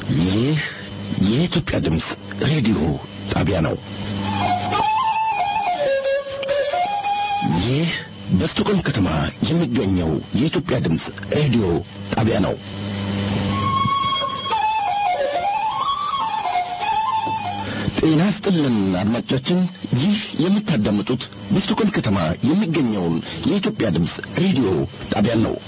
ይህ የኢትዮጵያ ድምፅ ሬዲዮ ጣቢያ ነው። ይህ በስቶኮልም ከተማ የሚገኘው የኢትዮጵያ ድምፅ ሬዲዮ ጣቢያ ነው። ጤና ስጥልን አድማጮቻችን፣ ይህ የምታዳምጡት በስቶኮልም ከተማ የሚገኘውን የኢትዮጵያ ድምፅ ሬዲዮ ጣቢያን ነው።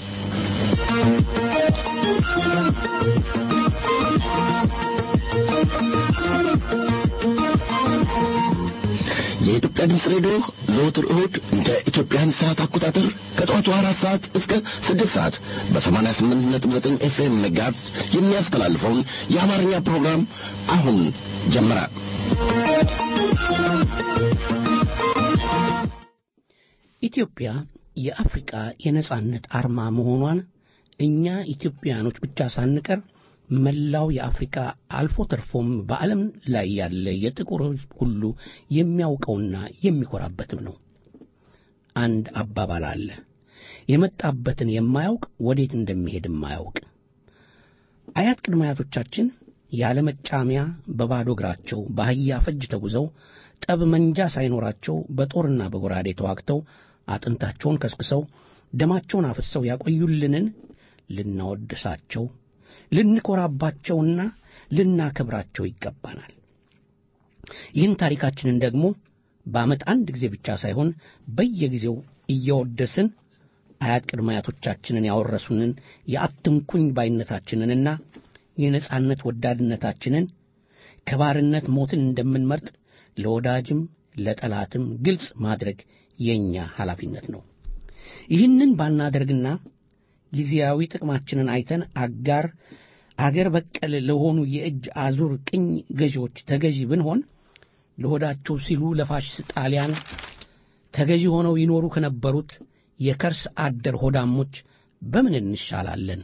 የኢትዮጵያ ድምፅ ሬዲዮ ዘወትር እሁድ እንደ ኢትዮጵያን ሰዓት አቆጣጠር ከጠዋቱ አራት ሰዓት እስከ ስድስት ሰዓት በሰማንያ ስምንት ነጥብ ዘጠኝ ኤፍኤም ሜጋሄርዝ የሚያስተላልፈውን የአማርኛ ፕሮግራም አሁን ጀመረ። ኢትዮጵያ የአፍሪቃ የነጻነት አርማ መሆኗን እኛ ኢትዮጵያኖች ብቻ ሳንቀር መላው የአፍሪካ አልፎ ተርፎም በዓለም ላይ ያለ የጥቁር ሕዝብ ሁሉ የሚያውቀውና የሚኮራበትም ነው። አንድ አባባል አለ፣ የመጣበትን የማያውቅ ወዴት እንደሚሄድ የማያውቅ። አያት ቅድመ አያቶቻችን ያለ መጫሚያ በባዶ እግራቸው በአህያ ፈጅ ተጉዘው ጠብ መንጃ ሳይኖራቸው በጦርና በጎራዴ ተዋግተው አጥንታቸውን ከስክሰው ደማቸውን አፍሰው ያቆዩልንን ልናወድሳቸው ልንኮራባቸውና ልናከብራቸው ይገባናል። ይህን ታሪካችንን ደግሞ በዓመት አንድ ጊዜ ብቻ ሳይሆን በየጊዜው እያወደስን አያት ቅድመ አያቶቻችንን ያወረሱንን የአትንኩኝ ባይነታችንንና የነጻነት ወዳድነታችንን ከባርነት ሞትን እንደምንመርጥ ለወዳጅም ለጠላትም ግልጽ ማድረግ የእኛ ኃላፊነት ነው። ይህንን ባናደርግና ጊዜያዊ ጥቅማችንን አይተን አጋር አገር በቀል ለሆኑ የእጅ አዙር ቅኝ ገዢዎች ተገዢ ብንሆን ለሆዳቸው ሲሉ ለፋሽስት ጣሊያን ተገዢ ሆነው ይኖሩ ከነበሩት የከርስ አደር ሆዳሞች በምን እንሻላለን?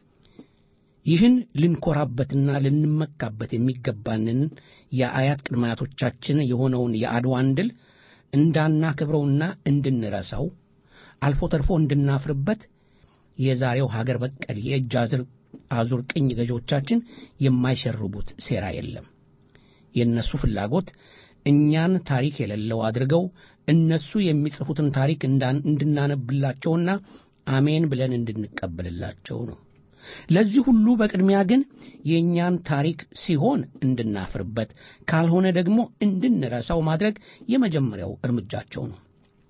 ይህን ልንኮራበትና ልንመካበት የሚገባንን የአያት ቅድመ አያቶቻችን የሆነውን የአድዋን ድል እንዳናከብረውና እንድንረሳው አልፎ ተርፎ እንድናፍርበት የዛሬው ሀገር በቀል የእጅ አዙር ቅኝ ገዢዎቻችን የማይሸርቡት ሴራ የለም። የእነሱ ፍላጎት እኛን ታሪክ የሌለው አድርገው እነሱ የሚጽፉትን ታሪክ እንድናነብላቸውና አሜን ብለን እንድንቀበልላቸው ነው። ለዚህ ሁሉ በቅድሚያ ግን የእኛን ታሪክ ሲሆን እንድናፍርበት፣ ካልሆነ ደግሞ እንድንረሳው ማድረግ የመጀመሪያው እርምጃቸው ነው።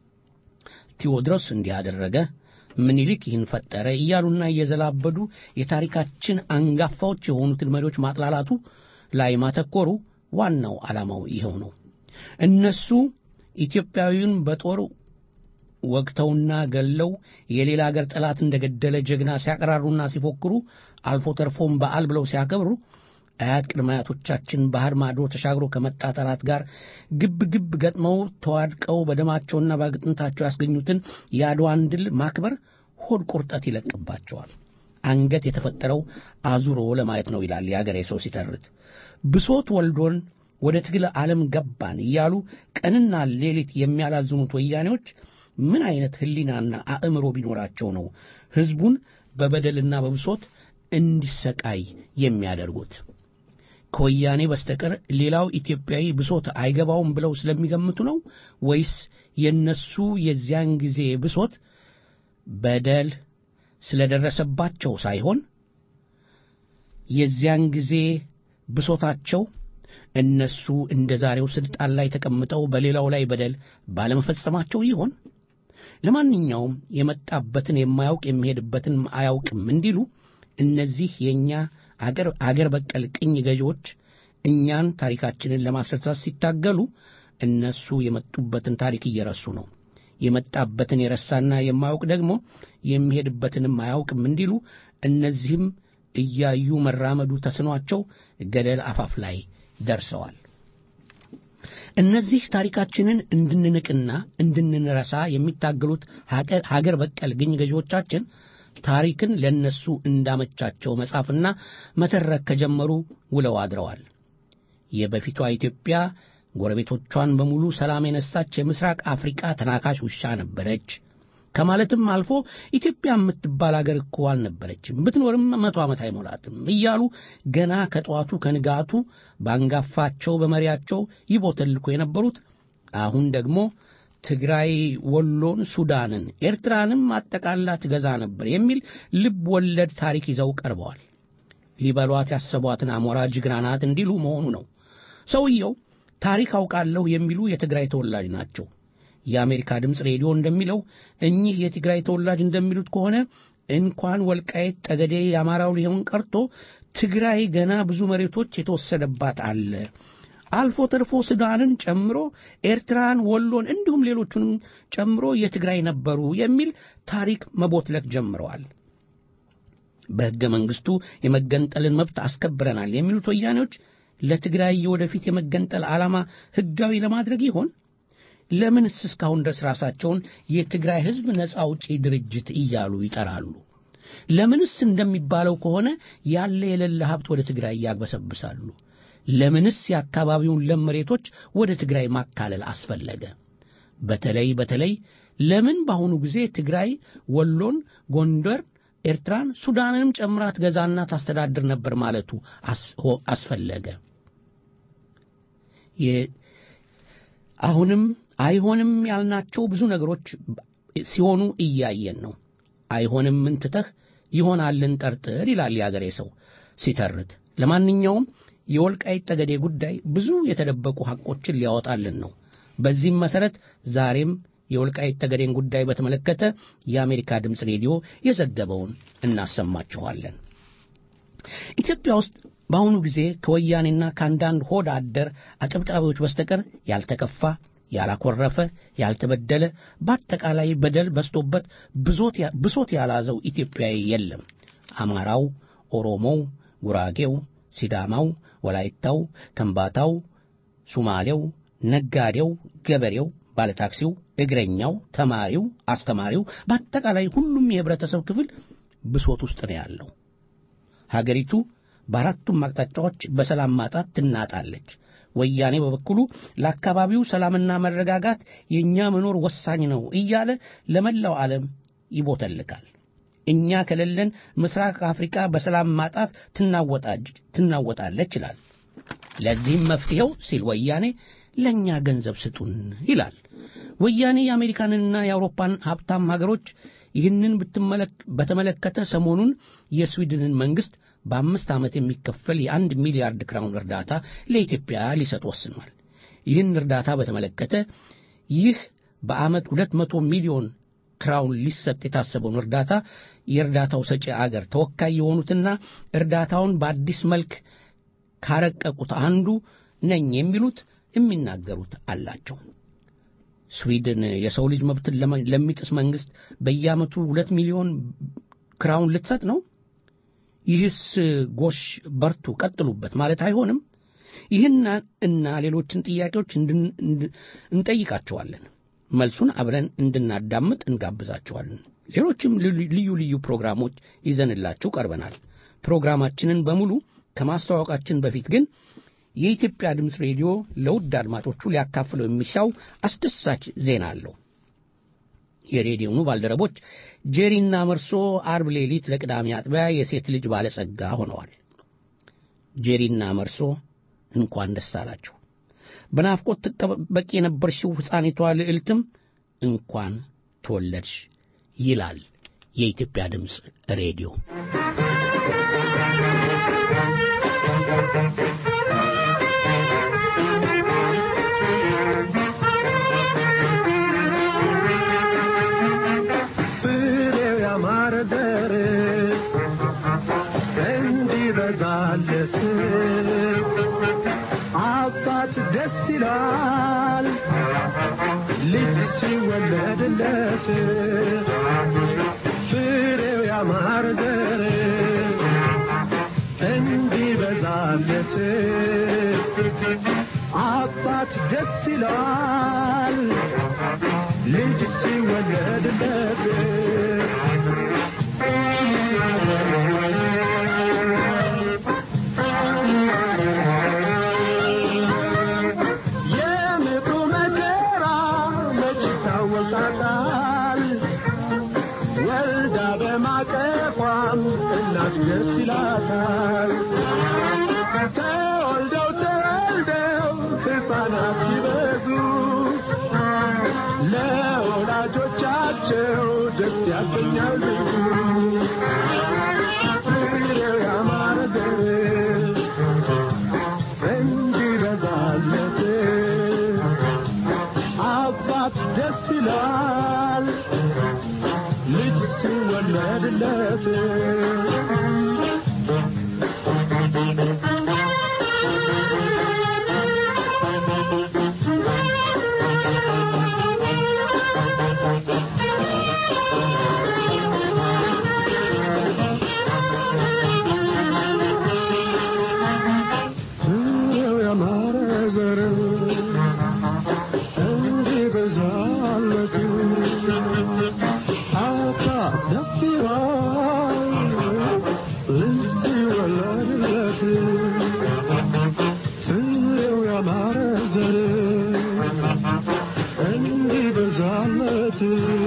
ቴዎድሮስ እንዲህ አደረገ ምኒልክ ይህን ፈጠረ እያሉና እየዘላበዱ የታሪካችን አንጋፋዎች የሆኑትን መሪዎች ማጥላላቱ ላይ ማተኮሩ ዋናው ዓላማው ይኸው ነው። እነሱ ኢትዮጵያዊውን በጦር ወግተውና ገለው የሌላ አገር ጠላት እንደገደለ ጀግና ሲያቀራሩና ሲፎክሩ አልፎ ተርፎም በዓል ብለው ሲያከብሩ አያት ቅድመ አያቶቻችን ባህር ማዶ ተሻግሮ ከመጣ ጠላት ጋር ግብ ግብ ገጥመው ተዋድቀው በደማቸውና በአጥንታቸው ያስገኙትን የአድዋን ድል ማክበር ሆድ ቁርጠት ይለቅባቸዋል። አንገት የተፈጠረው አዙሮ ለማየት ነው ይላል የአገሬ ሰው ሲተርት። ብሶት ወልዶን ወደ ትግል ዓለም ገባን እያሉ ቀንና ሌሊት የሚያላዝኑት ወያኔዎች ምን አይነት ሕሊናና አእምሮ ቢኖራቸው ነው ሕዝቡን በበደልና በብሶት እንዲሰቃይ የሚያደርጉት? ከወያኔ በስተቀር ሌላው ኢትዮጵያዊ ብሶት አይገባውም ብለው ስለሚገምቱ ነው ወይስ የነሱ የዚያን ጊዜ ብሶት በደል ስለደረሰባቸው ሳይሆን የዚያን ጊዜ ብሶታቸው እነሱ እንደ ዛሬው ስልጣን ላይ ተቀምጠው በሌላው ላይ በደል ባለመፈጸማቸው ይሆን? ለማንኛውም የመጣበትን የማያውቅ የሚሄድበትን አያውቅም እንዲሉ እነዚህ የእኛ አገር በቀል ቅኝ ገዢዎች እኛን ታሪካችንን ለማስረሳት ሲታገሉ እነሱ የመጡበትን ታሪክ እየረሱ ነው። የመጣበትን የረሳና የማያውቅ ደግሞ የሚሄድበትንም አያውቅም እንዲሉ እነዚህም እያዩ መራመዱ ተስኗቸው ገደል አፋፍ ላይ ደርሰዋል። እነዚህ ታሪካችንን እንድንንቅና እንድንረሳ የሚታገሉት ሀገር በቀል ቅኝ ገዢዎቻችን ታሪክን ለነሱ እንዳመቻቸው መጻፍና መተረክ ከጀመሩ ውለው አድረዋል። የበፊቷ ኢትዮጵያ ጎረቤቶቿን በሙሉ ሰላም የነሳች የምስራቅ አፍሪቃ ተናካሽ ውሻ ነበረች። ከማለትም አልፎ ኢትዮጵያ የምትባል አገር እኮ አልነበረችም፣ ብትኖርም መቶ ዓመት አይሞላትም እያሉ ገና ከጠዋቱ ከንጋቱ በአንጋፋቸው በመሪያቸው ይቦተልኩ የነበሩት አሁን ደግሞ ትግራይ ወሎን፣ ሱዳንን፣ ኤርትራንም አጠቃላ ትገዛ ነበር የሚል ልብ ወለድ ታሪክ ይዘው ቀርበዋል። ሊበሏት ያሰቧትን አሞራ ጅግራ ናት እንዲሉ መሆኑ ነው። ሰውየው ታሪክ አውቃለሁ የሚሉ የትግራይ ተወላጅ ናቸው። የአሜሪካ ድምፅ ሬዲዮ እንደሚለው እኚህ የትግራይ ተወላጅ እንደሚሉት ከሆነ እንኳን ወልቃየት ጠገዴ የአማራው ሊሆን ቀርቶ ትግራይ ገና ብዙ መሬቶች የተወሰደባት አለ አልፎ ተርፎ ሱዳንን ጨምሮ ኤርትራን፣ ወሎን እንዲሁም ሌሎቹንም ጨምሮ የትግራይ ነበሩ የሚል ታሪክ መቦትለት ጀምረዋል። በሕገ መንግሥቱ የመገንጠልን መብት አስከብረናል የሚሉት ወያኔዎች ለትግራይ የወደፊት የመገንጠል ዓላማ ሕጋዊ ለማድረግ ይሆን? ለምንስ እስካሁን ድረስ ራሳቸውን የትግራይ ሕዝብ ነፃ አውጪ ድርጅት እያሉ ይጠራሉ? ለምንስ እንደሚባለው ከሆነ ያለ የሌለ ሀብት ወደ ትግራይ ያግበሰብሳሉ? ለምንስ የአካባቢውን ለም መሬቶች ወደ ትግራይ ማካለል አስፈለገ? በተለይ በተለይ ለምን በአሁኑ ጊዜ ትግራይ ወሎን፣ ጎንደር፣ ኤርትራን፣ ሱዳንንም ጨምራ ትገዛና ታስተዳድር ነበር ማለቱ አስፈለገ? አሁንም አይሆንም ያልናቸው ብዙ ነገሮች ሲሆኑ እያየን ነው። አይሆንም ምን ትተህ ይሆናልን ጠርጥር ይላል የአገሬ ሰው ሲተርት። ለማንኛውም የወልቃይት ጠገዴ ጉዳይ ብዙ የተደበቁ ሐቆችን ሊያወጣልን ነው። በዚህም መሠረት ዛሬም የወልቃይት ጠገዴን ጉዳይ በተመለከተ የአሜሪካ ድምፅ ሬዲዮ የዘገበውን እናሰማችኋለን። ኢትዮጵያ ውስጥ በአሁኑ ጊዜ ከወያኔና ከአንዳንድ ሆድ አደር አጨብጫቢዎች በስተቀር ያልተከፋ፣ ያላኮረፈ፣ ያልተበደለ በአጠቃላይ በደል በዝቶበት ብሶት ያላዘው ኢትዮጵያዊ የለም። አማራው፣ ኦሮሞው፣ ጉራጌው፣ ሲዳማው፣ ወላይታው፣ ከምባታው፣ ሱማሌው፣ ነጋዴው፣ ገበሬው፣ ባለታክሲው፣ እግረኛው፣ ተማሪው፣ አስተማሪው በአጠቃላይ ሁሉም የህብረተሰብ ክፍል ብሶት ውስጥ ነው ያለው። ሀገሪቱ በአራቱም አቅጣጫዎች በሰላም ማጣት ትናጣለች። ወያኔ በበኩሉ ለአካባቢው ሰላምና መረጋጋት የእኛ መኖር ወሳኝ ነው እያለ ለመላው ዓለም ይቦተልካል። እኛ ከሌለን ምስራቅ አፍሪካ በሰላም ማጣት ትናወጣለች ይላል። ለዚህም መፍትሔው ሲል ወያኔ ለእኛ ገንዘብ ስጡን ይላል። ወያኔ የአሜሪካንና የአውሮፓን ሀብታም ሀገሮች ይህንን በተመለከተ ሰሞኑን የስዊድንን መንግሥት በአምስት ዓመት የሚከፈል የአንድ ሚሊያርድ ክራውን እርዳታ ለኢትዮጵያ ሊሰጥ ወስኗል። ይህን እርዳታ በተመለከተ ይህ በዓመት ሁለት መቶ ሚሊዮን ክራውን ሊሰጥ የታሰበውን እርዳታ የእርዳታው ሰጪ አገር ተወካይ የሆኑትና እርዳታውን በአዲስ መልክ ካረቀቁት አንዱ ነኝ የሚሉት የሚናገሩት አላቸው። ስዊድን የሰው ልጅ መብትን ለሚጥስ መንግሥት በየዓመቱ ሁለት ሚሊዮን ክራውን ልትሰጥ ነው? ይህስ ጎሽ በርቱ፣ ቀጥሉበት ማለት አይሆንም? ይህን እና ሌሎችን ጥያቄዎች እንጠይቃቸዋለን። መልሱን አብረን እንድናዳምጥ እንጋብዛቸዋለን። ሌሎችም ልዩ ልዩ ፕሮግራሞች ይዘንላችሁ ቀርበናል። ፕሮግራማችንን በሙሉ ከማስተዋወቃችን በፊት ግን የኢትዮጵያ ድምፅ ሬዲዮ ለውድ አድማጮቹ ሊያካፍለው የሚሻው አስደሳች ዜና አለው። የሬዲዮኑ ባልደረቦች ጄሪና መርሶ አርብ ሌሊት ለቅዳሜ አጥቢያ የሴት ልጅ ባለጸጋ ሆነዋል። ጄሪና መርሶ እንኳን ደስ አላችሁ። በናፍቆት ትጠበቅ የነበርሽው ሕፃኒቷ ልዕልትም እንኳን ተወለድሽ ይላል የኢትዮጵያ ድምፅ ሬዲዮ። ደስ ይላል ልጅ ሲወለድለት ፍሬው ያማረ ዘር እንዲበዛለት አባት ደስ ይላል ልጅ ሲወለድለት ጓደኛው ልጅ ፍሬው ያማረ ዘር እንዲበዛለት አባት ደስ ይላል ልጅ ሲወለድለት ፍሬው ያማረ ዘር እንዲበዛለት አባት ደስ ይላል ልጅ ሲወለድለት ፍሬው ያማረ ዘር እንዲበዛለት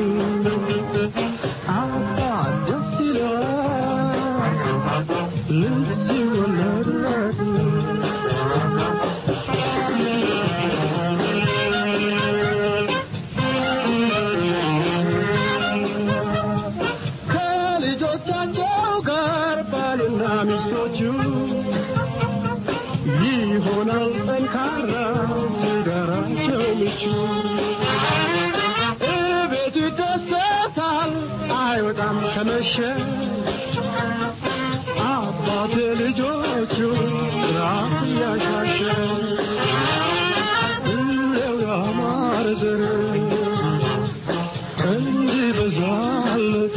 አባት ደስ ይላል ልጅ ሲወለድለት ከልጆቻቸው ጋር ባልና ሚስቶቹ ይሆናል ጠንካራ ትዳራቸው ምቹ እቤቱ ይደሰታል አይወጣም ከመሸ አባት ልጆቹ ራስ እያሻሸ ፍሬው ያማረ ዘር እንዲበዛለት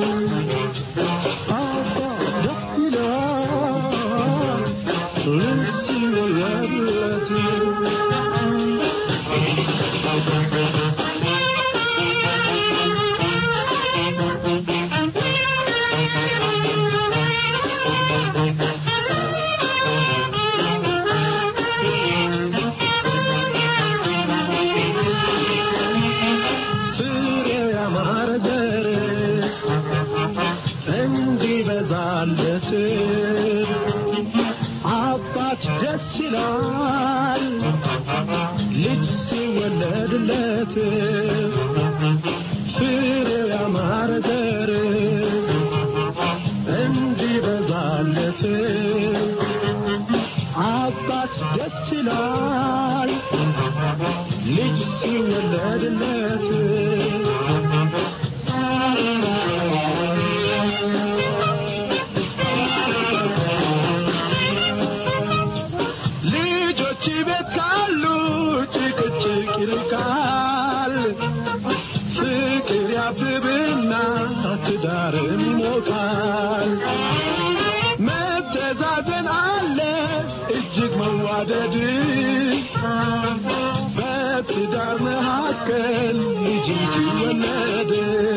አባት ደስ ይላል ልጅ ሲወለድለት ፍሬው ያማረ ዘር እንዲበዛለት አባት ደስ ይላል ልጅ ሲወለድለት ፍሬው ያማረ ዘር እንዲበዛለት አባት ደስ ይላል ልጅ ሲወለድለት ልጆች ቤት ካሉ ጭቅጭቅ ይርቃል ፍቅር ያብብና ትዳርም ይሞቃል መተዛዘን አለ እጅግ መዋደድ በትዳር መካከል ልጅ ሲወለድ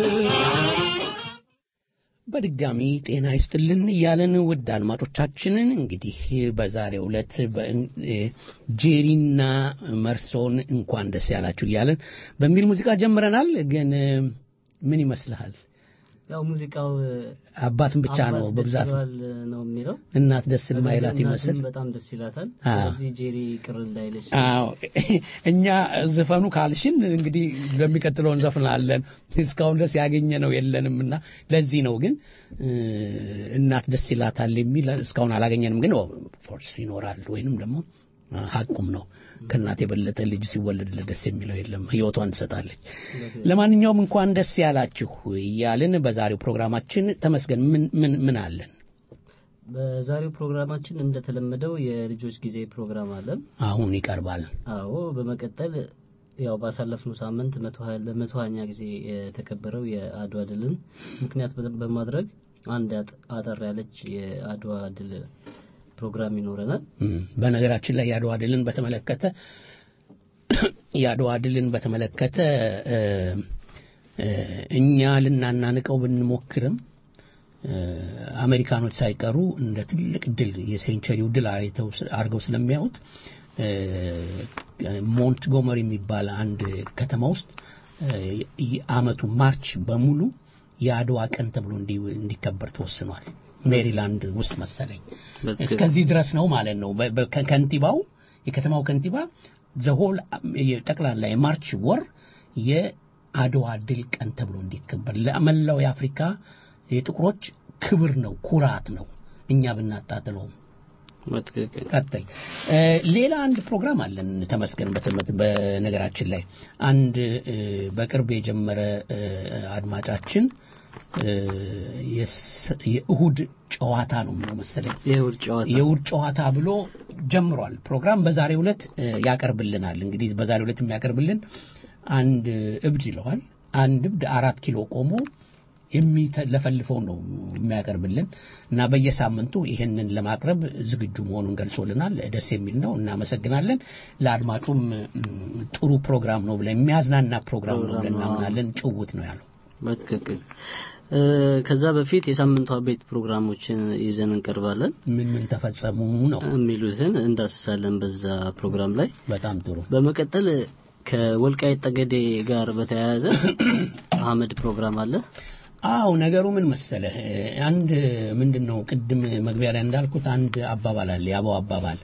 በድጋሚ ጤና ይስጥልን እያለን ውድ አድማጮቻችንን እንግዲህ በዛሬው ዕለት በእን- እ፣ ጄሪና መርሶን እንኳን ደስ ያላችሁ እያለን በሚል ሙዚቃ ጀምረናል። ግን እ፣ ምን ይመስልሃል? ያው ሙዚቃው አባትን ብቻ አባት ነው ደስ በብዛት ይለዋል ነው የሚለው እናት ደስ የማይላት እናትም ይመስል በጣም ደስ ይላታል። አዎ። ስለዚህ ጄሪ ቅር እንዳይለሽ አዎ እኛ ዝፈኑ ካልሽን እንግዲህ ለሚቀጥለው እንዘፍናለን። እስካሁን ድረስ ያገኘ ነው የለንም እና ለዚህ ነው ግን እ፣ እናት ደስ ይላታል የሚል እስካሁን አላገኘንም። ግን ፎርስ ይኖራል ወይንም ደግሞ አ፣ ሀቁም ነው ከእናት የበለጠ ልጅ ሲወለድለት ደስ የሚለው የለም። ህይወቷን ትሰጣለች። ለማንኛውም እንኳን ደስ ያላችሁ እያልን በዛሬው ፕሮግራማችን ተመስገን ምን ምን ምን አለን? በዛሬው ፕሮግራማችን እንደተለመደው የልጆች ጊዜ ፕሮግራም አለን። አሁን ይቀርባል። አዎ በመቀጠል ያው ባሳለፍነው ሳምንት መቶ ሀያ- ለመቶ ሀያኛ ጊዜ የተከበረው የአድዋ ድልን ምክንያት በ- በማድረግ አንድ አጥ- አጠር ያለች የአድዋ ድል ፕሮግራም ይኖረናል። እም፣ በነገራችን ላይ የአድዋ ድልን በተመለከተ የአድዋ ድልን በተመለከተ እ፣ እ፣ እኛ ልናናንቀው ብንሞክርም እ፣ አሜሪካኖች ሳይቀሩ እንደ ትልቅ ድል የሴንቸሪው ድል አይተው ስ- አድርገው ስለሚያዩት እ፣ ሞንትጎመሪ የሚባል አንድ ከተማ ውስጥ እ፣ የዓመቱ ማርች በሙሉ የአድዋ ቀን ተብሎ እንዲ- እንዲከበር ተወስኗል። ሜሪላንድ ውስጥ መሰለኝ በትክክል። እስከዚህ ድረስ ነው ማለት ነው። በ- በ- ከ- ከንቲባው የከተማው ከንቲባ ዘሆል ጠቅላላ የማርች ወር አድዋ ድል ቀን ተብሎ እንዲከበር ለመላው የአፍሪካ የጥቁሮች ክብር ነው፣ ኩራት ነው። እኛ ብናጣጥለውም በትክክል ቀጥል። እ፣ ሌላ አንድ ፕሮግራም አለን ተመስገን። በትምህርት በነገራችን ላይ አንድ እ፣ በቅርብ የጀመረ እ፣ አድማጫችን እ፣ የስ- የእሁድ ጨዋታ ነው የሚለው መሰለኝ የእሁድ ጨዋታ የእሁድ ጨዋታ ብሎ ጀምሯል ፕሮግራም በዛሬው ዕለት እ፣ ያቀርብልናል። እንግዲህ በዛሬው ዕለት የሚያቀርብልን አንድ እብድ ይለዋል። አንድ እብድ አራት ኪሎ ቆሞ የሚለፈልፈው ነው የሚያቀርብልን እና በየሳምንቱ ይህንን ለማቅረብ ዝግጁ መሆኑን ገልጾልናል። ደስ የሚል ነው። እናመሰግናለን። ለአድማጩም እም፣ ጥሩ ፕሮግራም ነው ብለን የሚያዝናና ፕሮግራም ነው ብለን ፕሮግራም ነው። እናምናለን። ጭውት ነው ያለው። በትክክል እ፣ ከዛ በፊት የሳምንቷ ቤት ፕሮግራሞችን ይዘን እንቀርባለን ምን ምን ተፈጸሙ ነው። የሚሉትን እንዳስሳለን በዛ ፕሮግራም ላይ በጣም ጥሩ በመቀጠል ከወልቃይት ጠገዴ ጋር በተያያዘ አህመድ ፕሮግራም አለ አው ነገሩ ምን መሰለህ አንድ ምንድን ነው ቅድም መግቢያ ላይ እንዳልኩት አንድ አባባል አለ የአበው አባባል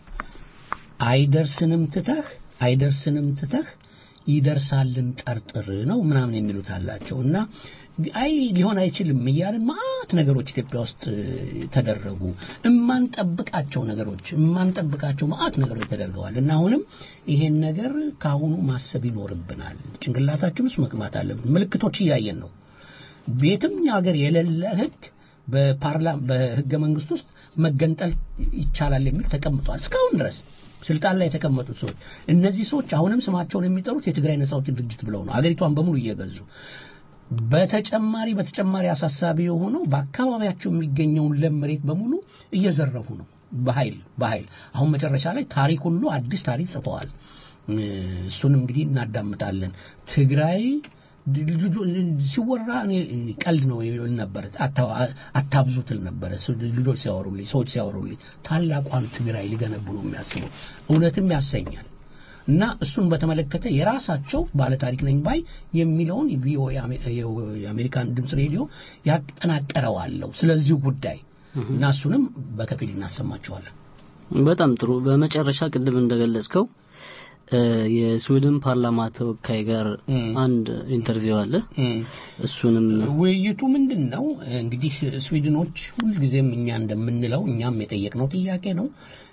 አይደርስንም ትተህ አይደርስንም ትተህ ይደርሳልን ጠርጥር ነው ምናምን የሚሉት አላቸው እና አይ ሊሆን አይችልም እያለን ማት ነገሮች ኢትዮጵያ ውስጥ እ፣ ተደረጉ እማንጠብቃቸው ነገሮች እማንጠብቃቸው ማአት ነገሮች ተደርገዋል እና አሁንም ይሄን ነገር ከአሁኑ ማሰብ ይኖርብናል ጭንቅላታችን ውስጥ መግባት አለብን ምልክቶች እያየን ነው ቤትም ሀገር የሌለ ህግ በፓርላማ በህገ መንግስት ውስጥ መገንጠል ይቻላል የሚል ተቀምጧል እስካሁን ድረስ ስልጣን ላይ የተቀመጡት ሰዎች እነዚህ ሰዎች አሁንም ስማቸውን የሚጠሩት የትግራይ ነጻ አውጪ ድርጅት ብለው ነው አገሪቷን በሙሉ እየገዙ በተጨማሪ በተጨማሪ አሳሳቢ የሆነው በአካባቢያቸው የሚገኘውን ለም መሬት በሙሉ እየዘረፉ ነው በኃይል በኃይል አሁን መጨረሻ ላይ ታሪክ ሁሉ አዲስ ታሪክ ጽፈዋል እ፣ እሱን እንግዲህ እናዳምጣለን ትግራይ ልጆ- ሲወራ እኔ ቀልድ ነው ይል ነበር አታ- አታብዙትል ነበረ ስ- ልጆች ሲያወሩልኝ ሰዎች ሲያወሩልኝ ታላቋን ትግራይ ሊገነቡ ነው የሚያስቡ እውነትም ያሰኛል እና እሱን በተመለከተ የራሳቸው ባለታሪክ ነኝ ባይ የሚለውን ቪኦኤ አሜ- የአሜሪካን ድምፅ ሬዲዮ ያጠናቀረዋለሁ ስለዚሁ ጉዳይ እና እሱንም በከፊል እናሰማቸዋለን በጣም ጥሩ በመጨረሻ ቅድም እንደገለጽከው እ፣ የስዊድን ፓርላማ ተወካይ ጋር እም። አንድ ኢንተርቪው አለ እሱንም ውይይቱ ምንድን ነው እንግዲህ ስዊድኖች ሁልጊዜም እኛ እንደምንለው እኛም የጠየቅነው ጥያቄ ነው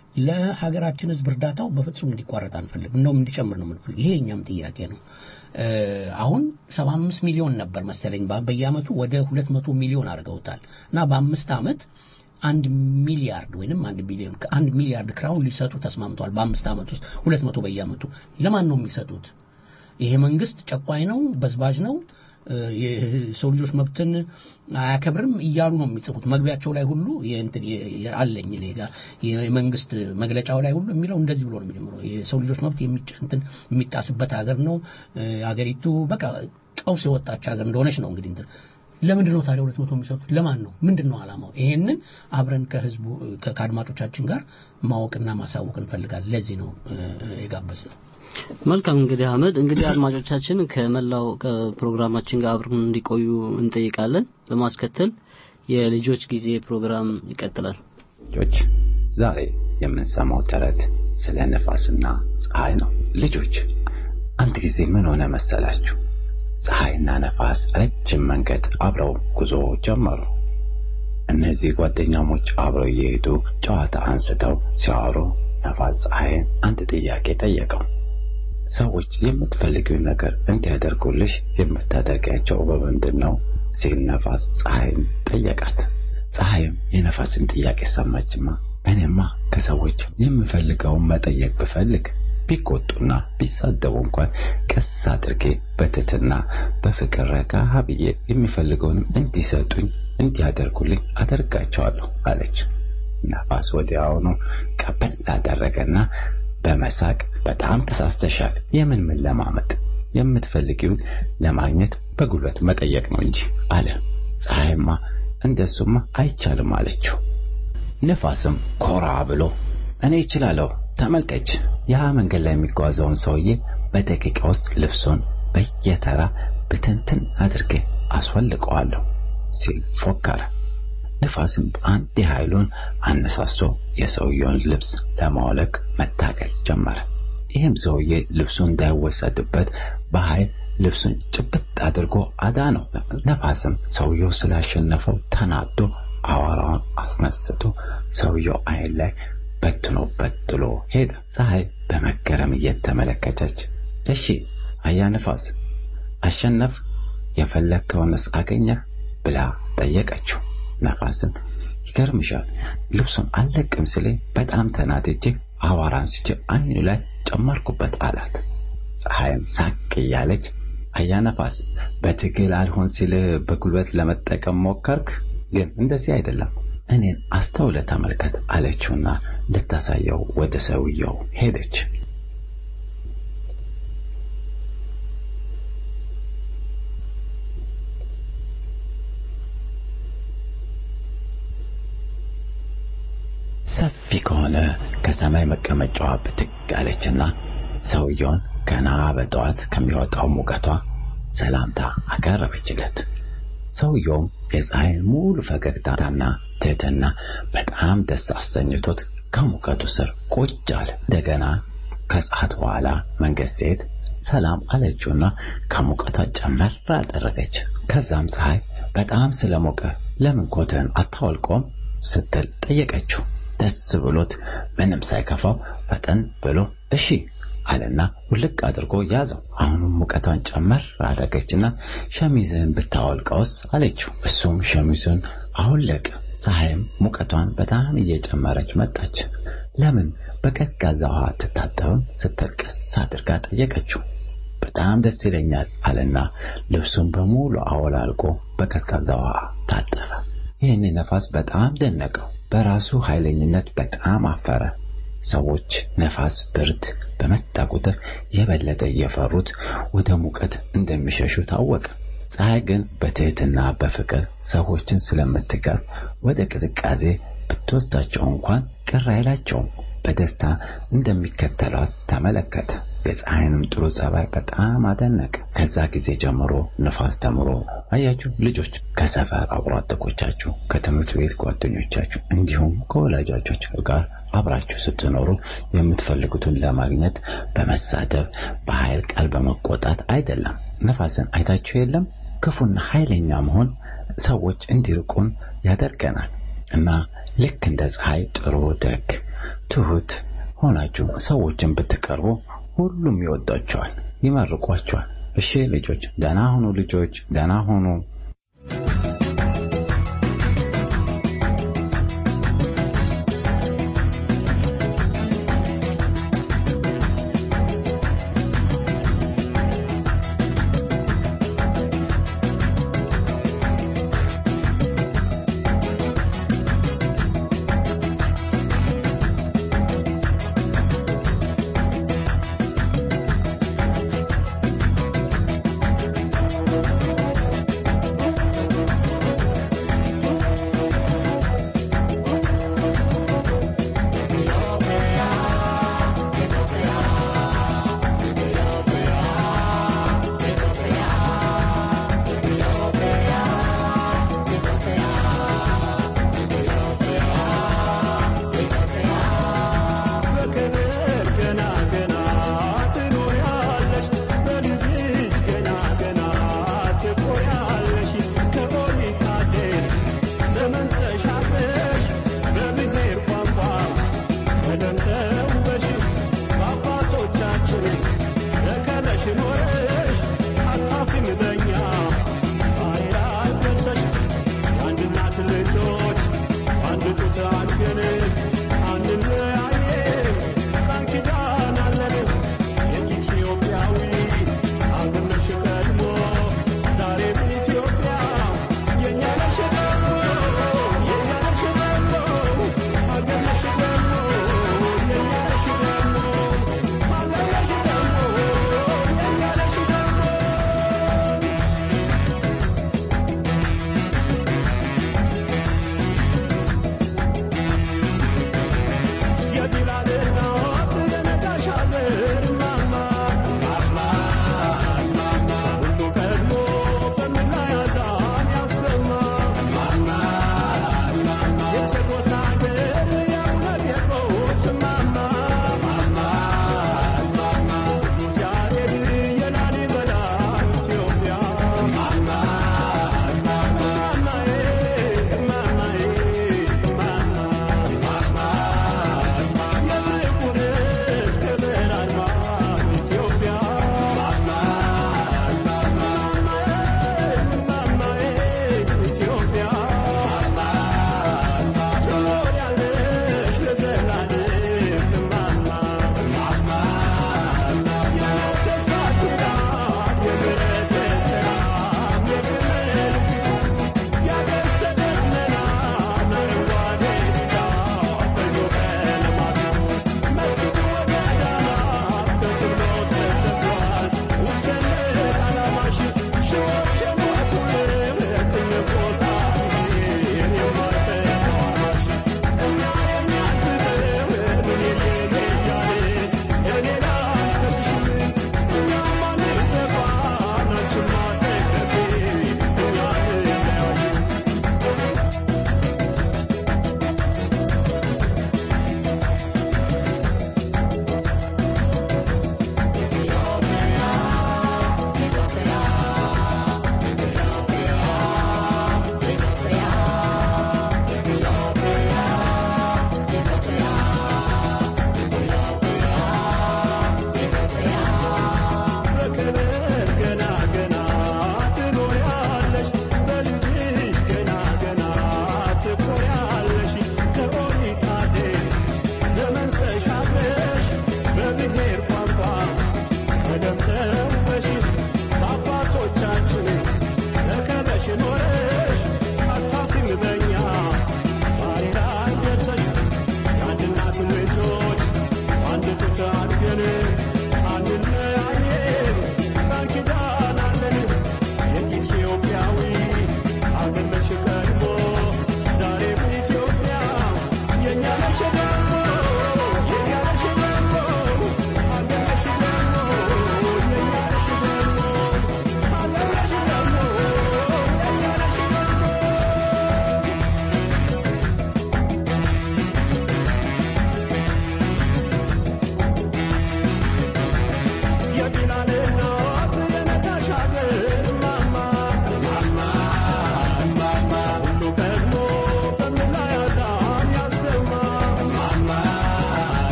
ለሀገራችን ህዝብ እርዳታው በፍጹም እንዲቋረጥ አንፈልግ እንደውም እንዲጨምር ነው የምንፈልግ ይሄ የእኛም ጥያቄ ነው እ፣ አሁን ሰባ አምስት ሚሊዮን ነበር መሰለኝ በ- በየአመቱ ወደ ሁለት መቶ ሚሊዮን አድርገውታል እና በአምስት አመት አንድ ሚሊያርድ ወይንም አንድ ቢሊዮን አንድ ሚሊያርድ ክራውን ሊሰጡ ተስማምተዋል በአምስት አመት ውስጥ ሁለት መቶ በየአመቱ ለማን ነው የሚሰጡት ይሄ መንግስት ጨቋኝ ነው በዝባዥ ነው እ፣ የሰው ልጆች መብትን አያከብርም እያሉ ነው የሚጽፉት መግቢያቸው ላይ ሁሉ የእንትን የ- የ- አለኝ እኔ ጋር የመንግስት መግለጫው ላይ ሁሉ የሚለው እንደዚህ ብሎ ነው የሚጀምረው የሰው ልጆች መብት የሚጭ- እንትን የሚጣስበት ሀገር ነው እ፣ ሀገሪቱ በቃ ቀውስ የወጣች ሀገር እንደሆነች ነው እንግዲህ እንትን ለምንድን ነው ታዲያ ሁለት መቶ የሚሰጡት ለማን ነው ምንድን ነው አላማው ይሄንን አብረን ከህዝቡ ከ- ከአድማጮቻችን ጋር ማወቅና ማሳወቅ እንፈልጋለን ለዚህ ነው የጋበዝ ነው መልካም እንግዲህ አህመድ እንግዲህ አድማጮቻችን ከመላው ፕሮግራማችን ጋር አብረን እንዲቆዩ እንጠይቃለን በማስከተል የልጆች ጊዜ ፕሮግራም ይቀጥላል ልጆች ዛሬ የምንሰማው ተረት ስለ ነፋስና ፀሐይ ነው። ልጆች አንድ ጊዜ ምን ሆነ መሰላችሁ? ፀሐይና ነፋስ ረጅም መንገድ አብረው ጉዞ ጀመሩ። እነዚህ ጓደኛሞች አብረው እየሄዱ ጨዋታ አንስተው ሲያወሩ ነፋስ ፀሐይን አንድ ጥያቄ ጠየቀው። ሰዎች የምትፈልጊውን ነገር እንዲያደርጉልሽ የምታደርጊያቸው በምንድን ነው ሲል ነፋስ ፀሐይን ጠየቃት። ፀሐይም የነፋስን ጥያቄ ሰማችማ። እኔማ ከሰዎች የምፈልገውን መጠየቅ ብፈልግ ቢቆጡና ቢሳደቡ እንኳን ቀስ አድርጌ በትትና በፍቅር ረጋ ብዬ የሚፈልገውንም እንዲሰጡኝ እንዲያደርጉልኝ አደርጋቸዋለሁ አለች። ነፋስ ወዲያውኑ ቀበል አደረገና በመሳቅ በጣም ተሳስተሻል። የምን ምን ለማመጥ የምትፈልጊውን ለማግኘት በጉልበት መጠየቅ ነው እንጂ አለ። ፀሐይማ እንደሱማ አይቻልም አለችው። ነፋስም ኮራ ብሎ እኔ እችላለሁ፣ ተመልከች፣ ያ መንገድ ላይ የሚጓዘውን ሰውዬ በደቂቃ ውስጥ ልብሱን በየተራ ብትንትን አድርጌ አስወልቀዋለሁ ሲል ፎከረ። ነፋስም በአንድ ኃይሉን አነሳስቶ የሰውየውን ልብስ ለማውለቅ መታገል ጀመረ። ይህም ሰውዬ ልብሱ እንዳይወሰድበት በኃይል ልብሱን ጭብጥ አድርጎ አዳነው። ነፋስም ሰውየው ስላሸነፈው ተናዶ አዋራውን አስነስቶ ሰውየው አይን ላይ በትኖበት ጥሎ ሄደ። ፀሐይ በመገረም እየተመለከተች እሺ አያ ነፋስ አሸነፍ የፈለግከውንስ አገኘህ ብላ ጠየቀችው። ነፋስም ይገርምሻል ልብሱን አልለቅም ስለ በጣም ተናድጄ አዋራ አንስቼ አይኑ ላይ ጨመርኩበት አላት። ፀሐይም ሳቅ እያለች አያ ነፋስ በትግል አልሆን ሲል በጉልበት ለመጠቀም ሞከርክ፣ ግን እንደዚህ አይደለም እኔን አስተውለ ተመልከት አለችውና ልታሳየው ወደ ሰውየው ሄደች። ሰፊ ከሆነ ከሰማይ መቀመጫዋ ብድግ አለችና ሰውየውን ገና በጠዋት ከሚወጣው ሙቀቷ ሰላምታ አቀረበችለት። ሰውየውም የፀሐይን ሙሉ ፈገግታና ትህትና በጣም ደስ አሰኝቶት ከሙቀቱ ስር ቁጭ አለ። እንደገና ከሰዓት በኋላ መንገድ ስትሄድ ሰላም አለችውና ከሙቀቷ ጨመር አደረገች። ከዛም ፀሐይ በጣም ስለሞቀ ለምን ኮትህን አታወልቆም ስትል ጠየቀችው። ደስ ብሎት ምንም ሳይከፋው ፈጠን ብሎ እሺ አለና ውልቅ አድርጎ ያዘው። አሁንም ሙቀቷን ጨመር አደረገችና ሸሚዝህን ብታወልቀውስ አለችው። እሱም ሸሚዙን አወለቀ። ፀሐይም ሙቀቷን በጣም እየጨመረች መጣች። ለምን በቀዝቃዛ ውሃ አትታጠብም ስትል ቀስ አድርጋ ጠየቀችው። በጣም ደስ ይለኛል አለና ልብሱን በሙሉ አወላልቆ በቀዝቃዛ ውሃ ታጠበ። ይህን ነፋስ በጣም ደነቀው። በራሱ ኃይለኝነት በጣም አፈረ። ሰዎች ነፋስ፣ ብርድ በመጣ ቁጥር የበለጠ እየፈሩት ወደ ሙቀት እንደሚሸሹ ታወቀ። ፀሐይ ግን በትህትና በፍቅር ሰዎችን ስለምትቀርብ ወደ ቅዝቃዜ ብትወስዳቸው እንኳን ቅር አይላቸውም። በደስታ እንደሚከተሏት ተመለከተ። የፀሐይንም ጥሩ ጸባይ በጣም አደነቀ። ከዛ ጊዜ ጀምሮ ነፋስ ተምሮ አያችሁ ልጆች ከሰፈር አብሮ አደጎቻችሁ፣ ከትምህርት ቤት ጓደኞቻችሁ እንዲሁም ከወላጆቻችሁ ጋር አብራችሁ ስትኖሩ የምትፈልጉትን ለማግኘት በመሳደብ በኃይል ቃል በመቆጣት አይደለም። ነፋስን አይታችሁ የለም? ክፉና ኃይለኛ መሆን ሰዎች እንዲርቁን ያደርገናል እና ልክ እንደ ፀሐይ ጥሩ፣ ደግ፣ ትሁት ሆናችሁ ሰዎችን ብትቀርቡ ሁሉም ይወዷቸዋል፣ ይመርቋቸዋል። እሺ ልጆች ደህና ሁኑ። ልጆች ደህና ሁኑ። Yeah.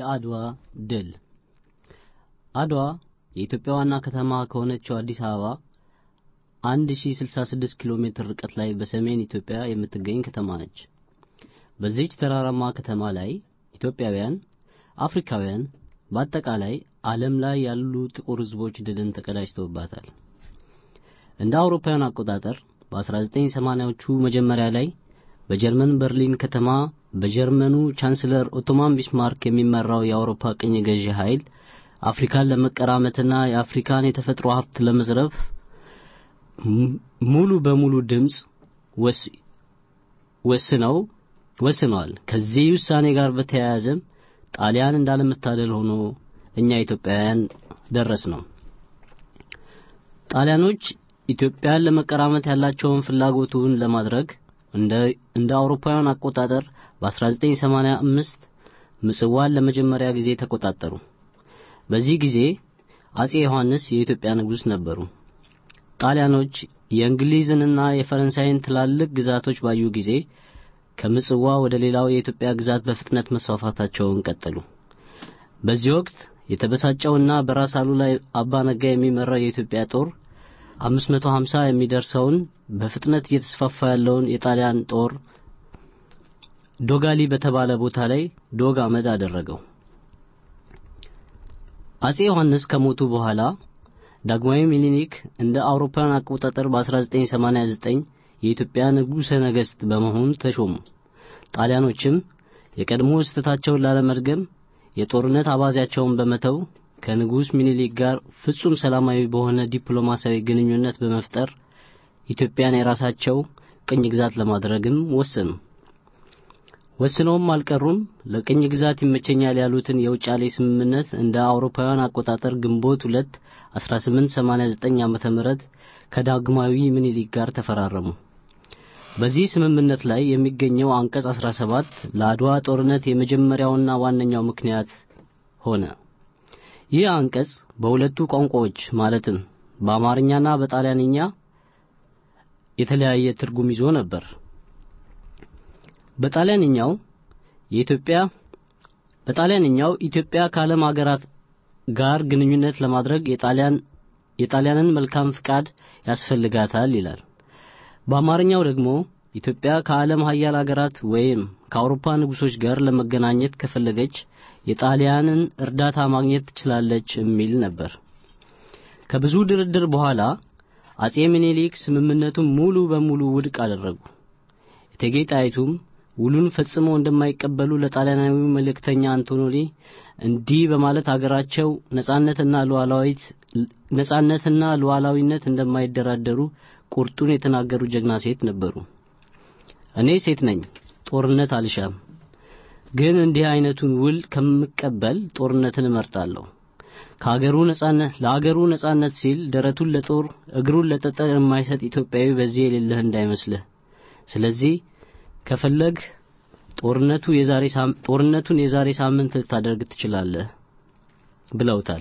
የአድዋ ድል አድዋ የኢትዮጵያ ዋና ከተማ ከሆነችው አዲስ አበባ 1066 ኪሎ ሜትር ርቀት ላይ በሰሜን ኢትዮጵያ የምትገኝ ከተማ ነች። በዚህች ተራራማ ከተማ ላይ ኢትዮጵያውያን፣ አፍሪካውያን፣ በአጠቃላይ ዓለም ላይ ያሉ ጥቁር ሕዝቦች ድልን ተቀዳጅተውባታል። እንደ አውሮፓውያን አቆጣጠር በ1980ዎቹ መጀመሪያ ላይ በጀርመን በርሊን ከተማ በጀርመኑ ቻንስለር ኦቶማን ቢስማርክ የሚመራው የአውሮፓ ቅኝ ገዢ ኃይል አፍሪካን ለመቀራመትና የአፍሪካን የተፈጥሮ ሀብት ለመዝረፍ ሙሉ በሙሉ ድምፅ ወስነው ወስነዋል። ከዚህ ውሳኔ ጋር በተያያዘም ጣሊያን እንዳለመታደል ሆኖ እኛ ኢትዮጵያውያን ደረስ ነው። ጣሊያኖች ኢትዮጵያን ለመቀራመት ያላቸውን ፍላጎቱን ለማድረግ እንደ እንደ አውሮፓውያን አቆጣጠር በ1985 ምጽዋን ለመጀመሪያ ጊዜ ተቆጣጠሩ። በዚህ ጊዜ አጼ ዮሐንስ የኢትዮጵያ ንጉሥ ነበሩ። ጣሊያኖች የእንግሊዝንና የፈረንሳይን ትላልቅ ግዛቶች ባዩ ጊዜ ከምጽዋ ወደ ሌላው የኢትዮጵያ ግዛት በፍጥነት መስፋፋታቸውን ቀጠሉ። በዚህ ወቅት የተበሳጨውና በራስ አሉላ አባ ነጋ የሚመራው የኢትዮጵያ ጦር 550 የሚደርሰውን በፍጥነት እየተስፋፋ ያለውን የጣሊያን ጦር ዶጋሊ በተባለ ቦታ ላይ ዶግ አመድ አደረገው። አጼ ዮሐንስ ከሞቱ በኋላ ዳግማዊ ሚኒሊክ እንደ አውሮፓውያን አቆጣጠር በ1989 የኢትዮጵያ ንጉሠ ነገሥት በመሆን ተሾሙ። ጣሊያኖችም የቀድሞ ስህተታቸውን ላለመድገም የጦርነት አባዜያቸውን በመተው ከንጉሥ ሚኒሊክ ጋር ፍጹም ሰላማዊ በሆነ ዲፕሎማሲያዊ ግንኙነት በመፍጠር ኢትዮጵያን የራሳቸው ቅኝ ግዛት ለማድረግም ወሰኑ። ወስነውም አልቀሩም። ለቅኝ ግዛት ይመቸኛል ያሉትን የውጫሌ ስምምነት እንደ አውሮፓውያን አቆጣጠር ግንቦት 2 1889 ዓመተ ምህረት ከዳግማዊ ምኒልክ ጋር ተፈራረሙ። በዚህ ስምምነት ላይ የሚገኘው አንቀጽ 17 ለአድዋ ጦርነት የመጀመሪያውና ዋነኛው ምክንያት ሆነ። ይህ አንቀጽ በሁለቱ ቋንቋዎች ማለትም በአማርኛና በጣሊያንኛ የተለያየ ትርጉም ይዞ ነበር። በጣሊያንኛው የኢትዮጵያ በጣሊያንኛው ኢትዮጵያ ከዓለም ሀገራት ጋር ግንኙነት ለማድረግ የጣሊያን የጣሊያንን መልካም ፍቃድ ያስፈልጋታል ይላል። በአማርኛው ደግሞ ኢትዮጵያ ከዓለም ሀያል ሀገራት ወይም ከአውሮፓ ንጉሶች ጋር ለመገናኘት ከፈለገች የጣሊያንን እርዳታ ማግኘት ትችላለች የሚል ነበር። ከብዙ ድርድር በኋላ አጼ ሚኒሊክ ስምምነቱን ሙሉ በሙሉ ውድቅ አደረጉ። እቴጌ ጣይቱም ውሉን ፈጽመው እንደማይቀበሉ ለጣሊያናዊው መልእክተኛ አንቶኖሊ እንዲህ በማለት አገራቸው ነጻነትና ሉዓላዊት ነጻነትና ሉዓላዊነት እንደማይደራደሩ ቁርጡን የተናገሩ ጀግና ሴት ነበሩ። እኔ ሴት ነኝ፣ ጦርነት አልሻም። ግን እንዲህ አይነቱን ውል ከምቀበል ጦርነትን እመርጣለሁ። ከአገሩ ነጻነት ለአገሩ ነጻነት ሲል ደረቱን ለጦር እግሩን ለጠጠር የማይሰጥ ኢትዮጵያዊ በዚህ የሌለህ እንዳይመስልህ። ስለዚህ ከፈለግ ጦርነቱ የዛሬ ጦርነቱን የዛሬ ሳምንት ልታደርግ ትችላለህ ብለውታል።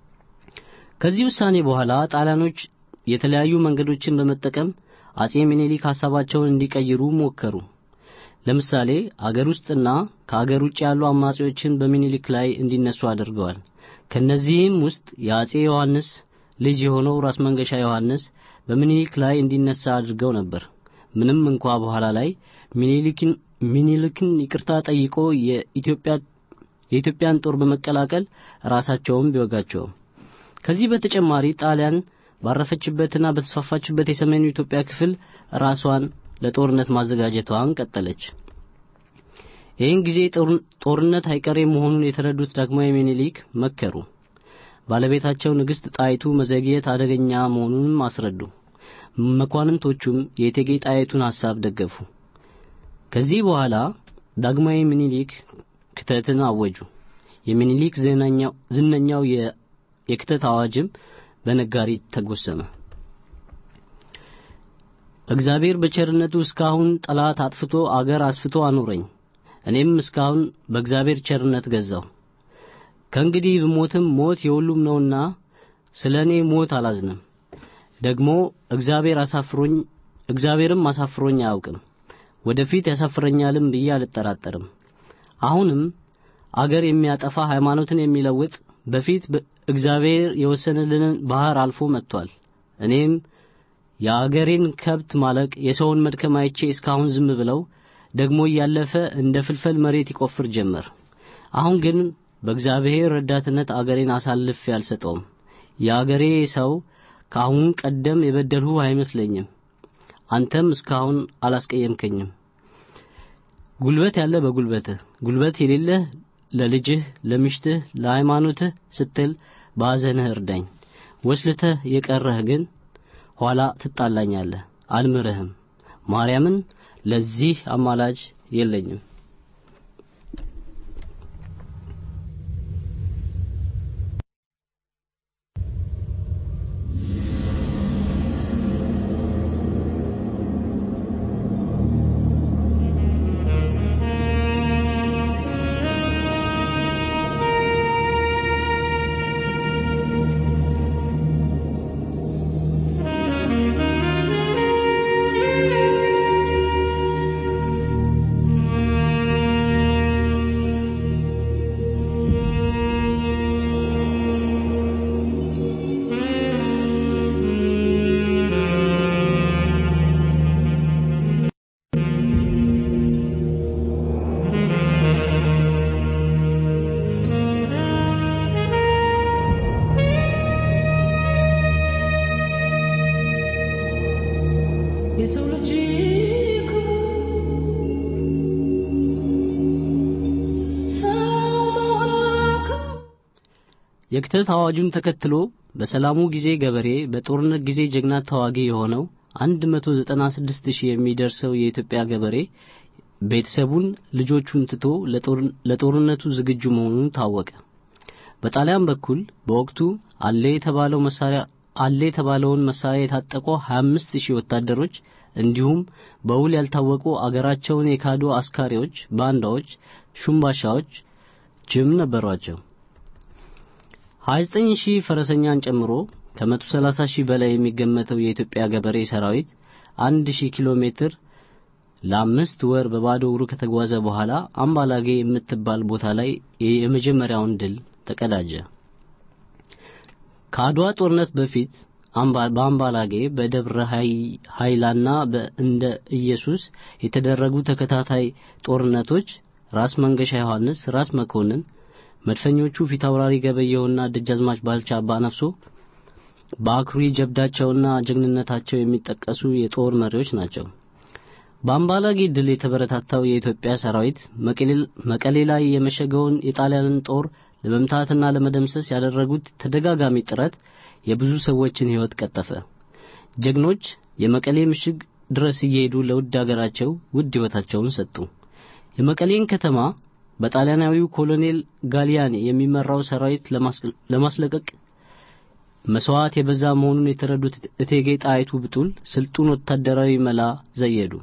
ከዚህ ውሳኔ በኋላ ጣሊያኖች የተለያዩ መንገዶችን በመጠቀም አጼ ሚኒሊክ ሀሳባቸውን እንዲቀይሩ ሞከሩ። ለምሳሌ አገር ውስጥና ከአገር ውጭ ያሉ አማጺዎችን በሚኒሊክ ላይ እንዲነሱ አድርገዋል። ከነዚህም ውስጥ የአጼ ዮሐንስ ልጅ የሆነው ራስ መንገሻ ዮሐንስ በሚኒሊክ ላይ እንዲነሳ አድርገው ነበር። ምንም እንኳ በኋላ ላይ ሚኒሊክን ሚኒሊክን ይቅርታ ጠይቆ የኢትዮጵያ የኢትዮጵያን ጦር በመቀላቀል ራሳቸውም ቢወጋቸውም ከዚህ በተጨማሪ ጣሊያን ባረፈችበትና በተስፋፋችበት የሰሜኑ ኢትዮጵያ ክፍል ራሷን ለጦርነት ማዘጋጀቷን ቀጠለች። ይህን ጊዜ ጦርነት አይቀሬ መሆኑን የተረዱት ዳግማዊ ሚኒሊክ መከሩ። ባለቤታቸው ንግሥት ጣይቱ መዘግየት አደገኛ መሆኑንም አስረዱ። መኳንንቶቹም የእቴጌ ጣይቱን ሐሳብ ደገፉ። ከዚህ በኋላ ዳግማዊ ሚኒሊክ ክተትን አወጁ። የሚኒሊክ ዝነኛው የክተት አዋጅም በነጋሪት ተጎሰመ። እግዚአብሔር በቸርነቱ እስካሁን ጠላት አጥፍቶ አገር አስፍቶ አኖረኝ። እኔም እስካሁን በእግዚአብሔር ቸርነት ገዛው። ከእንግዲህ ብሞትም ሞት የሁሉም ነውና ስለ እኔ ሞት አላዝንም። ደግሞ እግዚአብሔር አሳፍሮኝ እግዚአብሔርም አሳፍሮኝ አያውቅም። ወደፊት ያሳፍረኛልም ብዬ አልጠራጠርም። አሁንም አገር የሚያጠፋ ሃይማኖትን የሚለውጥ በፊት እግዚአብሔር የወሰነልንን ባህር አልፎ መጥቷል። እኔም የአገሬን ከብት ማለቅ የሰውን መድከም አይቼ እስካሁን ዝም ብለው ደግሞ እያለፈ እንደ ፍልፈል መሬት ይቆፍር ጀመር። አሁን ግን በእግዚአብሔር ረዳትነት አገሬን አሳልፌ አልሰጠውም። የአገሬ ሰው ከአሁን ቀደም የበደልሁ አይመስለኝም። አንተም እስካሁን አላስቀየምከኝም። ጉልበት ያለ በጉልበትህ፣ ጉልበት የሌለህ ለልጅህ፣ ለሚስትህ፣ ለሃይማኖትህ ስትል በሐዘንህ እርዳኝ። ወስልተህ የቀረህ ግን ኋላ ትጣላኛለህ፣ አልምርህም። ማርያምን ለዚህ አማላጅ የለኝም። የሰው ልጅ የክተት አዋጁን ተከትሎ በሰላሙ ጊዜ ገበሬ በጦርነት ጊዜ ጀግና ተዋጊ የሆነው 196 ሺህ የሚደርሰው የኢትዮጵያ ገበሬ ቤተሰቡን ልጆቹን ትቶ ለጦርነቱ ዝግጁ መሆኑን ታወቀ። በጣሊያን በኩል በወቅቱ አለ የተባለው መሳሪያ አለ የተባለውን መሳሪያ የታጠቁ 25 ሺህ ወታደሮች እንዲሁም በውል ያልታወቁ አገራቸውን የካዱ አስካሪዎች፣ ባንዳዎች፣ ሹምባሻዎች ጅም ነበሯቸው። 29 ሺህ ፈረሰኛን ጨምሮ ከ130 ሺህ በላይ የሚገመተው የኢትዮጵያ ገበሬ ሰራዊት 1000 ኪሎ ሜትር ለአምስት ወር በባዶ እግሩ ከተጓዘ በኋላ አምባላጌ የምትባል ቦታ ላይ የመጀመሪያውን ድል ተቀዳጀ። ከአድዋ ጦርነት በፊት በአምባላጌ በደብረ ኃይላና በእንደ ኢየሱስ የተደረጉ ተከታታይ ጦርነቶች ራስ መንገሻ ዮሐንስ፣ ራስ መኮንን፣ መድፈኞቹ ፊታውራሪ ገበየውና ደጃዝማች ባልቻ አባነፍሶ በአኩሪ ጀብዳቸውና ጀግንነታቸው የሚጠቀሱ የጦር መሪዎች ናቸው። በአምባላጌ ድል የተበረታታው የኢትዮጵያ ሰራዊት መቀሌ ላይ የመሸገውን የጣሊያንን ጦር ለመምታትና ለመደምሰስ ያደረጉት ተደጋጋሚ ጥረት የብዙ ሰዎችን ሕይወት ቀጠፈ። ጀግኖች የመቀሌ ምሽግ ድረስ እየሄዱ ለውድ አገራቸው ውድ ሕይወታቸውን ሰጡ። የመቀሌን ከተማ በጣሊያናዊው ኮሎኔል ጋሊያኒ የሚመራው ሰራዊት ለማስለቀቅ መስዋዕት የበዛ መሆኑን የተረዱት እቴጌ ጣይቱ ብጡል ስልጡን ወታደራዊ መላ ዘየዱ።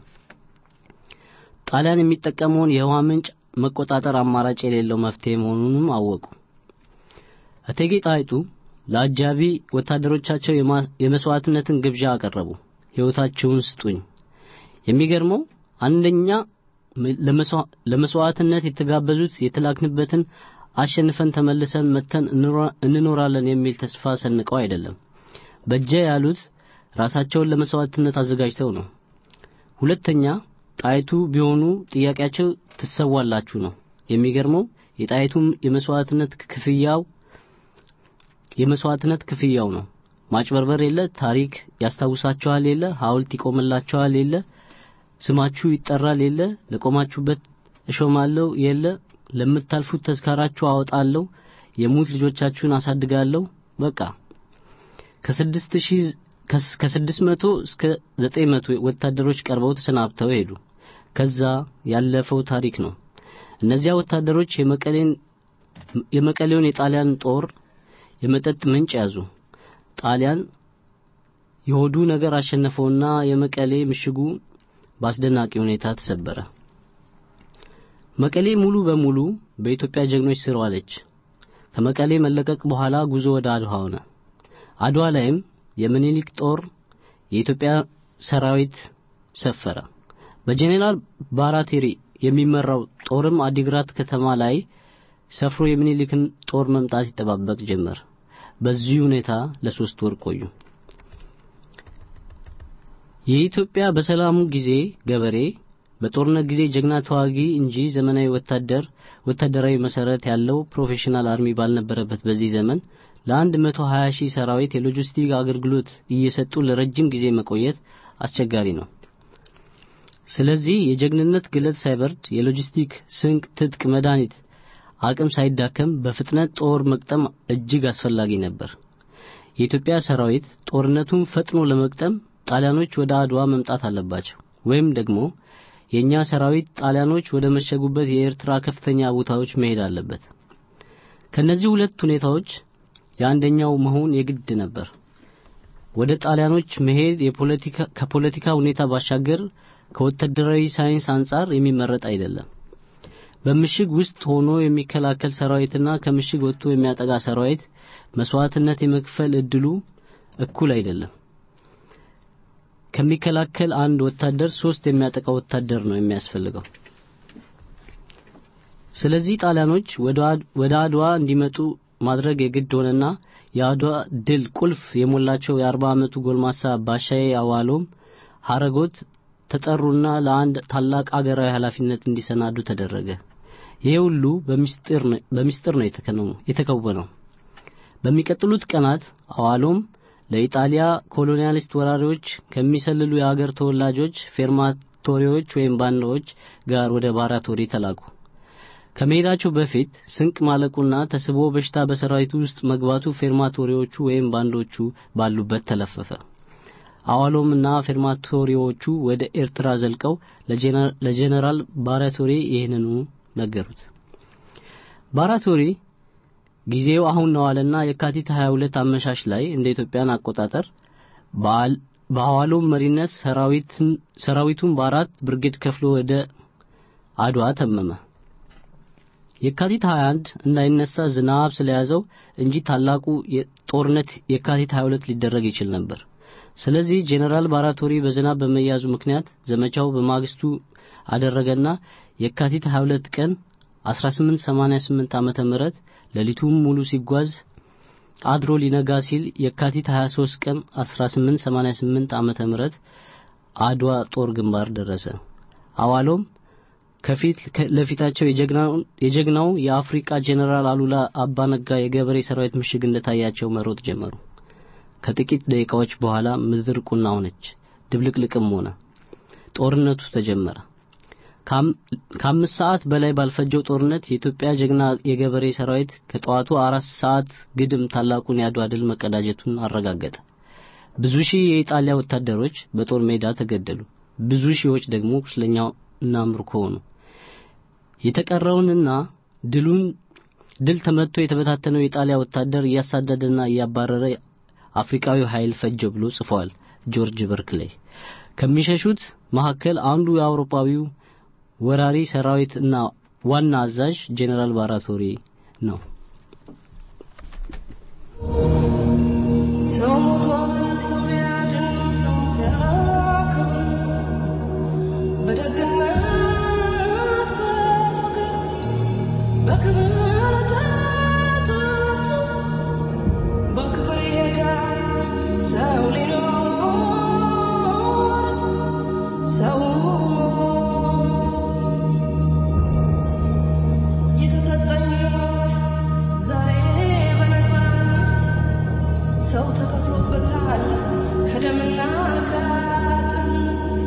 ጣሊያን የሚጠቀመውን የውሃ ምንጭ መቆጣጠር አማራጭ የሌለው መፍትሄ መሆኑንም አወቁ። እቴጌ ጣይቱ ለአጃቢ ወታደሮቻቸው የመስዋዕትነትን ግብዣ አቀረቡ። ሕይወታችሁን ስጡኝ። የሚገርመው አንደኛ ለመስዋዕትነት የተጋበዙት የተላክንበትን አሸንፈን ተመልሰን መተን እንኖራለን የሚል ተስፋ ሰንቀው አይደለም። በጀ ያሉት ራሳቸውን ለመስዋዕትነት አዘጋጅተው ነው። ሁለተኛ ጣይቱ ቢሆኑ ጥያቄያቸው ትሰዋላችሁ ነው። የሚገርመው የጣይቱም የመስዋዕትነት ክፍያው የመስዋዕትነት ክፍያው ነው። ማጭበርበር የለ፣ ታሪክ ያስታውሳችኋል የለ፣ ሐውልት ይቆምላችኋል የለ፣ ስማችሁ ይጠራል የለ፣ ለቆማችሁበት እሾማለሁ የለ፣ ለምታልፉት ተዝካራችሁ አወጣለሁ፣ የሙት ልጆቻችሁን አሳድጋለሁ። በቃ ከስድስት ሺህ ከስድስት መቶ እስከ ዘጠኝ መቶ ወታደሮች ቀርበው ተሰናብተው ሄዱ። ከዛ ያለፈው ታሪክ ነው። እነዚያ ወታደሮች የመቀሌን የመቀሌውን የጣሊያን ጦር የመጠጥ ምንጭ ያዙ። ጣሊያን የሆዱ ነገር አሸነፈውና የመቀሌ ምሽጉ በአስደናቂ ሁኔታ ተሰበረ። መቀሌ ሙሉ በሙሉ በኢትዮጵያ ጀግኖች ስር ዋለች። ከመቀሌ መለቀቅ በኋላ ጉዞ ወደ አድዋ ሆነ። አድዋ ላይም የምኒልክ ጦር የኢትዮጵያ ሰራዊት ሰፈረ። በጄኔራል ባራቴሪ የሚመራው ጦርም አዲግራት ከተማ ላይ ሰፍሮ የሚኒሊክን ጦር መምጣት ይጠባበቅ ጀመር። በዚህ ሁኔታ ለሶስት ወር ቆዩ። የኢትዮጵያ በሰላሙ ጊዜ ገበሬ በጦርነት ጊዜ ጀግና ተዋጊ እንጂ ዘመናዊ ወታደር ወታደራዊ መሰረት ያለው ፕሮፌሽናል አርሚ ባልነበረበት በዚህ ዘመን ለአንድ መቶ ሀያ ሺህ ሰራዊት የሎጂስቲክ አገልግሎት እየሰጡ ለረጅም ጊዜ መቆየት አስቸጋሪ ነው። ስለዚህ የጀግንነት ግለት ሳይበርድ የሎጂስቲክ ስንቅ፣ ትጥቅ፣ መድኃኒት አቅም ሳይዳከም በፍጥነት ጦር መቅጠም እጅግ አስፈላጊ ነበር። የኢትዮጵያ ሰራዊት ጦርነቱን ፈጥኖ ለመቅጠም ጣሊያኖች ወደ አድዋ መምጣት አለባቸው ወይም ደግሞ የእኛ ሰራዊት ጣሊያኖች ወደ መሸጉበት የኤርትራ ከፍተኛ ቦታዎች መሄድ አለበት። ከነዚህ ሁለት ሁኔታዎች የአንደኛው መሆን የግድ ነበር። ወደ ጣሊያኖች መሄድ የፖለቲካ ከፖለቲካ ሁኔታ ባሻገር ከወታደራዊ ሳይንስ አንጻር የሚመረጥ አይደለም። በምሽግ ውስጥ ሆኖ የሚከላከል ሰራዊትና ከምሽግ ወጥቶ የሚያጠቃ ሰራዊት መስዋዕትነት የመክፈል እድሉ እኩል አይደለም። ከሚከላከል አንድ ወታደር ሶስት የሚያጠቃ ወታደር ነው የሚያስፈልገው። ስለዚህ ጣሊያኖች ወደ አድዋ እንዲመጡ ማድረግ የግድ ሆነና የአድዋ ድል ቁልፍ የሞላቸው የአርባ ዓመቱ ጎልማሳ ባሻዬ አዋሎም ሀረጎት ተጠሩና ለአንድ ታላቅ አገራዊ ኃላፊነት እንዲሰናዱ ተደረገ። ይሄ ሁሉ በሚስጥር ነው የተከወነው። በሚቀጥሉት ቀናት አዋሎም ለኢጣሊያ ኮሎኒያሊስት ወራሪዎች ከሚሰልሉ የአገር ተወላጆች ፌርማቶሪዎች ወይም ባንዳዎች ጋር ወደ ባራቶሪ ተላኩ። ከመሄዳቸው በፊት ስንቅ ማለቁና ተስቦ በሽታ በሰራዊቱ ውስጥ መግባቱ ፌርማቶሪዎቹ ወይም ባንዶቹ ባሉበት ተለፈፈ። አዋሎምና ፌርማቶሪዎቹ ወደ ኤርትራ ዘልቀው ለጄኔራል ባራቶሪ ይህንኑ ነገሩት። ባራቶሪ ጊዜው አሁን ነው አለና የካቲት 22 አመሻሽ ላይ እንደ ኢትዮጵያን አቆጣጠር በአዋሎም መሪነት ሰራዊቱን በአራት ብርጌድ ከፍሎ ወደ አድዋ ተመመ። የካቲት 21 እንዳይነሳ ዝናብ ስለያዘው እንጂ ታላቁ ጦርነት የካቲት 22 ሊደረግ ይችል ነበር። ስለዚህ ጄኔራል ባራቶሪ በዝናብ በመያዙ ምክንያት ዘመቻው በማግስቱ አደረገና የካቲት 22 ቀን 1888 ዓመተ ምህረት ሌሊቱን ሙሉ ሲጓዝ አድሮ ሊነጋ ሲል የካቲት 23 ቀን 1888 ዓመተ ምህረት አድዋ ጦር ግንባር ደረሰ። አዋሎም ከፊት ለፊታቸው የጀግናው የአፍሪካ ጄኔራል አሉላ አባነጋ የገበሬ ሰራዊት ምሽግ እንደታያቸው መሮጥ ጀመሩ። ከጥቂት ደቂቃዎች በኋላ ምድር ቁና ሆነች፣ ድብልቅልቅም ሆነ። ጦርነቱ ተጀመረ። ከአምስት ሰዓት በላይ ባልፈጀው ጦርነት የኢትዮጵያ ጀግና የገበሬ ሰራዊት ከጠዋቱ አራት ሰዓት ግድም ታላቁን የአድዋ ድል መቀዳጀቱን አረጋገጠ። ብዙ ሺህ የኢጣሊያ ወታደሮች በጦር ሜዳ ተገደሉ። ብዙ ሺዎች ደግሞ ቁስለኛና ምርኮ ሆኑ። የተቀረውንና ድሉን ድል ተመትቶ የተበታተነው የኢጣሊያ ወታደር እያሳደደና እያባረረ አፍሪካዊ ኃይል ፈጀው ብሎ ጽፏል ጆርጅ በርክሌይ። ከሚሸሹት መካከል አንዱ የአውሮፓዊው ወራሪ ሰራዊት እና ዋና አዛዥ ጄኔራል ባራቶሪ ነው። ሰው ሞቷል፣ ሰው ሊያድን ሰው ሲያከብር በደግነት በፍቅር በክብር ተጠርቶ በክብር ይሄዳል ሰው ሊኖር ሰው ሞቶ የተሰጠኝ ሕይወት ዛሬ በነፃነት ሰው ተከፍሎበታል ከደምና ከአጥንት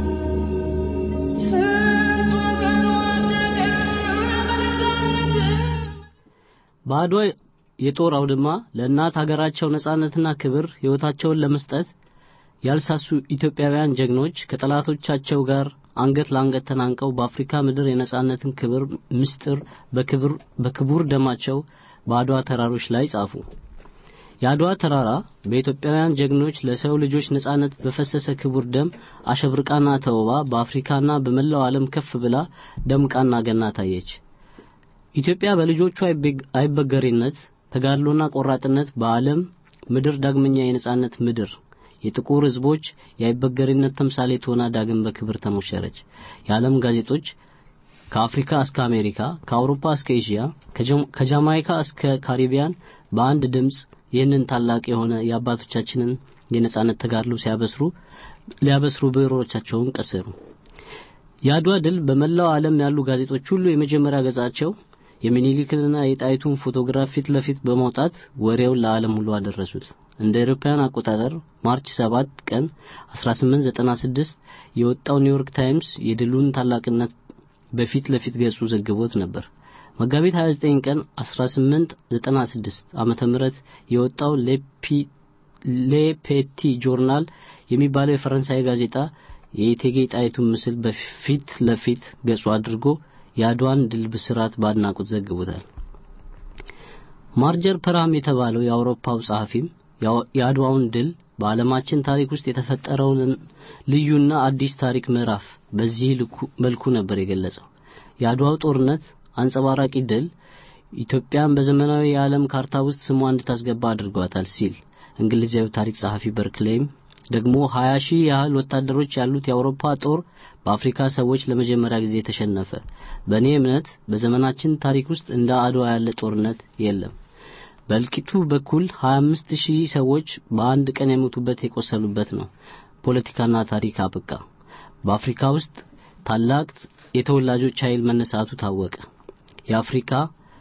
ስንት ወገን ወደቀ በነፃነት በአድዋ የጦር አውድማ ለእናት ሀገራቸው ነጻነትና ክብር ሕይወታቸውን ለመስጠት ያልሳሱ ኢትዮጵያውያን ጀግኖች ከጠላቶቻቸው ጋር አንገት ለአንገት ተናንቀው በአፍሪካ ምድር የነጻነትን ክብር ምስጢር በክብር በክቡር ደማቸው በአድዋ ተራሮች ላይ ጻፉ። የአድዋ ተራራ በኢትዮጵያውያን ጀግኖች ለሰው ልጆች ነጻነት በፈሰሰ ክቡር ደም አሸብርቃና ተውባ በአፍሪካና በመላው ዓለም ከፍ ብላ ደምቃና ገና ታየች። ኢትዮጵያ በልጆቿ አይበገሬነት ተጋድሎና ቆራጥነት በዓለም ምድር ዳግመኛ የነጻነት ምድር የጥቁር ሕዝቦች የአይበገሬነት ተምሳሌት ሆና ዳግም በክብር ተሞሸረች። የዓለም ጋዜጦች ከአፍሪካ እስከ አሜሪካ፣ ከአውሮፓ እስከ ኤዥያ፣ ከጀም- ከጃማይካ እስከ ካሪቢያን በአንድ ድምፅ ይህንን ታላቅ የሆነ የአባቶቻችንን የነጻነት ተጋድሎ ሲያበስሩ ሊያበስሩ ብዕሮቻቸውን ቀሰሩ። የአድዋ ድል በመላው ዓለም ያሉ ጋዜጦች ሁሉ የመጀመሪያ ገጻቸው የሚኒሊክንና የጣይቱን ፎቶግራፍ ፊት ለፊት በማውጣት ወሬውን ለዓለም ሁሉ አደረሱት። እንደ አውሮፓውያን አቆጣጠር ማርች 7 ቀን 1896 የወጣው ኒውዮርክ ታይምስ የድሉን ታላቅነት በፊት ለፊት ገጹ ዘግቦት ነበር። መጋቢት 29 ቀን 1896 ዓመተ ምህረት የወጣው ሌፒ- ሌፔቲ ጆርናል የሚባለው የፈረንሳይ ጋዜጣ የእቴጌ ጣይቱን ምስል በፊት ለፊት ገጹ አድርጎ የአድዋን ድል ብስራት በአድናቆት ዘግቦታል። ማርጀር ፐርሃም የተባለው የአውሮፓው ጸሐፊም ያው- የአድዋውን ድል በዓለማችን ታሪክ ውስጥ የተፈጠረውን ልዩና አዲስ ታሪክ ምዕራፍ በዚህ ልኩ- መልኩ ነበር የገለጸው። የአድዋው ጦርነት አንጸባራቂ ድል ኢትዮጵያን በዘመናዊ የዓለም ካርታ ውስጥ ስሟ እንድታስገባ አድርጓታል ሲል እንግሊዛዊ ታሪክ ጸሐፊ በርክሌይም ደግሞ 20 ሺህ ያህል ወታደሮች ያሉት የአውሮፓ ጦር በአፍሪካ ሰዎች ለመጀመሪያ ጊዜ ተሸነፈ። በእኔ እምነት በዘመናችን ታሪክ ውስጥ እንደ አድዋ ያለ ጦርነት የለም። በእልቂቱ በኩል 25 ሺህ ሰዎች በአንድ ቀን የሞቱበት የቆሰሉበት ነው። ፖለቲካና ታሪክ አበቃ። በአፍሪካ ውስጥ ታላቅ የተወላጆች ኃይል መነሳቱ ታወቀ። የአፍሪካ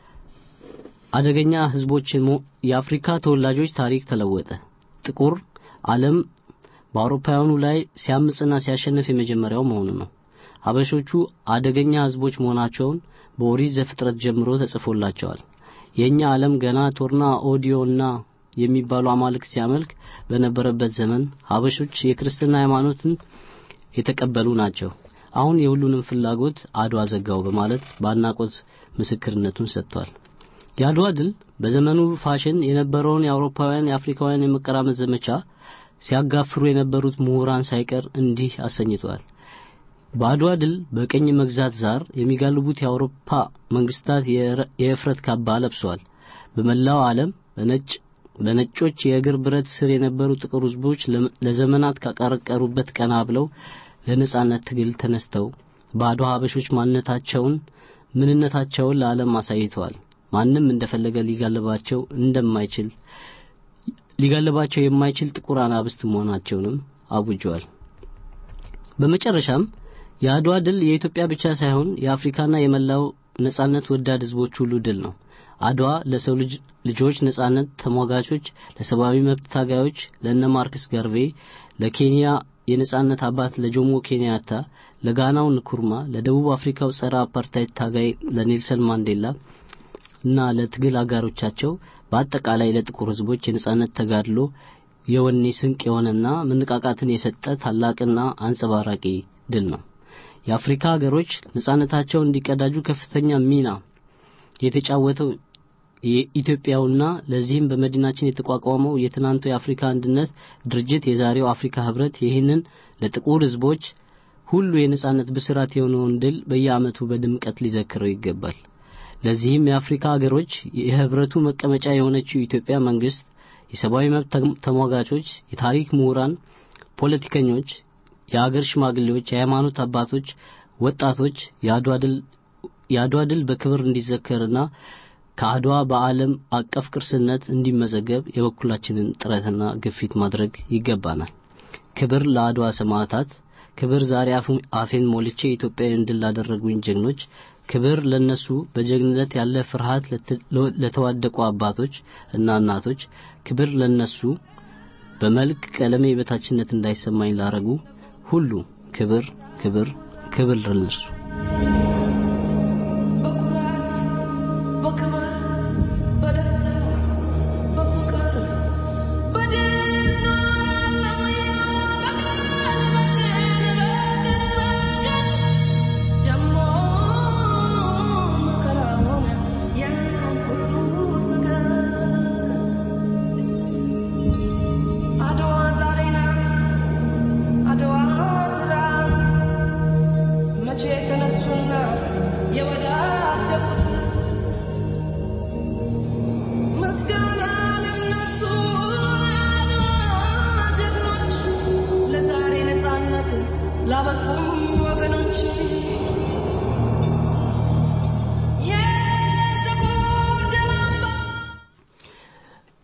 አደገኛ ህዝቦችን ሞ- የአፍሪካ ተወላጆች ታሪክ ተለወጠ። ጥቁር ዓለም በአውሮፓውያኑ ላይ ሲያምጽና ሲያሸንፍ የመጀመሪያው መሆኑ ነው። ሀበሾቹ አደገኛ ህዝቦች መሆናቸውን በኦሪት ዘፍጥረት ጀምሮ ተጽፎላቸዋል። የእኛ ዓለም ገና ቶርና ኦዲዮና የሚባሉ አማልክት ሲያመልክ በነበረበት ዘመን ሀበሾች የክርስትና ሃይማኖትን የተቀበሉ ናቸው። አሁን የሁሉንም ፍላጎት አድዋ ዘጋው በማለት በአድናቆት ምስክርነቱን ሰጥቷል። የአድዋ ድል በዘመኑ ፋሽን የነበረውን የአውሮፓውያን የአፍሪካውያን የመቀራመት ዘመቻ ሲያጋፍሩ የነበሩት ምሁራን ሳይቀር እንዲህ አሰኝተዋል። በአድዋ ድል በቀኝ መግዛት ዛር የሚጋልቡት የአውሮፓ መንግስታት የረ- የእፍረት ካባ ለብሰዋል። በመላው ዓለም በነጭ በነጮች የእግር ብረት ስር የነበሩ ጥቁር ህዝቦች ለም- ለዘመናት ካቀረቀሩበት ቀና ብለው ለነጻነት ትግል ተነስተው ባዶ ሀበሾች ማንነታቸውን ምንነታቸውን ለዓለም አሳይተዋል። ማንም እንደፈለገ ሊጋልባቸው እንደማይችል ሊጋልባቸው የማይችል ጥቁር አናብስት መሆናቸውንም አውጀዋል። በመጨረሻም የአድዋ ድል የኢትዮጵያ ብቻ ሳይሆን የአፍሪካና የመላው ነጻነት ወዳድ ህዝቦች ሁሉ ድል ነው። አድዋ ለሰው ልጅ ልጆች ነጻነት ተሟጋቾች፣ ለሰብአዊ መብት ታጋዮች፣ ለእነ ማርክስ ጋርቬ፣ ለኬንያ የነጻነት አባት ለጆሞ ኬንያታ፣ ለጋናው ንኩርማ፣ ለደቡብ አፍሪካው ጸረ አፓርታይድ ታጋይ ለኔልሰን ማንዴላ እና ለትግል አጋሮቻቸው በአጠቃላይ ለጥቁር ህዝቦች የነጻነት ተጋድሎ የወኔ ስንቅ የሆነና መነቃቃትን የሰጠ ታላቅና አንጸባራቂ ድል ነው። የአፍሪካ ሀገሮች ነጻነታቸውን እንዲቀዳጁ ከፍተኛ ሚና የተጫወተው የኢትዮጵያውና ለዚህም በመዲናችን የተቋቋመው የትናንቱ የአፍሪካ አንድነት ድርጅት የዛሬው አፍሪካ ህብረት ይህንን ለጥቁር ህዝቦች ሁሉ የነጻነት ብስራት የሆነውን ድል በየዓመቱ በድምቀት ሊዘክረው ይገባል። ለዚህም የአፍሪካ ሀገሮች የህብረቱ መቀመጫ የሆነችው ኢትዮጵያ መንግስት፣ የሰብአዊ መብት ተም- ተሟጋቾች፣ የታሪክ ምሁራን፣ ፖለቲከኞች፣ የአገር ሽማግሌዎች፣ የሃይማኖት አባቶች፣ ወጣቶች የአድዋ ድል የአድዋ ድል በክብር እንዲዘከርና ከአድዋ በዓለም አቀፍ ቅርስነት እንዲመዘገብ የበኩላችንን ጥረትና ግፊት ማድረግ ይገባናል። ክብር ለአድዋ ሰማዕታት፣ ክብር ዛሬ አፉ- አፌን ሞልቼ ኢትዮጵያውያን ድል ላደረጉኝ ጀግኖች፣ ክብር ለነሱ በጀግንነት ያለ ፍርሃት ለተ- ለተዋደቁ አባቶች እና እናቶች፣ ክብር ለነሱ በመልክ ቀለሜ የበታችነት እንዳይሰማኝ ላረጉ ሁሉ ክብር ክብር ክብር ለነሱ። በኩራት በክብር በደስታ በፍቅር በድል ኖራለሁ በቀን በቀን በቀን ደሞ መከራውን ያን ሁሉ ስቀቀን አድዋ ዛሬ ናት አድዋ ትላንት መቼ ተነሱና የወዳደቁት ምስጋና ለነሱ የአድዋ ጀግኖች ለዛሬ ነጻነት ላበቁም ወገኖች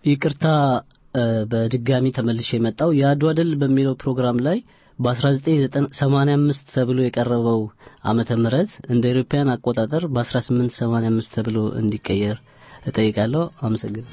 ይቅርታ እ፣ በድጋሚ ተመልሼ የመጣው የአድዋ ድል በሚለው ፕሮግራም ላይ በ1985 ተብሎ የቀረበው ዓመተ ምህረት እንደ አውሮፓውያን አቆጣጠር በ1885 ተብሎ እንዲቀየር እጠይቃለሁ። አመሰግናለሁ።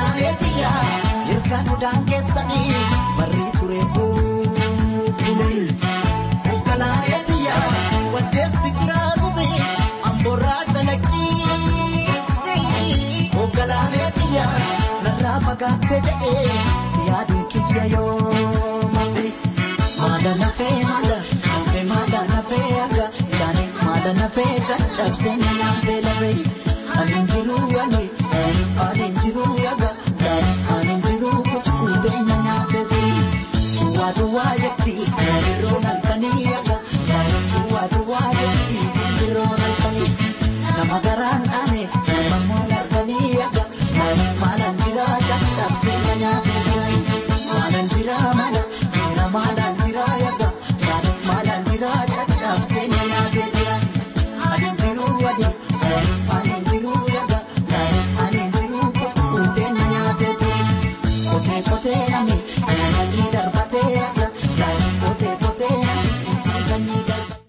Kan udaan keessanii barrii ture buulee. Maala nafee caccabsee na nyaatee lafee. Ani jiru wali, ani jiru yaga, ani jiru kutuutee na nyaatee fi. Duwwaa duwwaa jetti, yeroo halkanii yaga, duwwaa duwwaa jetti, yeroo halkanii. Nama garaan dhaane, nama moon halkanii yaga, maalan jira caccabsee na nyaatee fi. Maalan jira mala, jira maalan jira yaga, maalan jira caccabsee na nyaatee fi. Ani jiru wali, ani jiru yaga, ani jiru kutuutee na nyaatee fi. Kotee kotee nami, ciisanii darbatee yaga, kotee kotee nami, ciisanii darbatee.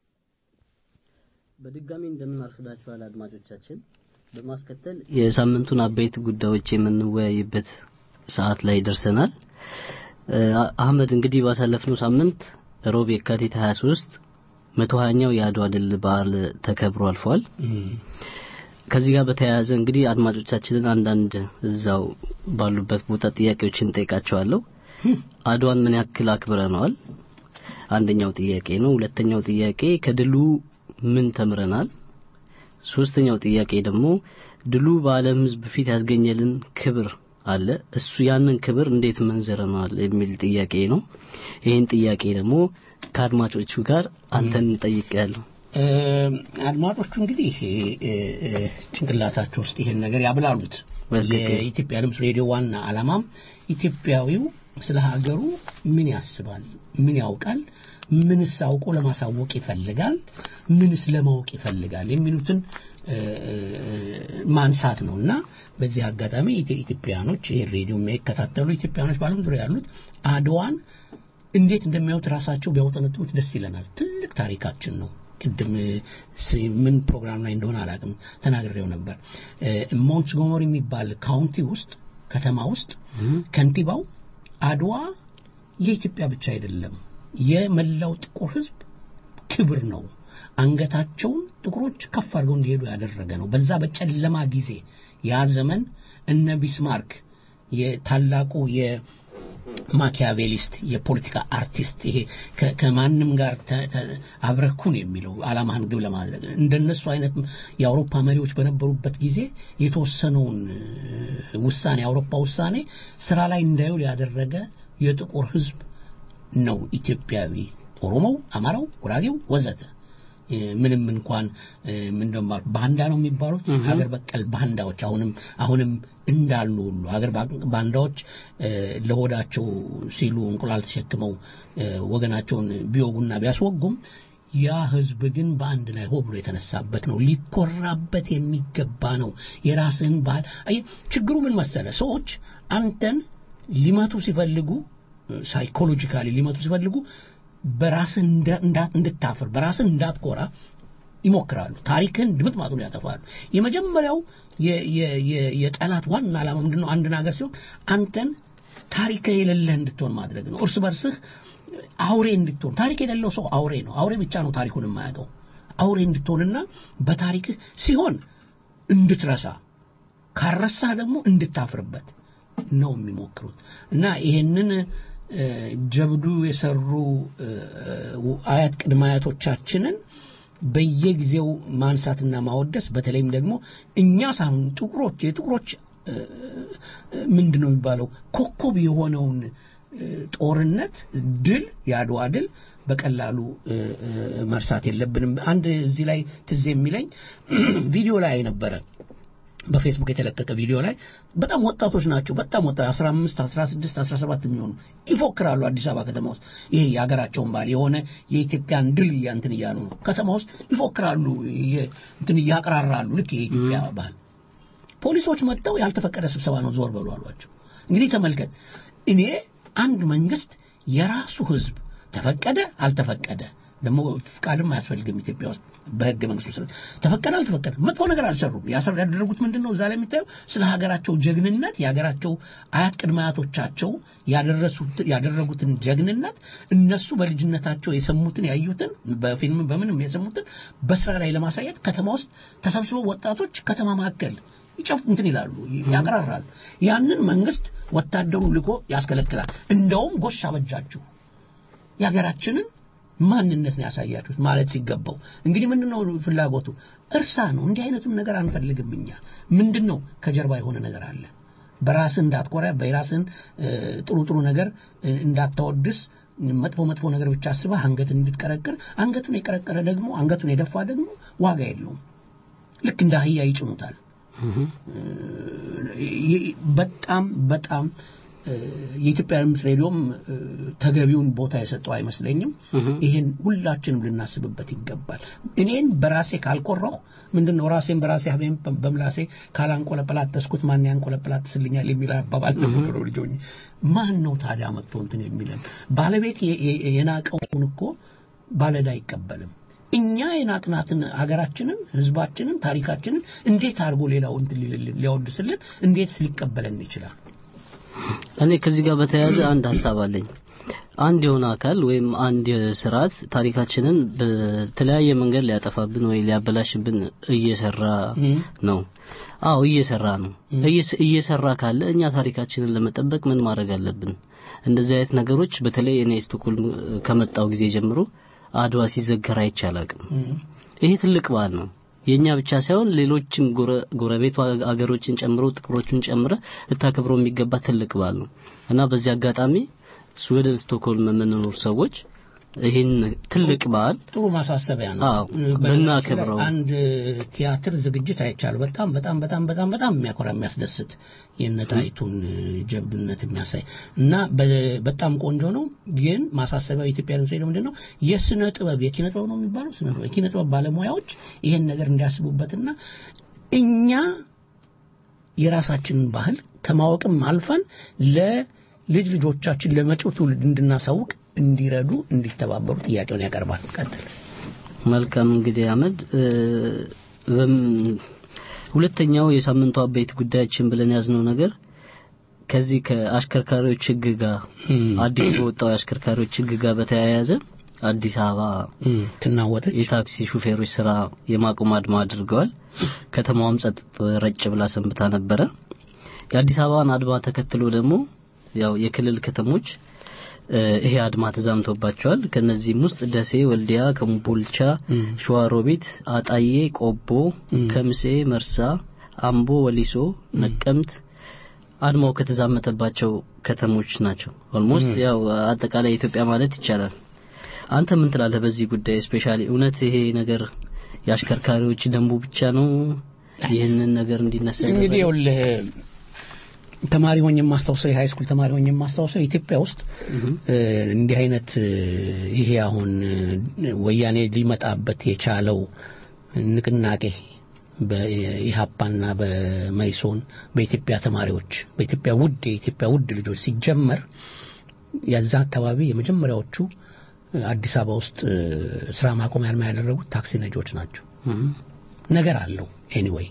በድጋሚ እንደምን አርፍዳችኋል አድማጮቻችን። በማስከተል የሳምንቱን አበይት ጉዳዮች የምንወያይበት ሰዓት ላይ ደርሰናል። እ፣ አህመድ እንግዲህ ባሳለፍነው ሳምንት ሮብ የካቲት 23 መቶ ሀያኛው የአድዋ ድል በዓል ተከብሮ አልፏል። ከዚህ ጋር በተያያዘ እንግዲህ አድማጮቻችንን አንዳንድ እዛው ባሉበት ቦታ ጥያቄዎችን ጠይቃቸዋለሁ። አድዋን ምን ያክል አክብረነዋል? አንደኛው ጥያቄ ነው። ሁለተኛው ጥያቄ ከድሉ ምን ተምረናል? ሶስተኛው ጥያቄ ደግሞ ድሉ በዓለም ሕዝብ ፊት ያስገኘልን ክብር አለ። እሱ ያንን ክብር እንዴት መንዘረነዋል የሚል ጥያቄ ነው። ይህን ጥያቄ ደግሞ ከአድማጮቹ ጋር አንተን እንጠይቃለሁ። እ፣ አድማጮቹ እንግዲህ እ፣ እ፣ እ፣ ጭንቅላታቸው ውስጥ ይሄን ነገር ያብላሉት። በትክክል። የኢትዮጵያ ድምፅ ሬዲዮ ዋና ዓላማም ኢትዮጵያዊው ስለ ሀገሩ ምን ያስባል፣ ምን ያውቃል፣ ምንስ አውቆ ለማሳወቅ ይፈልጋል፣ ምንስ ለማወቅ ይፈልጋል የሚሉትን እ፣ እ፣ ማንሳት ነው እና በዚህ አጋጣሚ ኢትዮ- ኢትዮጵያኖች ይህ ሬዲዮ የሚከታተሉ ኢትዮጵያኖች በዓለም ዙሪያ ያሉት አድዋን እንዴት እንደሚያዩት ራሳቸው ቢያውጠነጥኑት ደስ ይለናል። ትልቅ ታሪካችን ነው። ቅድም እ፣ ስ- ምን ፕሮግራም ላይ እንደሆነ አላውቅም ተናግሬው ነበር። ሞንትጎመሪ የሚባል ካውንቲ ውስጥ ከተማ ውስጥ ከንቲባው አድዋ የኢትዮጵያ ብቻ አይደለም የመላው ጥቁር ሕዝብ ክብር ነው። አንገታቸውን ጥቁሮች ከፍ አድርገው እንዲሄዱ ያደረገ ነው። በዛ በጨለማ ጊዜ ያ ዘመን እነ ቢስማርክ የታላቁ የማኪያቬሊስት የፖለቲካ አርቲስት ይሄ ከ- ከማንም ጋር ተ- ተ- አብረኩን የሚለው ዓላማህን ግብ ለማድረግ እንደነሱ አይነት የአውሮፓ መሪዎች በነበሩበት ጊዜ የተወሰነውን እ፣ ውሳኔ የአውሮፓ ውሳኔ ስራ ላይ እንዳይውል ያደረገ የጥቁር ህዝብ ነው ኢትዮጵያዊ ኦሮሞው፣ አማራው፣ ጉራጌው ወዘተ እ፣ ምንም እንኳን እ፣ ምንድነው የሚባሉት ባንዳ ነው የሚባሉት ሀገር በቀል ባንዳዎች አሁንም አሁንም እንዳሉ ሁሉ ሀገር ባ- ባንዳዎች እ፣ ለሆዳቸው ሲሉ እንቁላል ተሸክመው እ፣ ወገናቸውን ቢወጉና ቢያስወጉም ያ ህዝብ ግን በአንድ ላይ ሆ ብሎ የተነሳበት ነው። ሊኮራበት የሚገባ ነው። የራስህን ባህል አየህ፣ ችግሩ ምን መሰለ? ሰዎች አንተን ሊመቱ ሲፈልጉ ሳይኮሎጂካሊ ሊመቱ ሲፈልጉ በራስህ እንደ- እንዳ- እንድታፍር በራስህ እንዳትኮራ ይሞክራሉ። ታሪክህን ድምጥማጡን ያጠፋሉ። የመጀመሪያው የ- የ- የ- የጠላት ዋና ዓላማ ምንድን ነው? አንድን ሀገር ሲሆን አንተን ታሪክ የሌለህ እንድትሆን ማድረግ ነው። እርስ በርስህ አውሬ እንድትሆን። ታሪክ የሌለው ሰው አውሬ ነው። አውሬ ብቻ ነው ታሪኩን የማያውቀው። አውሬ እንድትሆንና በታሪክህ ሲሆን እንድትረሳ ካረሳህ ደግሞ እንድታፍርበት ነው የሚሞክሩት እና ይሄንን እ፣ ጀብዱ የሰሩ እ፣ አያት ቅድመ አያቶቻችንን በየጊዜው ማንሳትና ማወደስ በተለይም ደግሞ እኛ ሳይሆን ጥቁሮች የጥቁሮች እ፣ ምንድን ነው የሚባለው ኮከብ የሆነውን እ፣ ጦርነት ድል የአድዋ ድል በቀላሉ እ፣ እ፣ መርሳት የለብንም። አንድ እዚህ ላይ ትዝ የሚለኝ ቪዲዮ ላይ ነበረ በፌስቡክ የተለቀቀ ቪዲዮ ላይ በጣም ወጣቶች ናቸው። በጣም ወጣት 15፣ 16፣ 17 የሚሆኑ ይፎክራሉ አዲስ አበባ ከተማ ውስጥ ይሄ የሀገራቸውን ባህል የሆነ የኢትዮጵያን ድል እያ- እንትን እያሉ ነው። ከተማ ውስጥ ይፎክራሉ፣ የ- እንትን እያቅራራሉ ልክ የኢትዮጵያ ባህል ፖሊሶች መጥተው ያልተፈቀደ ስብሰባ ነው ዞር በሉ አሏቸው። እንግዲህ ተመልከት፣ እኔ አንድ መንግስት የራሱ ህዝብ ተፈቀደ አልተፈቀደ ደግሞ ፍቃድም አያስፈልግም ኢትዮጵያ ውስጥ በህገ መንግስቱ መሰረት ተፈቀደ አልተፈቀደ መጥፎ ነገር አልሰሩም። ያሰሩ ያደረጉት ምንድን ነው? እዛ ላይ የሚታየው ስለ ሀገራቸው ጀግንነት የሀገራቸው አያት ቅድመ አያቶቻቸው ያደረሱት ያደረጉትን ጀግንነት እነሱ በልጅነታቸው የሰሙትን ያዩትን በፊልም በምንም የሰሙትን በስራ ላይ ለማሳየት ከተማ ውስጥ ተሰብስበው ወጣቶች ከተማ መካከል ይጨፍ እንትን ይላሉ፣ ያቀራራሉ። ያንን መንግስት ወታደሩ ልኮ ያስከለክላል። እንደውም ጎሽ አበጃችሁ የሀገራችንን ማንነት ነው ያሳያችሁት ማለት ሲገባው እንግዲህ ምንድን ነው ፍላጎቱ እርሳ ነው እንዲህ አይነቱን ነገር አንፈልግም እኛ ምንድን ነው ከጀርባ የሆነ ነገር አለ በራስህ እንዳትኮራ በራስህን እ፣ ጥሩ ጥሩ ነገር እ፣ እንዳታወድስ መጥፎ መጥፎ ነገር ብቻ አስበህ አንገትን እንድትቀረቅር አንገቱን የቀረቀረ ደግሞ አንገቱን የደፋ ደግሞ ዋጋ የለውም ልክ እንደ አህያ ይጭኑታል ይ- በጣም በጣም እ፣ የኢትዮጵያ ድምፅ ሬዲዮም እ፣ ተገቢውን ቦታ የሰጠው አይመስለኝም። ይህን ሁላችንም ልናስብበት ይገባል። እኔን በራሴ ካልቆራሁ ምንድን ነው ራሴን በራሴ ሀቤን በምላሴ ካላንቆለጰላተስኩት ማን ያንቆለጰላትስልኛል የሚል አባባል ነበረው ልጆኝ። ማን ነው ታዲያ መጥቶ እንትን የሚለን? ባለቤት የ- የ- የናቀውን እኮ ባለዕዳ አይቀበልም። እኛ የናቅናትን ሀገራችንን፣ ህዝባችንን፣ ታሪካችንን እንዴት አድርጎ ሌላው እንትን ሊልልን ሊያወድስልን እንዴት ሊቀበለን ይችላል? እኔ ከዚህ ጋር በተያያዘ አንድ ሀሳብ አለኝ። አንድ የሆነ አካል ወይም አንድ ስርዓት ታሪካችንን በተለያየ መንገድ ሊያጠፋብን ወይ ሊያበላሽብን እየሰራ ነው። አዎ እየሰራ ነው። እየስ- እየሰራ ካለ እኛ ታሪካችንን ለመጠበቅ ምን ማድረግ አለብን? እንደዚህ አይነት ነገሮች በተለይ እኔ ስቶክሆልም ከመጣው ጊዜ ጀምሮ አድዋ ሲዘከር አይቼ አላቅም። ይሄ ትልቅ በዓል ነው። የኛ ብቻ ሳይሆን ሌሎችም ጎረ- ጎረቤት አገሮችን ጨምሮ ጥቁሮችን ጨምረ ልታከብረው የሚገባ ትልቅ በዓል ነው እና በዚህ አጋጣሚ ስዊድን ስቶክሆልም የምንኖር ሰዎች ይህን ትልቅ በዓል ጥሩ ማሳሰቢያ ነው። አዎ፣ በነገራችን ብናከብረው። ላይ አንድ ቲያትር ዝግጅት አይቻለሁ። በጣም በጣም በጣም በጣም በጣም የሚያኮራ የሚያስደስት የነጣይቱን ጀብድነት የሚያሳይ እና በ- በጣም ቆንጆ ነው። ግን ማሳሰቢያው የኢትዮጵያ ድምፅ ሬዲዮ ምንድን ነው የስነ ጥበብ የኪነ ጥበብ ነው የሚባለው ስነ ጥበብ የኪነ ጥበብ ባለሙያዎች ይሄን ነገር እንዲያስቡበትና እኛ የራሳችንን ባህል ከማወቅም አልፈን ለልጅ ልጆቻችን ለመጪው ትውልድ እንድናሳውቅ እንዲረዱ እንዲተባበሩ ጥያቄውን ያቀርባል። ቀጥል። መልካም እንግዲህ አመድ እ፣ በም- ሁለተኛው የሳምንቱ አበይት ጉዳያችን ብለን ያዝነው ነገር ከዚህ ከአሽከርካሪዎች ሕግ ጋር አዲስ በወጣው የአሽከርካሪዎች ሕግ ጋር በተያያዘ አዲስ አበባ ትናወጠች። የታክሲ ሹፌሮች ስራ የማቆም አድማ አድርገዋል። ከተማዋም ጸጥ ረጭ ብላ ሰንብታ ነበረ። የአዲስ አበባን አድማ ተከትሎ ደግሞ ያው የክልል ከተሞች እ፣ ይሄ አድማ ተዛምቶባቸዋል። ከነዚህም ውስጥ ደሴ፣ ወልዲያ፣ ከምቦልቻ፣ ሸዋሮቢት፣ አጣዬ፣ ቆቦ፣ ከምሴ፣ መርሳ፣ አምቦ፣ ወሊሶ፣ ነቀምት አድማው ከተዛመተባቸው ከተሞች ናቸው። ኦልሞስት ያው አጠቃላይ ኢትዮጵያ ማለት ይቻላል። አንተ ምን ትላለህ በዚህ ጉዳይ? ስፔሻሊ እውነት ይሄ ነገር የአሽከርካሪዎች ደንቡ ብቻ ነው ይህንን ነገር እንዲነሳ እንግዲህ ያደረገው? ይኸውልህ ተማሪ ሆኜ የማስታውሰው የሃይ ስኩል ተማሪ ሆኜ የማስታውሰው ኢትዮጵያ ውስጥ እ፣ እንዲህ አይነት እ፣ ይሄ አሁን እ፣ ወያኔ ሊመጣበት የቻለው ንቅናቄ በኢሃፓና በመይሶን በኢትዮጵያ ተማሪዎች በኢትዮጵያ ውድ የኢትዮጵያ ውድ ልጆች ሲጀመር የዛ አካባቢ የመጀመሪያዎቹ እ፣ አዲስ አበባ ውስጥ እ፣ ስራ ማቆሚያ አድማ ያደረጉት ታክሲ ነጂዎች ናቸው። እህ፣ ነገር አለው ኤኒዌይ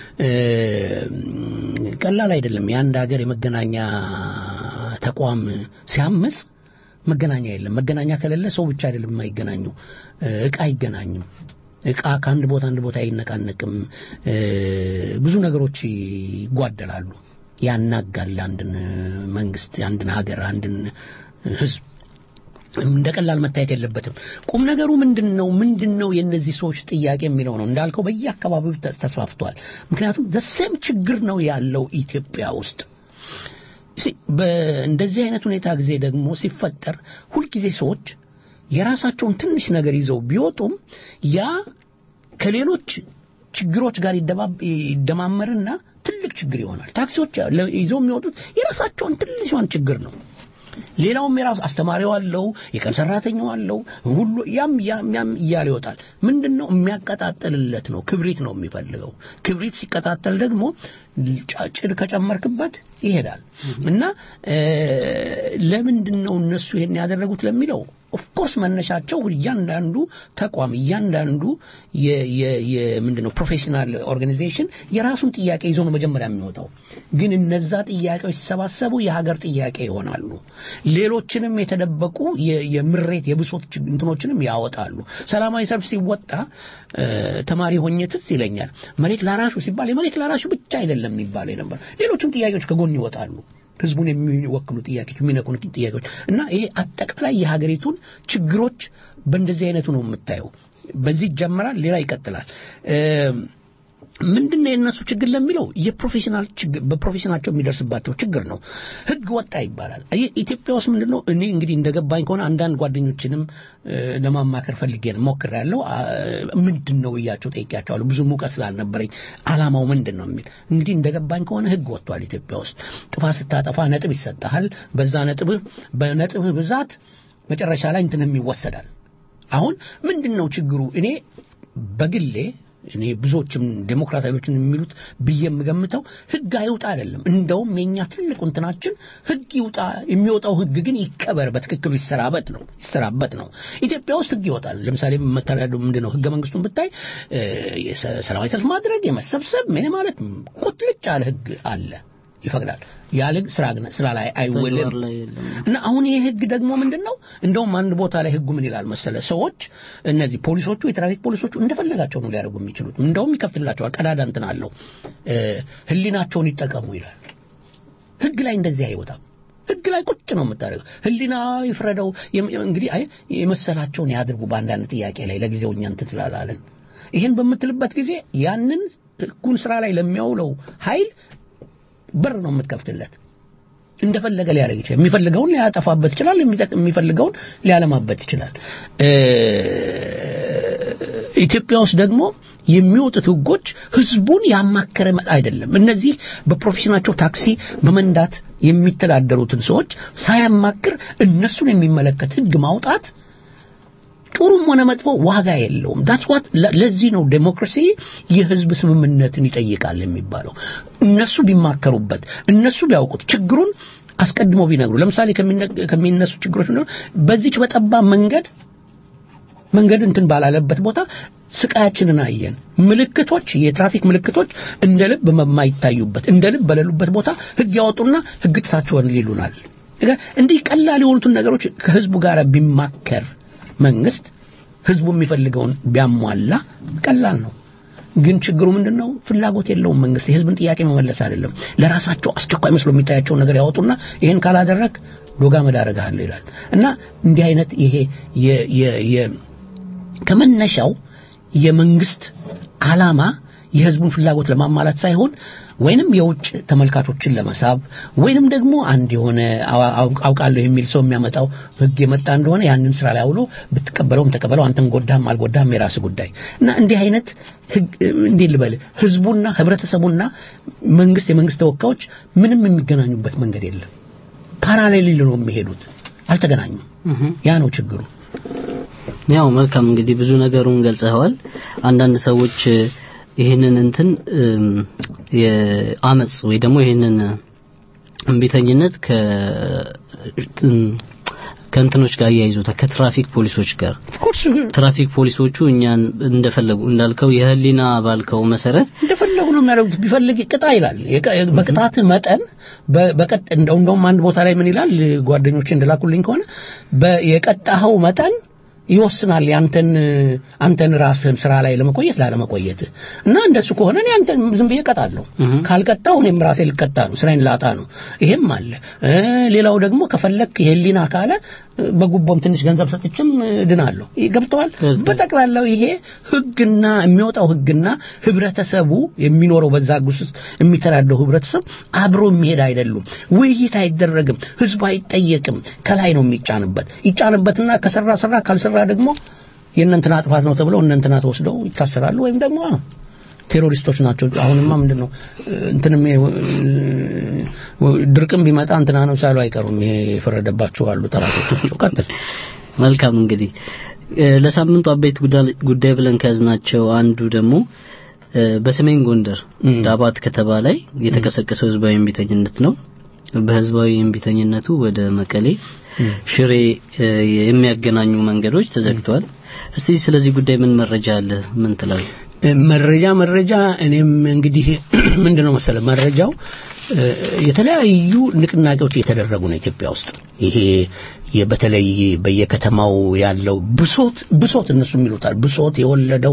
ቀላል አይደለም የአንድ ሀገር የመገናኛ ተቋም ሲያምጽ መገናኛ የለም መገናኛ ከሌለ ሰው ብቻ አይደለም የማይገናኙ እ፣ እቃ አይገናኝም እቃ ከአንድ ቦታ አንድ ቦታ አይነቃነቅም እ፣ ብዙ ነገሮች ይጓደላሉ ያናጋል አንድን መንግስት አንድን ሀገር አንድን ህዝብ እንደ ቀላል መታየት የለበትም። ቁም ነገሩ ምንድን ነው? ምንድን ነው የእነዚህ ሰዎች ጥያቄ የሚለው ነው። እንዳልከው በየአካባቢው ተ- ተስፋፍቷል። ምክንያቱም ዘሴም ችግር ነው ያለው ኢትዮጵያ ውስጥ። ሲ- በእንደዚህ አይነት ሁኔታ ጊዜ ደግሞ ሲፈጠር ሁልጊዜ ሰዎች የራሳቸውን ትንሽ ነገር ይዘው ቢወጡም ያ ከሌሎች ችግሮች ጋር ይደባብ- ይደማመርና ትልቅ ችግር ይሆናል። ታክሲዎች ለ- ይዘው የሚወጡት የራሳቸውን ትንሿን ችግር ነው። ሌላውም የራሱ አስተማሪው አለው፣ የቀን ሰራተኛው አለው፣ ሁሉ ያም ያም ያም እያለ ይወጣል። ምንድን ነው የሚያቀጣጥልለት ነው። ክብሪት ነው የሚፈልገው። ክብሪት ሲቀጣጠል ደግሞ ጫ- ጭድ ከጨመርክበት ይሄዳል እና እ፣ ለምንድን ነው እነሱ ይሄን ያደረጉት ለሚለው ኦፍኮርስ መነሻቸው እያንዳንዱ ተቋም እያንዳንዱ ምንድን ነው ፕሮፌሽናል ኦርጋናይዜሽን የራሱን ጥያቄ ይዞ ነው መጀመሪያ የሚወጣው። ግን እነዛ ጥያቄዎች ሲሰባሰቡ የሀገር ጥያቄ ይሆናሉ። ሌሎችንም የተደበቁ የ- የምሬት የብሶት ችግ- እንትኖችንም ያወጣሉ። ሰላማዊ ሰልፍ ሲወጣ እ፣ ተማሪ ሆኜ ትዝ ይለኛል። መሬት ላራሹ ሲባል የመሬት ላራሹ ብቻ አይደለም የሚባለው ነበር። ሌሎችም ጥያቄዎች ከጎን ይወጣሉ። ህዝቡን የሚወክሉ ጥያቄዎች የሚነኩን ጥያቄዎች እና ይሄ አጠቃላይ የሀገሪቱን ችግሮች በእንደዚህ አይነቱ ነው የምታየው። በዚህ ይጀምራል፣ ሌላ ይቀጥላል። ምንድን ነው የእነሱ ችግር ለሚለው የፕሮፌሽናል ችግር በፕሮፌሽናቸው የሚደርስባቸው ችግር ነው። ህግ ወጣ ይባላል። አየህ ኢትዮጵያ ውስጥ ምንድን ነው እኔ እንግዲህ እንደገባኝ ከሆነ አንዳንድ ጓደኞችንም እ፣ ለማማከር ፈልጌ ነው ሞክሬያለሁ። አ፣ ምንድን ነው ብያቸው ጠይቄያቸዋለሁ። ብዙ ሙቀት ስላልነበረኝ አላማው ምንድን ነው የሚል እንግዲህ እንደገባኝ ከሆነ ህግ ወጥቷል ኢትዮጵያ ውስጥ ጥፋት ስታጠፋ ነጥብ ይሰጥሃል። በዛ ነጥብህ በነጥብህ ብዛት መጨረሻ ላይ እንትንም ይወሰዳል። አሁን ምንድን ነው ችግሩ? እኔ በግሌ እኔ ብዙዎችም ዴሞክራታዊዎችን የሚሉት ብዬ የምገምተው ህግ አይውጣ አይደለም። እንደውም የኛ ትልቁ እንትናችን ህግ ይውጣ፣ የሚወጣው ህግ ግን ይከበር፣ በትክክሉ ይሰራበት ነው ይሰራበት ነው። ኢትዮጵያ ውስጥ ህግ ይወጣል። ለምሳሌ መተዳደሩ ምንድን ነው? ህገ መንግስቱን ብታይ እ፣ የሰ- ሰላማዊ ሰልፍ ማድረግ፣ የመሰብሰብ ምን ማለት ቁጥልጭ ያለ ህግ አለ፣ ይፈቅዳል። ያለ ህግ ስራ ግን ስራ ላይ አይውልም። ተግባር ላይ የለም። እና አሁን ይሄ ህግ ደግሞ ምንድን ነው? እንደውም አንድ ቦታ ላይ ህጉ ምን ይላል መሰለ፣ ሰዎች እነዚህ ፖሊሶቹ የትራፊክ ፖሊሶቹ እንደፈለጋቸው ነው ሊያደርጉ የሚችሉት። እንደውም ይከፍትላቸዋል፣ ቀዳዳ እንትን አለው። እ፣ ህሊናቸውን ይጠቀሙ ይላል። ህግ ላይ እንደዚህ አይወጣም። ህግ ላይ ቁጭ ነው የምታደርገው። ህሊና ይፍረደው። የም- እንግዲህ አይ የመሰላቸውን ያድርጉ በአንዳንድ ጥያቄ ላይ ለጊዜው እኛ እንትን ስላላለን ይህን በምትልበት ጊዜ ያንን ህጉን ስራ ላይ ለሚያውለው ኃይል በር ነው የምትከፍትለት። እንደፈለገ ሊያደርግ ይችላል። የሚፈልገውን ሊያጠፋበት ይችላል። የሚጠቅ- የሚፈልገውን ሊያለማበት ይችላል። እ፣ ኢትዮጵያ ውስጥ ደግሞ የሚወጡት ህጎች ህዝቡን ያማከረ መ- አይደለም። እነዚህ በፕሮፌሽናቸው ታክሲ በመንዳት የሚተዳደሩትን ሰዎች ሳያማክር እነሱን የሚመለከት ህግ ማውጣት ጥሩም ሆነ መጥፎ ዋጋ የለውም። ዳትስ ዋት ለዚህ ነው ዴሞክራሲ የህዝብ ስምምነትን ይጠይቃል የሚባለው። እነሱ ቢማከሩበት፣ እነሱ ቢያውቁት፣ ችግሩን አስቀድሞ ቢነግሩ። ለምሳሌ ከሚነ- ከሚነሱ ችግሮች ምንድን ነው? በዚች በጠባብ መንገድ መንገድ እንትን ባላለበት ቦታ ስቃያችንን አየን። ምልክቶች፣ የትራፊክ ምልክቶች እንደ ልብ በማይታዩበት እንደ ልብ በሌሉበት ቦታ ህግ ያወጡና ህግ ጥሳችኋል ይሉናል። እንዲህ ቀላል የሆኑትን ነገሮች ከህዝቡ ጋር ቢማከር መንግስት ህዝቡ የሚፈልገውን ቢያሟላ ቀላል ነው። ግን ችግሩ ምንድን ነው? ፍላጎት የለውም መንግስት የህዝብን ጥያቄ መመለስ አይደለም። ለራሳቸው አስቸኳይ መስሎ የሚታያቸውን ነገር ያወጡና ይህን ካላደረግ ዶጋ መዳረግሃለሁ ይላል እና እንዲህ አይነት ይሄ የ- የ- የ- ከመነሻው የመንግስት ዓላማ የህዝቡን ፍላጎት ለማሟላት ሳይሆን ወይንም የውጭ ተመልካቾችን ለመሳብ ወይንም ደግሞ አንድ የሆነ አዋ- አውቅ- አውቃለሁ የሚል ሰው የሚያመጣው ህግ የመጣ እንደሆነ ያንን ስራ ላይ አውሎ ብትቀበለውም ተቀበለው አንተን ጎዳህም አልጎዳህም የራስ ጉዳይ እና እንዲህ አይነት ህግ እንዴት ልበል ህዝቡና ህብረተሰቡና መንግስት የመንግስት ተወካዮች ምንም የሚገናኙበት መንገድ የለም ፓራሌል ነው የሚሄዱት አልተገናኙም ያ ነው ችግሩ ያው መልካም እንግዲህ ብዙ ነገሩን ገልጸዋል። አንዳንድ ሰዎች እ፣ ይህንን እንትን እም፣ የአመጽ ወይ ደግሞ ይህንን እምቢተኝነት ከ እም፣ ከእንትኖች ጋር እያይዙታል ከትራፊክ ፖሊሶች ጋር ኮርስ ትራፊክ ፖሊሶቹ እኛን እንደፈለጉ እንዳልከው የህሊና ባልከው መሰረት እንደፈለጉ ነው የሚያደርጉት። ቢፈልግ ቅጣ ይላል። የቀ- በቅጣት መጠን በ- በቀጥ እንደው እንደውም አንድ ቦታ ላይ ምን ይላል ጓደኞቼ እንደላኩልኝ ከሆነ በ- የቀጣኸው መጠን ይወስናል ያንተን አንተን ራስህን ስራ ላይ ለመቆየት ላለመቆየት እና እንደሱ ከሆነ እኔ አንተን ዝም ብዬ ቀጣለሁ። ካልቀጣው እኔም ራሴ ልቀጣ ነው፣ ስራዬን ላጣ ነው። ይሄም አለ። እ፣ ሌላው ደግሞ ከፈለክ የህሊና ካለ እ፣ በጉቦም ትንሽ ገንዘብ ሰጥችም ድናለሁ። ገብተዋል። በጠቅላላው ይሄ ህግና የሚወጣው ህግና ህብረተሰቡ የሚኖረው በዛ ጉስ ውስጥ የሚተዳደው ህብረተሰብ አብሮ የሚሄድ አይደሉም። ውይይት አይደረግም። ህዝቡ አይጠየቅም። ከላይ ነው የሚጫንበት። ይጫንበትና ከሰራ ሰራ፣ ካልሰራ ደግሞ የእነንትና ጥፋት ነው ተብለው እነንትና ተወስደው ይታሰራሉ ወይም ደግሞ አዎ፣ ቴሮሪስቶች ናቸው። አሁንማ ምንድን ነው እንትንም ይሄ፣ እ፣ ድርቅም ቢመጣ እንትና ነው ሳሉ አይቀሩም። ይሄ የፈረደባቸው አሉ ጠላቶቻቸው። ቀጥል። መልካም እንግዲህ እ፣ ለሳምንቱ አበይት ጉዳ- ጉዳይ ብለን ከያዝናቸው አንዱ ደግሞ እ፣ በሰሜን ጎንደር ዳባት ከተማ ላይ የተቀሰቀሰው ህዝባዊ እምቢተኝነት ነው። በህዝባዊ እምቢተኝነቱ ወደ መቀሌ፣ ሽሬ እ፣ የሚያገናኙ መንገዶች ተዘግተዋል። እስቲ ስለዚህ ጉዳይ ምን መረጃ አለ? ምን ትላለህ? መረጃ መረጃ እኔም እንግዲህ ምንድን ነው መሰለ መረጃው እ፣ የተለያዩ ንቅናቄዎች እየተደረጉ ነው ኢትዮጵያ ውስጥ ይሄ የ- በተለይ በየከተማው ያለው ብሶት ብሶት እነሱ የሚሉታል ብሶት የወለደው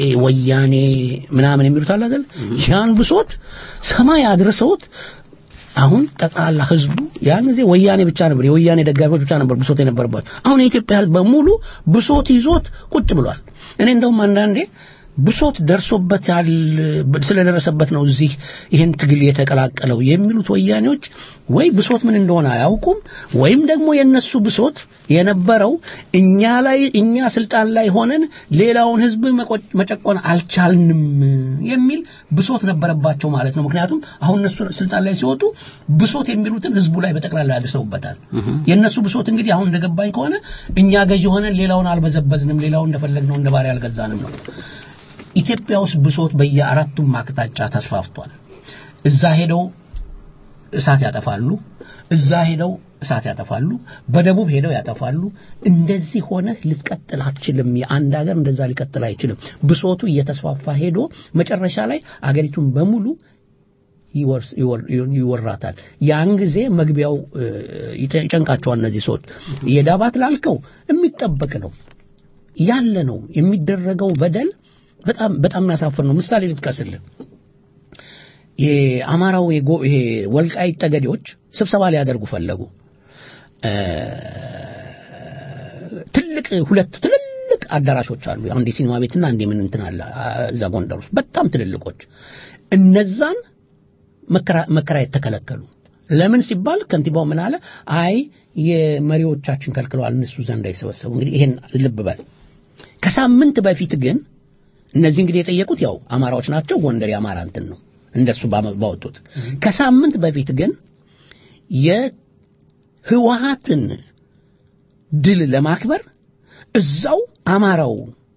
የወያኔ ምናምን የሚሉት አለ አይደል ያን ብሶት ሰማይ አድርሰውት አሁን ጠቅላላ ህዝቡ ያን ጊዜ ወያኔ ብቻ ነበር የወያኔ ደጋፊዎች ብቻ ነበር ብሶት የነበረባቸው አሁን የኢትዮጵያ ህዝብ በሙሉ ብሶት ይዞት ቁጭ ብሏል እኔ እንደውም አንዳንዴ ብሶት ደርሶበታል ስለደረሰበት ነው እዚህ ይህን ትግል የተቀላቀለው የሚሉት ወያኔዎች ወይ ብሶት ምን እንደሆነ አያውቁም ወይም ደግሞ የነሱ ብሶት የነበረው እኛ ላይ እኛ ስልጣን ላይ ሆነን ሌላውን ህዝብ መቆ- መጨቆን አልቻልንም የሚል ብሶት ነበረባቸው ማለት ነው ምክንያቱም አሁን እነሱ ስልጣን ላይ ሲወጡ ብሶት የሚሉትን ህዝቡ ላይ በጠቅላላ ያድርሰውበታል የእነሱ ብሶት እንግዲህ አሁን እንደገባኝ ከሆነ እኛ ገዢ ሆነን ሌላውን አልበዘበዝንም ሌላውን እንደፈለግነው እንደ ባሪያ አልገዛንም ነው ኢትዮጵያ ውስጥ ብሶት በየአራቱም አቅጣጫ ተስፋፍቷል እዛ ሄደው እሳት ያጠፋሉ እዛ ሄደው እሳት ያጠፋሉ በደቡብ ሄደው ያጠፋሉ እንደዚህ ሆነ ልትቀጥል አትችልም የአንድ ሀገር እንደዛ ሊቀጥል አይችልም ብሶቱ እየተስፋፋ ሄዶ መጨረሻ ላይ አገሪቱን በሙሉ ይወርስ- ይወር- ይወራታል ያን ጊዜ መግቢያው እ፣ ይጨ- ይጨንቃቸዋል እነዚህ ሰዎች የዳባት ላልከው የሚጠበቅ ነው ያለ ነው የሚደረገው በደል በጣም በጣም የሚያሳፍር ነው ምሳሌ ልጥቀስልህ የአማራው የጎ- ይሄ ወልቃይት ጠገዴዎች ስብሰባ ሊያደርጉ ፈለጉ እ፣ ትልቅ ሁለት ትልልቅ አዳራሾች አሉ አንድ የሲኒማ ቤትና አንድ የምን እንትን አለ አ፣ እዛ ጎንደር ውስጥ በጣም ትልልቆች እነዛን መከራ- መከራየት ተከለከሉ ለምን ሲባል ከንቲባው ምን አለ አይ የመሪዎቻችን ከልክለዋል እነሱ ዘንድ አይሰበሰቡ እንግዲህ ይሄን ልብ በል ከሳምንት በፊት ግን እነዚህ እንግዲህ የጠየቁት ያው አማራዎች ናቸው ጎንደር የአማራ እንትን ነው እንደሱ ባመ- ባወጡት ከሳምንት በፊት ግን የህወሀትን ድል ለማክበር እዛው አማራው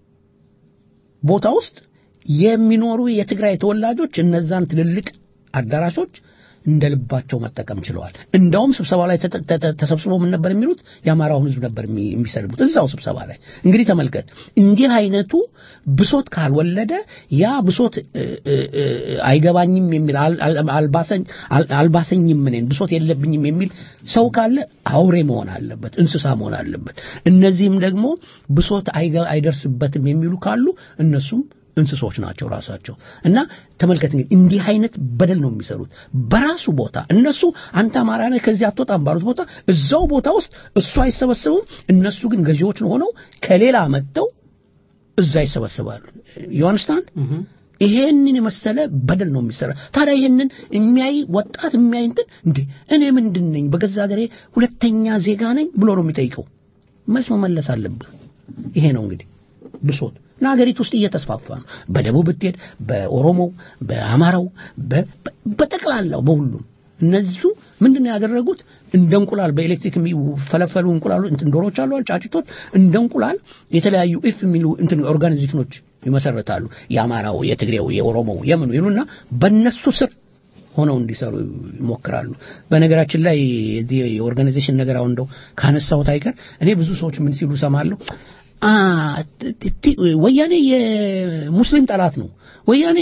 ቦታ ውስጥ የሚኖሩ የትግራይ ተወላጆች እነዛን ትልልቅ አዳራሾች እንደ ልባቸው መጠቀም ችለዋል እንደውም ስብሰባ ላይ ተተ- ተተ- ተሰብስበው ምን ነበር የሚሉት የአማራውን ህዝብ ነበር የሚ- የሚሰድቡት እዛው ስብሰባ ላይ እንግዲህ ተመልከት እንዲህ አይነቱ ብሶት ካልወለደ ያ ብሶት እ፣ እ፣ እ፣ አይገባኝም የሚል አል- አል- አልባሰኝ አል- አልባሰኝም እኔን ብሶት የለብኝም የሚል ሰው ካለ አውሬ መሆን አለበት እንስሳ መሆን አለበት እነዚህም ደግሞ ብሶት አይገ- አይደርስበትም የሚሉ ካሉ እነሱም እንስሶች ናቸው ራሳቸው እና ተመልከት እንግዲህ እንዲህ አይነት በደል ነው የሚሰሩት በራሱ ቦታ እነሱ አንተ አማራ ነህ ከዚህ አትወጣም ባሉት ቦታ እዛው ቦታ ውስጥ እሱ አይሰበሰቡም እነሱ ግን ገዢዎች ሆነው ከሌላ መጥተው እዛ ይሰበሰባሉ ዮሐንስታን ይሄንን የመሰለ በደል ነው የሚሰራ ታዲያ ይሄንን የሚያይ ወጣት የሚያይ እንትን እንዴ እኔ ምንድን ነኝ በገዛ ሀገሬ ሁለተኛ ዜጋ ነኝ ብሎ ነው የሚጠይቀው መልስ መመለስ አለብህ ይሄ ነው እንግዲህ ብሶት እና ሀገሪቱ ውስጥ እየተስፋፋ ነው በደቡብ ብትሄድ በኦሮሞው በአማራው በ- በ- በጠቅላላው በሁሉም እነዚሁ ምንድን ነው ያደረጉት እንደ እንቁላል በኤሌክትሪክ የሚፈለፈሉ እንቁላሉ እንትን ዶሮች አሉ አይደል? ጫጭቶች እንደ እንቁላል የተለያዩ ኢፍ የሚሉ እንትን ኦርጋኒዝሞች ይመሰረታሉ የአማራው የትግሬው የኦሮሞው የምኑ ይሉና በእነሱ ስር ሆነው እንዲሰሩ ይሞክራሉ በነገራችን ላይ የዚህ የኦርጋናይዜሽን ነገር አሁን እንደው ካነሳሁት አይቀር እኔ ብዙ ሰዎች ምን ሲሉ ሰማለሁ አ ቲ- ቲ- ወያኔ የሙስሊም ጠላት ነው ወያኔ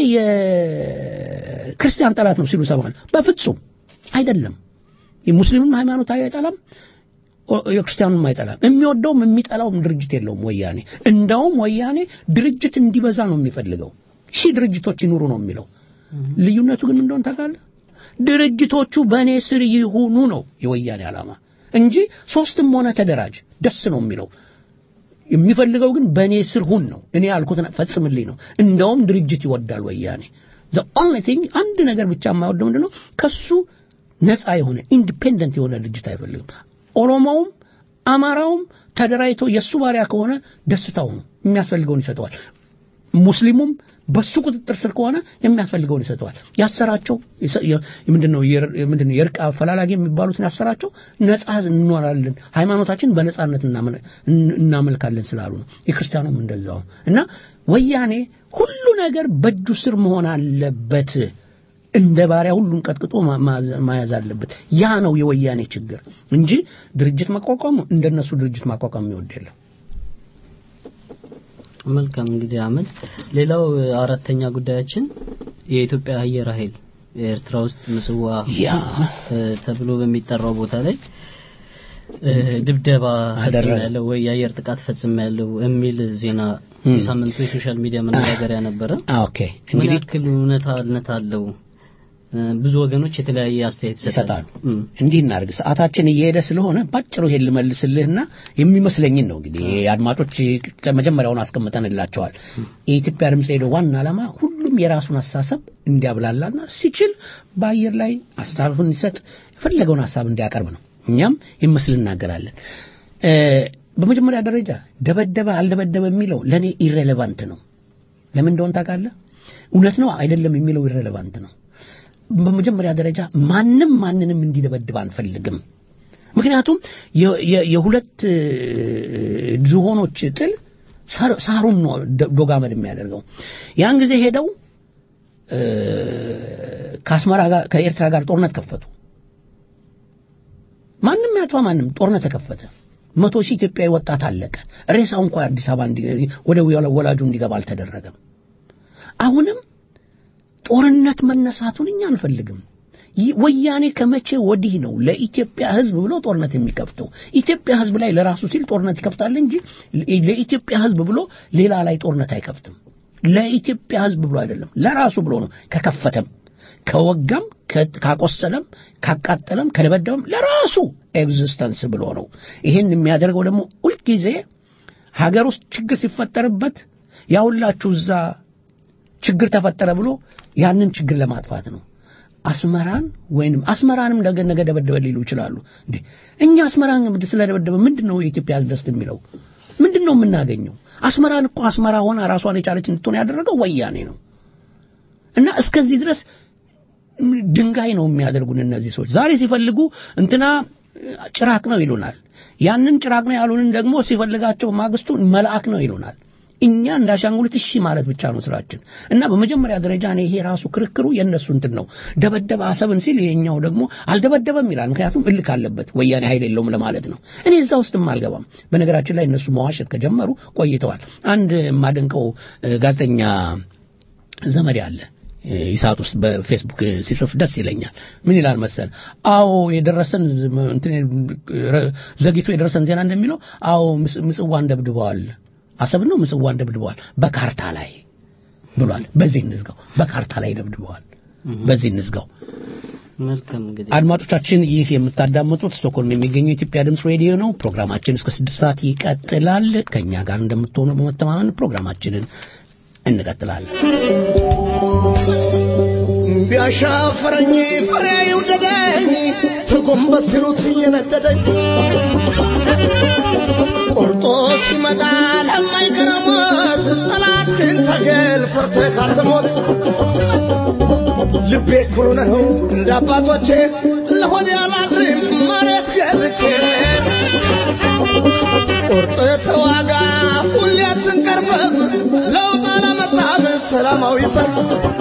የክርስቲያን ጠላት ነው ሲሉ ሰማለሁ በፍጹም አይደለም የሙስሊምም ሃይማኖት አይጠላም ኦ- የክርስቲያኑም አይጠላም የሚወደውም የሚጠላውም ድርጅት የለውም ወያኔ እንደውም ወያኔ ድርጅት እንዲበዛ ነው የሚፈልገው ሺህ ድርጅቶች ይኑሩ ነው የሚለው ልዩነቱ ግን ምን እንደሆነ ታውቃለህ ድርጅቶቹ በእኔ ስር ይሁኑ ነው የወያኔ ዓላማ እንጂ ሶስትም ሆነ ተደራጅ ደስ ነው የሚለው የሚፈልገው ግን በእኔ ስር ሁን ነው እኔ ያልኩትን ፈጽምልኝ ነው እንደውም ድርጅት ይወዳል ወያኔ the only thing አንድ ነገር ብቻ የማይወደው ምንድን ነው ከሱ ነፃ የሆነ ኢንዲፔንደንት የሆነ ድርጅት አይፈልግም ኦሮሞውም አማራውም ተደራጅቶ የእሱ ባሪያ ከሆነ ደስታው ነው የሚያስፈልገውን ይሰጠዋል ሙስሊሙም በሱ ቁጥጥር ስር ከሆነ የሚያስፈልገውን ይሰጠዋል ያሰራቸው የሰ- የ- ምንድነው የር- ምንድነው የእርቅ አፈላላጊ የሚባሉትን ያሰራቸው ነፃ እንኖራለን ሃይማኖታችን በነፃነት እናመ- እን- እናመልካለን ስላሉ ነው የክርስቲያኑም እንደዛው እና ወያኔ ሁሉ ነገር በእጁ ስር መሆን አለበት እንደ ባሪያ ሁሉን ቀጥቅጦ ማ- ማዘ- መያዝ አለበት ያ ነው የወያኔ ችግር እንጂ ድርጅት መቋቋሙ እንደነሱ ድርጅት ማቋቋም የሚወድ የለም መልካም እንግዲህ አመት ሌላው እ፣ አራተኛ ጉዳያችን የኢትዮጵያ አየር ኃይል ኤርትራ ውስጥ ምጽዋ ያ እ፣ ተብሎ በሚጠራው ቦታ ላይ እ፣ ድብደባ አደረገ። ያለው ወይ የአየር ጥቃት ፈጽም ያለው የሚል ዜና ም። የሳምንቱ የሶሻል ሚዲያ መነጋገሪያ ነበረ አ፣ ኦኬ ምን እንግዲህ ያክል እውነታነት አለው እ፣ ብዙ ወገኖች የተለያየ አስተያየት ይሰጣሉ። እም። እንዲህ እናድርግ። ሰዓታችን እየሄደ ስለሆነ ባጭሩ ይሄን ልመልስልህና የሚመስለኝን ነው እንግዲህ አድማጮች ከመጀመሪያውን አስቀምጠንላቸዋል። የኢትዮጵያ ድምፅ ሬዲዮ ዋና ዓላማ ሁሉም የራሱን አስተሳሰብ እንዲያብላላና ሲችል በአየር ላይ ሀሳቡን እንዲሰጥ የፈለገውን ሀሳብ እንዲያቀርብ ነው። እኛም ይመስል እናገራለን። እ፣ በመጀመሪያ ደረጃ ደበደበ አልደበደበ የሚለው ለእኔ ኢሬሌቫንት ነው። ለምን እንደሆን ታውቃለህ? እውነት ነው አይደለም የሚለው ኢሬሌቫንት ነው። በመጀመሪያ ደረጃ ማንም ማንንም እንዲደበድብ አንፈልግም። ምክንያቱም የ- የ- የሁለት እ፣ ዝሆኖች ጥል ሳር- ሳሩን ነው ዶ- ዶጋመድ የሚያደርገው። ያን ጊዜ ሄደው እ፣ ከአስመራ ጋር ከኤርትራ ጋር ጦርነት ከፈቱ። ማንም ያጥፋ ማንም ጦርነት ተከፈተ። መቶ ሺህ ኢትዮጵያዊ ወጣት አለቀ። ሬሳው እንኳን አዲስ አበባ እንዲ- ወደ ወላጁ እንዲገባ አልተደረገም። አሁንም ጦርነት መነሳቱን እኛ አንፈልግም። ይህ ወያኔ ከመቼ ወዲህ ነው ለኢትዮጵያ ሕዝብ ብሎ ጦርነት የሚከፍተው? ኢትዮጵያ ሕዝብ ላይ ለራሱ ሲል ጦርነት ይከፍታል እንጂ ለኢትዮጵያ ሕዝብ ብሎ ሌላ ላይ ጦርነት አይከፍትም። ለኢትዮጵያ ሕዝብ ብሎ አይደለም፣ ለራሱ ብሎ ነው። ከከፈተም፣ ከወጋም፣ ከ- ካቆሰለም፣ ካቃጠለም፣ ከደበደበም ለራሱ ኤግዚስተንስ ብሎ ነው። ይህን የሚያደርገው ደግሞ ሁልጊዜ ሀገር ውስጥ ችግር ሲፈጠርበት ያውላችሁ እዛ ችግር ተፈጠረ ብሎ ያንን ችግር ለማጥፋት ነው። አስመራን ወይንም አስመራንም ነገ ነገ ደበደበ ሊሉ ይችላሉ። እንዴ እኛ አስመራን ስለደበደበ ምንድን ነው የኢትዮጵያ ሕዝብ ደስ የሚለው? ምንድን ነው የምናገኘው? አስመራን እኮ አስመራ ሆና ራሷን የቻለች እንድትሆን ያደረገው ወያኔ ነው። እና እስከዚህ ድረስ ድንጋይ ነው የሚያደርጉን እነዚህ ሰዎች። ዛሬ ሲፈልጉ እንትና ጭራቅ ነው ይሉናል። ያንን ጭራቅ ነው ያሉንን ደግሞ ሲፈልጋቸው ማግስቱ መልአክ ነው ይሉናል። እኛ እንዳሻንጉሊት እሺ ማለት ብቻ ነው ስራችን። እና በመጀመሪያ ደረጃ እኔ ይሄ ራሱ ክርክሩ የእነሱ እንትን ነው። ደበደበ አሰብን ሲል ይሄኛው ደግሞ አልደበደበም ይላል። ምክንያቱም እልክ አለበት ወያኔ ኃይል የለውም ለማለት ነው። እኔ እዛ ውስጥም አልገባም። በነገራችን ላይ እነሱ መዋሸት ከጀመሩ ቆይተዋል። አንድ የማደንቀው እ፣ ጋዜጠኛ ዘመድ አለ ኢሳት ውስጥ በፌስቡክ ሲጽፍ ደስ ይለኛል። ምን ይላል መሰል? አዎ የደረሰን ዝ- እንትን ረ- ዘግይቶ የደረሰን ዜና እንደሚለው አዎ ምስ- ምጽዋን ደብድበዋል፣ አሰብ ነው ምጽዋን ደብድበዋል በካርታ ላይ ብሏል። በዚህ እንዝጋው፣ በካርታ ላይ ደብድበዋል። በዚህ እንዝጋው። መልካም እንግዲህ አድማጮቻችን ይህ የምታዳምጡት ስቶክሆልም የሚገኘው የኢትዮጵያ ድምፅ ሬዲዮ ነው። ፕሮግራማችን እስከ ስድስት ሰዓት ይቀጥላል። ከእኛ ጋር እንደምትሆኑ በመተማመን ፕሮግራማችንን እንቀጥላለን። ቢያሻፈረኝ ፍሬ ይውደደኝ ተጎንበስ ሲሉት እየነደደኝ ቆርጦ ሲመጣ ለማይቀረው ሞት ጠላት ግን ተገል ፈርተህ ካልትሞት ልቤ ኩሩ ነው እንደ አባቶቼ ለሆድ ያላድርም መሬት ገዝቼ ቁርጥ ተዋጋ ሁሌ አትንቀርበብ ለውጥ አላመጣም ሰላማዊ ሰልፍ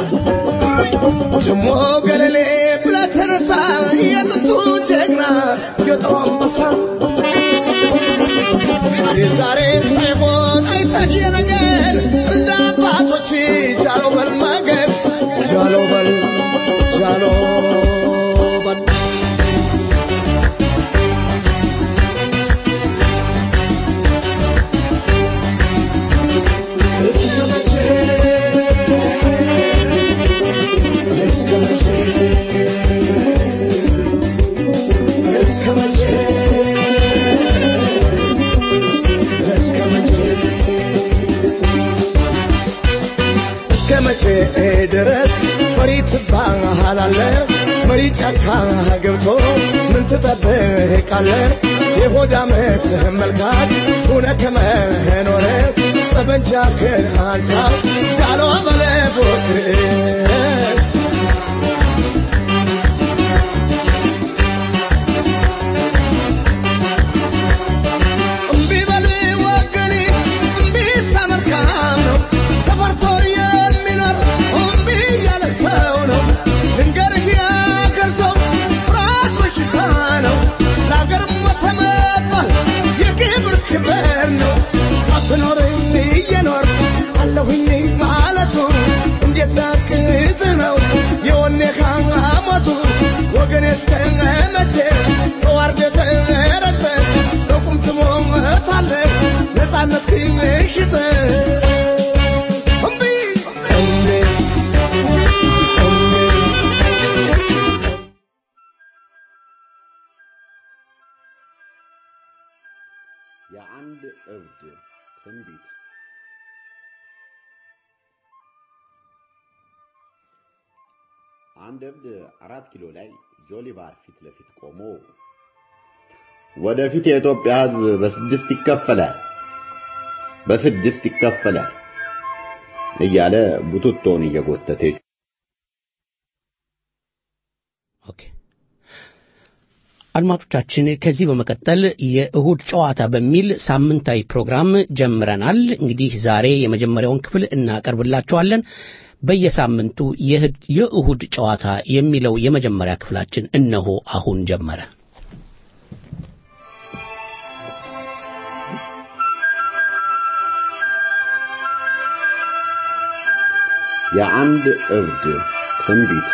ደሞ ገለሌ ብለህ ተነሳ የጥንቱ ጀግና የጠሩ አንበሳ የዛሬን ሳይሆን አይተህ የነገር እንደ አባቶች ጃሎ በል ማገር ጃሎ በል ጃሎ በል እስከ መቼ እስከ መቼ እስከ መቼ እስከ መቼ እስከ መቼ ድረስ ፈሪ ትባሃላለህ? መሪ ጫካ ገብቶ ምን ትጠብቃለህ? የሆድ ዓመትህን መልካት ሁነ ከመኖር ጠበንጃህን አንሳ ጃሎ በለ ፎክር እምቢ በል ወገኔ፣ እምቢ ተመልካም ነው። ተፈርቶ የሚኖር እምቢ ያለ ሰው ነው። ልንገርህ የአገር ሰው ፍርሃት በሽታ ነው። ለአገር ሞተ መባል የክብር ክብር ነው። ሳትኖር እየኖር አለሁኝ ማለቱ እንዴት ቢያቅት ነው የወኔ ሐሞቱ ወገኔ እስከ መቼ ተዋርደህ ተረግጠህ በቁም ትሞታለህ ነፃነት ሽጠህ እምቢ እምቢ እምቢ እብድ ትንቢት አንድ እብድ አራት ኪሎ ላይ ጆሊባር ፊት ለፊት ቆሞ ወደፊት የኢትዮጵያ ሕዝብ በስድስት ይከፈላል በስድስት ይከፈላል እያለ ቡትቶን እየጎተተ ኦኬ አድማጮቻችን ከዚህ በመቀጠል የእሁድ ጨዋታ በሚል ሳምንታዊ ፕሮግራም ጀምረናል። እንግዲህ ዛሬ የመጀመሪያውን ክፍል እናቀርብላችኋለን። በየሳምንቱ የእሁድ- የእሁድ ጨዋታ የሚለው የመጀመሪያ ክፍላችን እነሆ አሁን ጀመረ። የአንድ እብድ ትንቢት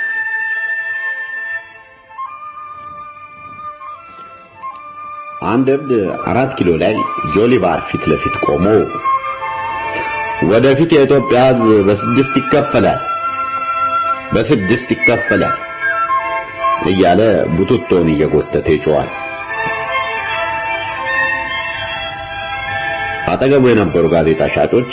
አንድ እብድ አራት ኪሎ ላይ ጆሊባር ፊት ለፊት ቆሞ ወደፊት የኢትዮጵያ ሕዝብ በስድስት ይከፈላል በስድስት ይከፈላል እያለ ቡትቶን እየጎተተ ይጮዋል። አጠገቡ የነበሩ ጋዜጣ ሻጮች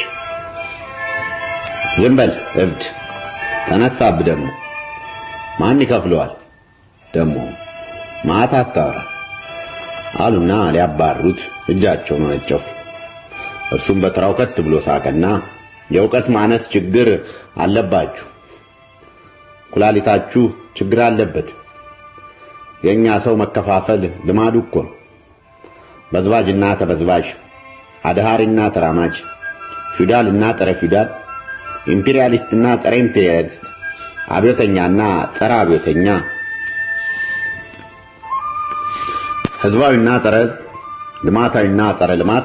ዝም በል እብድ ተነሳብህ ደግሞ ማን ይከፍለዋል ደግሞ ማታ አታወራ አሉና ሊያባሩት እጃቸውን ወነጨፉ። እርሱም በተራው ከት ብሎ ሳቀና የእውቀት ማነስ ችግር አለባችሁ፣ ኩላሊታችሁ ችግር አለበት። የኛ ሰው መከፋፈል ልማዱ እኮ ነው። በዝባጅና ተበዝባዥ፣ አድሃሪና ተራማጅ፣ ፊውዳልና ጸረ ፊውዳል፣ ኢምፔሪያሊስትና ጸረ ኢምፔሪያሊስት፣ አብዮተኛና ጸረ አብዮተኛ፣ ህዝባዊና ጸረ ህዝብ፣ ልማታዊና ጸረ ልማት፣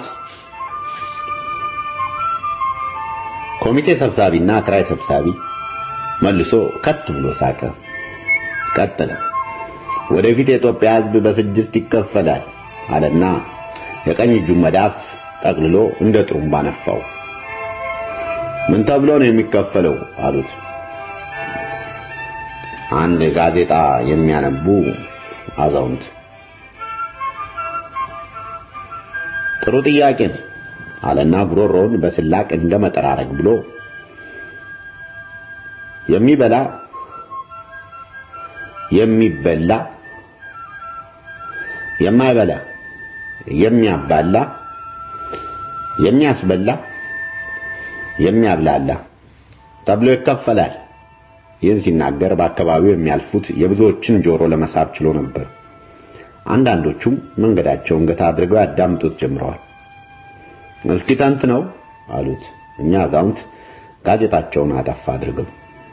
ኮሚቴ ሰብሳቢና ክራይ ሰብሳቢ መልሶ ከት ብሎ ሳቀ። ቀጠለ። ወደፊት የኢትዮጵያ ህዝብ በስድስት ይከፈላል አለና የቀኝ እጁን መዳፍ ጠቅልሎ እንደ ጥሩምባ ነፋው። ምን ተብሎ ነው የሚከፈለው አሉት። አንድ ጋዜጣ የሚያነቡ አዛውንት ጥሩ ጥያቄ ነው አለና ጉሮሮውን በስላቅ እንደ መጠራረግ ብሎ የሚበላ የሚበላ የማይበላ የሚያባላ የሚያስበላ የሚያብላላ ተብሎ ይከፈላል። ይህን ሲናገር በአካባቢው የሚያልፉት የብዙዎችን ጆሮ ለመሳብ ችሎ ነበር። አንዳንዶቹም መንገዳቸውን ገታ አድርገው ያዳምጡት ጀምረዋል። እስኪ ተንት ነው አሉት። እኛ አዛውንት ጋዜጣቸውን አጠፋ አድርገው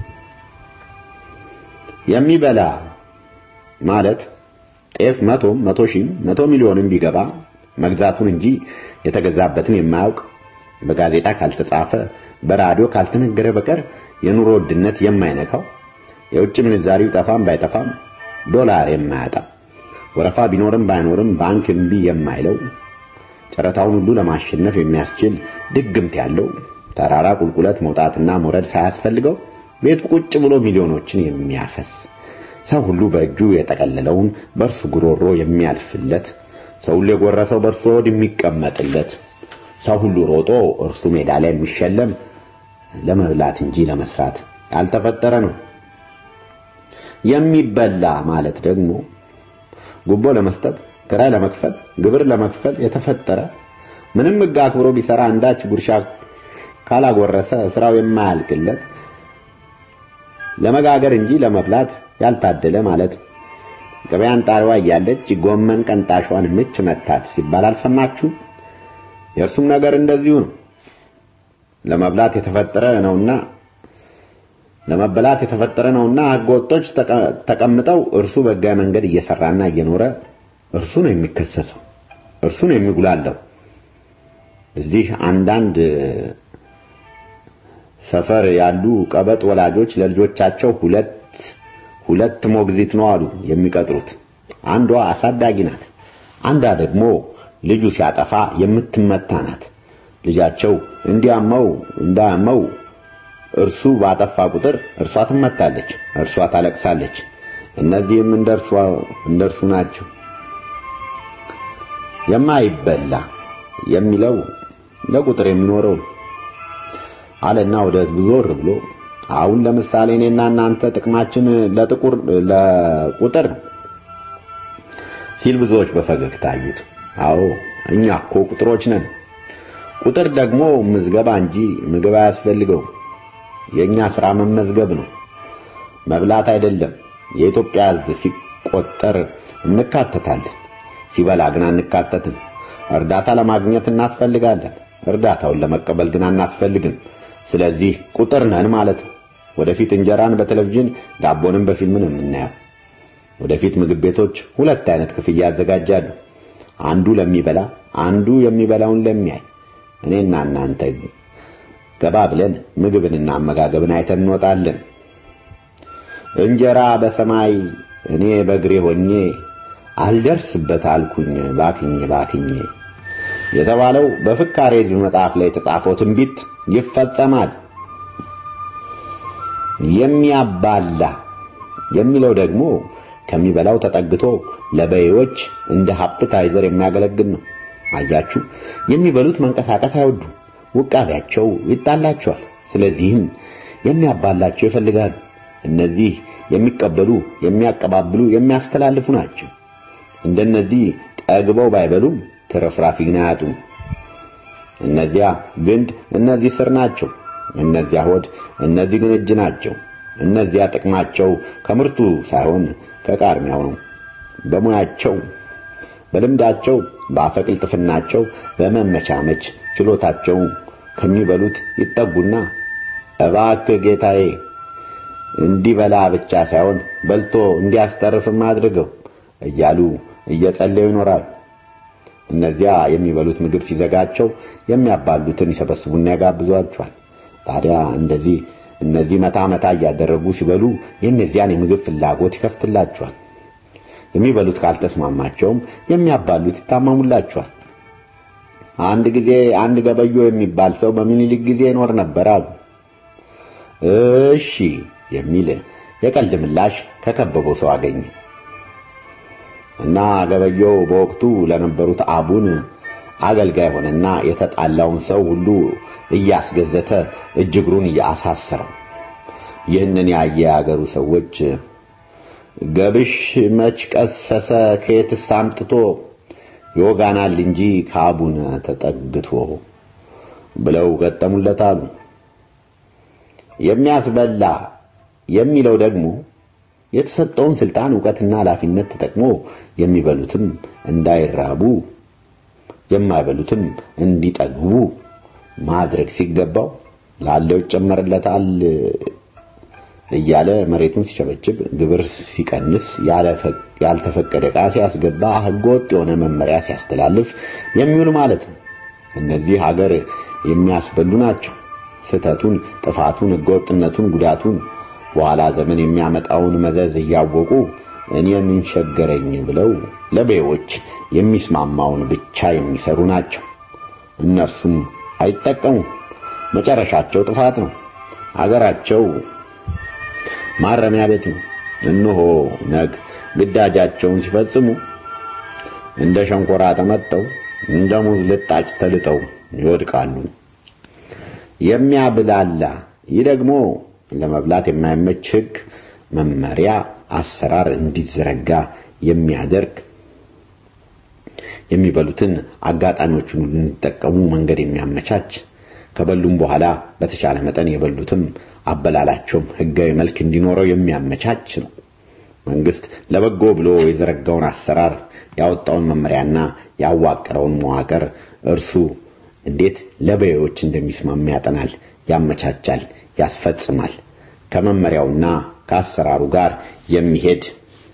የሚበላ ማለት ጤፍ መቶም መቶ ሺህም መቶ ሚሊዮንም ቢገባ መግዛቱን እንጂ የተገዛበትን የማያውቅ በጋዜጣ ካልተጻፈ በራዲዮ ካልተነገረ በቀር የኑሮ ውድነት የማይነካው የውጭ ምንዛሪው ጠፋም ባይጠፋም ዶላር የማያጣ ወረፋ ቢኖርም ባይኖርም ባንክ እምቢ የማይለው ጨረታውን ሁሉ ለማሸነፍ የሚያስችል ድግምት ያለው ተራራ ቁልቁለት መውጣትና መውረድ ሳያስፈልገው ቤቱ ቁጭ ብሎ ሚሊዮኖችን የሚያፈስ ሰው ሁሉ በእጁ የጠቀለለውን በእርሱ ጉሮሮ የሚያልፍለት ሰው ሁሉ የጎረሰው በእርሱ ሆድ የሚቀመጥለት ሰው ሁሉ ሮጦ እርሱ ሜዳ ላይ የሚሸለም ለመብላት እንጂ ለመስራት ያልተፈጠረ ነው። የሚበላ ማለት ደግሞ ጉቦ ለመስጠት፣ ክራይ ለመክፈል፣ ግብር ለመክፈል የተፈጠረ ምንም ሕግ አክብሮ ቢሰራ አንዳች ጉርሻ ካላጎረሰ ስራው የማያልቅለት ለመጋገር እንጂ ለመብላት ያልታደለ ማለት ነው። ገበያን ጣሪዋ እያለች ጎመን ቀንጣሿን ምች መታት ሲባል አልሰማችሁ? የእርሱም ነገር እንደዚሁ ነው። ለመብላት የተፈጠረ ነውና ለመበላት የተፈጠረ ነውና ህገወጦች ተቀምጠው እርሱ በሕጋዊ መንገድ እየሰራና እየኖረ እርሱ ነው የሚከሰሰው፣ እርሱ ነው የሚጉላለው። እዚህ አንዳንድ ሰፈር ያሉ ቀበጥ ወላጆች ለልጆቻቸው ሁለት ሁለት ሞግዚት ነው አሉ የሚቀጥሩት። አንዷ አሳዳጊ ናት፣ አንዷ ደግሞ ልጁ ሲያጠፋ የምትመታ ናት። ልጃቸው እንዲያመው እንዳያመው እርሱ ባጠፋ ቁጥር እርሷ ትመታለች፣ እርሷ ታለቅሳለች። እነዚህም እንደርሷ እንደርሱ ናቸው። የማይበላ የሚለው ለቁጥር የሚኖረው ነው አለና ወደ ህዝቡ ዞር ብሎ አሁን ለምሳሌ እኔና እናንተ ጥቅማችን ለጥቁር ለቁጥር ነው ሲል ብዙዎች በፈገግታ አዩት። አዎ እኛ እኮ ቁጥሮች ነን። ቁጥር ደግሞ ምዝገባ እንጂ ምግብ አያስፈልገው። የኛ ስራ መመዝገብ ነው፣ መብላት አይደለም። የኢትዮጵያ ህዝብ ሲቆጠር እንካተታለን፣ ሲበላ ግን አንካተትም። እርዳታ ለማግኘት እናስፈልጋለን፣ እርዳታውን ለመቀበል ግን አናስፈልግም። ስለዚህ ቁጥር ነን ማለት ነው። ወደፊት እንጀራን በቴሌቪዥን ዳቦንም በፊልም ነው የምናየው። ወደፊት ምግብ ቤቶች ሁለት አይነት ክፍያ ያዘጋጃሉ። አንዱ ለሚበላ፣ አንዱ የሚበላውን ለሚያይ። እኔና እናንተ ገባ ብለን ምግብንና አመጋገብን አይተን እንወጣለን። እንጀራ በሰማይ እኔ በእግሬ ሆኜ አልደርስበት አልኩኝ ባክኜ ባክኜ የተባለው በፍካሬ ሕዝብ መጽሐፍ ላይ የተጻፈው ትንቢት ይፈጸማል። የሚያባላ የሚለው ደግሞ ከሚበላው ተጠግቶ ለበሬዎች እንደ ሃፕታይዘር የሚያገለግል ነው። አያችሁ፣ የሚበሉት መንቀሳቀስ አይወዱ፣ ውቃቢያቸው ይጣላቸዋል። ስለዚህም የሚያባላቸው ይፈልጋሉ። እነዚህ የሚቀበሉ፣ የሚያቀባብሉ፣ የሚያስተላልፉ ናቸው። እንደነዚህ ጠግበው ባይበሉም ትርፍራፊ ግን አያጡም። እነዚያ ግንድ፣ እነዚህ ስር ናቸው። እነዚያ ሆድ፣ እነዚህ ግን እጅ ናቸው። እነዚያ ጥቅማቸው ከምርቱ ሳይሆን ከቃርሚያው ነው። በሙያቸው፣ በልምዳቸው፣ በአፈቅልጥፍናቸው፣ በመመቻመች ችሎታቸው ከሚበሉት ይጠጉና እባክህ ጌታዬ እንዲበላ ብቻ ሳይሆን በልቶ እንዲያስተርፍም አድርገው እያሉ እየጸለዩ ይኖራሉ። እነዚያ የሚበሉት ምግብ ሲዘጋቸው የሚያባሉትን ይሰበስቡና ያጋብዟቸዋል። ታዲያ እንደዚህ እነዚህ መታ መታ እያደረጉ ሲበሉ የእነዚያን የምግብ ፍላጎት ይከፍትላቸዋል። የሚበሉት ካልተስማማቸውም የሚያባሉት ይታመሙላቸዋል። አንድ ጊዜ አንድ ገበዮ የሚባል ሰው በሚኒሊክ ጊዜ ይኖር ነበር አሉ። እሺ የሚል የቀልድ ምላሽ ከከበበው ሰው አገኘ እና ገበየው በወቅቱ ለነበሩት አቡን አገልጋይ ሆነና የተጣላውን ሰው ሁሉ እያስገዘተ እጅ እግሩን እያሳሰረው። ይህንን ያየ የአገሩ ሰዎች ገብሽ መች ቀሰሰ ከየትስ አምጥቶ ይወጋናል እንጂ ከአቡነ ተጠግቶ ብለው ገጠሙለት አሉ። የሚያስበላ የሚለው ደግሞ የተሰጠውን ስልጣን ዕውቀትና ኃላፊነት ተጠቅሞ የሚበሉትም እንዳይራቡ የማይበሉትም እንዲጠግቡ ማድረግ ሲገባው ላለው ይጨመርለታል እያለ መሬቱን ሲቸበችብ፣ ግብር ሲቀንስ፣ ያልተፈቀደ ዕቃ ሲያስገባ፣ ሕገወጥ የሆነ መመሪያ ሲያስተላልፍ የሚውል ማለት ነው። እነዚህ ሀገር የሚያስበሉ ናቸው። ስህተቱን፣ ጥፋቱን፣ ሕገወጥነቱን፣ ጉዳቱን በኋላ ዘመን የሚያመጣውን መዘዝ እያወቁ እኔ ምን ቸገረኝ ብለው ለበሬዎች የሚስማማውን ብቻ የሚሰሩ ናቸው። እነርሱም አይጠቀሙም። መጨረሻቸው ጥፋት ነው። አገራቸው ማረሚያ ቤት ነው። እነሆ ነግ ግዳጃቸውን ሲፈጽሙ እንደ ሸንኮራ ተመጠው እንደ ሙዝ ልጣጭ ተልጠው ይወድቃሉ። የሚያብላላ ይህ ደግሞ ለመብላት የማይመች ሕግ፣ መመሪያ፣ አሰራር እንዲዘረጋ የሚያደርግ የሚበሉትን አጋጣሚዎችን ሁሉ እንዲጠቀሙ መንገድ የሚያመቻች ከበሉም በኋላ በተቻለ መጠን የበሉትም አበላላቸውም ሕጋዊ መልክ እንዲኖረው የሚያመቻች ነው። መንግስት ለበጎ ብሎ የዘረጋውን አሰራር ያወጣውን መመሪያና ያዋቀረውን መዋቅር እርሱ እንዴት ለበሬዎች እንደሚስማማ ያጠናል፣ ያመቻቻል፣ ያስፈጽማል። ከመመሪያውና ከአሰራሩ ጋር የሚሄድ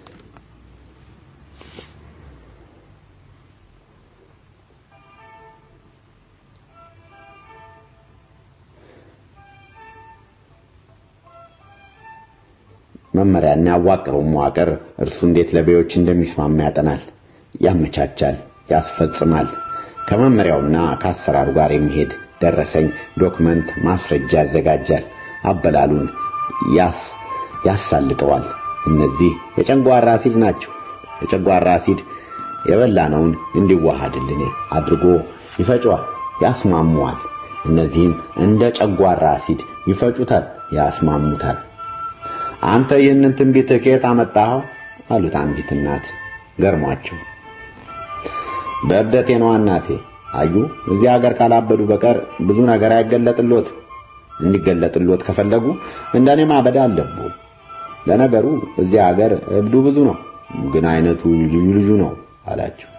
መመሪያና ያዋቀረው መዋቅር እርሱ እንዴት ለበሬዎች እንደሚስማማ ያጠናል፣ ያመቻቻል፣ ያስፈጽማል። ከመመሪያውና ከአሰራሩ ጋር የሚሄድ ደረሰኝ፣ ዶክመንት፣ ማስረጃ ያዘጋጃል። አበላሉን ያስ ያሳልጠዋል። እነዚህ የጨጓራ አሲድ ናቸው። የጨጓራ አሲድ የበላነውን እንዲዋሃድልን አድርጎ ይፈጨዋል፣ ያስማሙዋል። እነዚህም እንደ ጨጓራ አሲድ ይፈጩታል፣ ያስማሙታል። አንተ ይህንን ትንቢት ከየት አመጣኸው? አሉት አንዲት እናት ገርሟቸው። በእብደቴ ነዋ እናቴ። አዩ እዚህ ሀገር ካላበዱ በቀር ብዙ ነገር አይገለጥሎት። እንዲገለጥሎት ከፈለጉ እንደኔ ማበድ አለቡ። ለነገሩ እዚህ ሀገር እብዱ ብዙ ነው፣ ግን አይነቱ ልዩ ልዩ ነው አላቸው።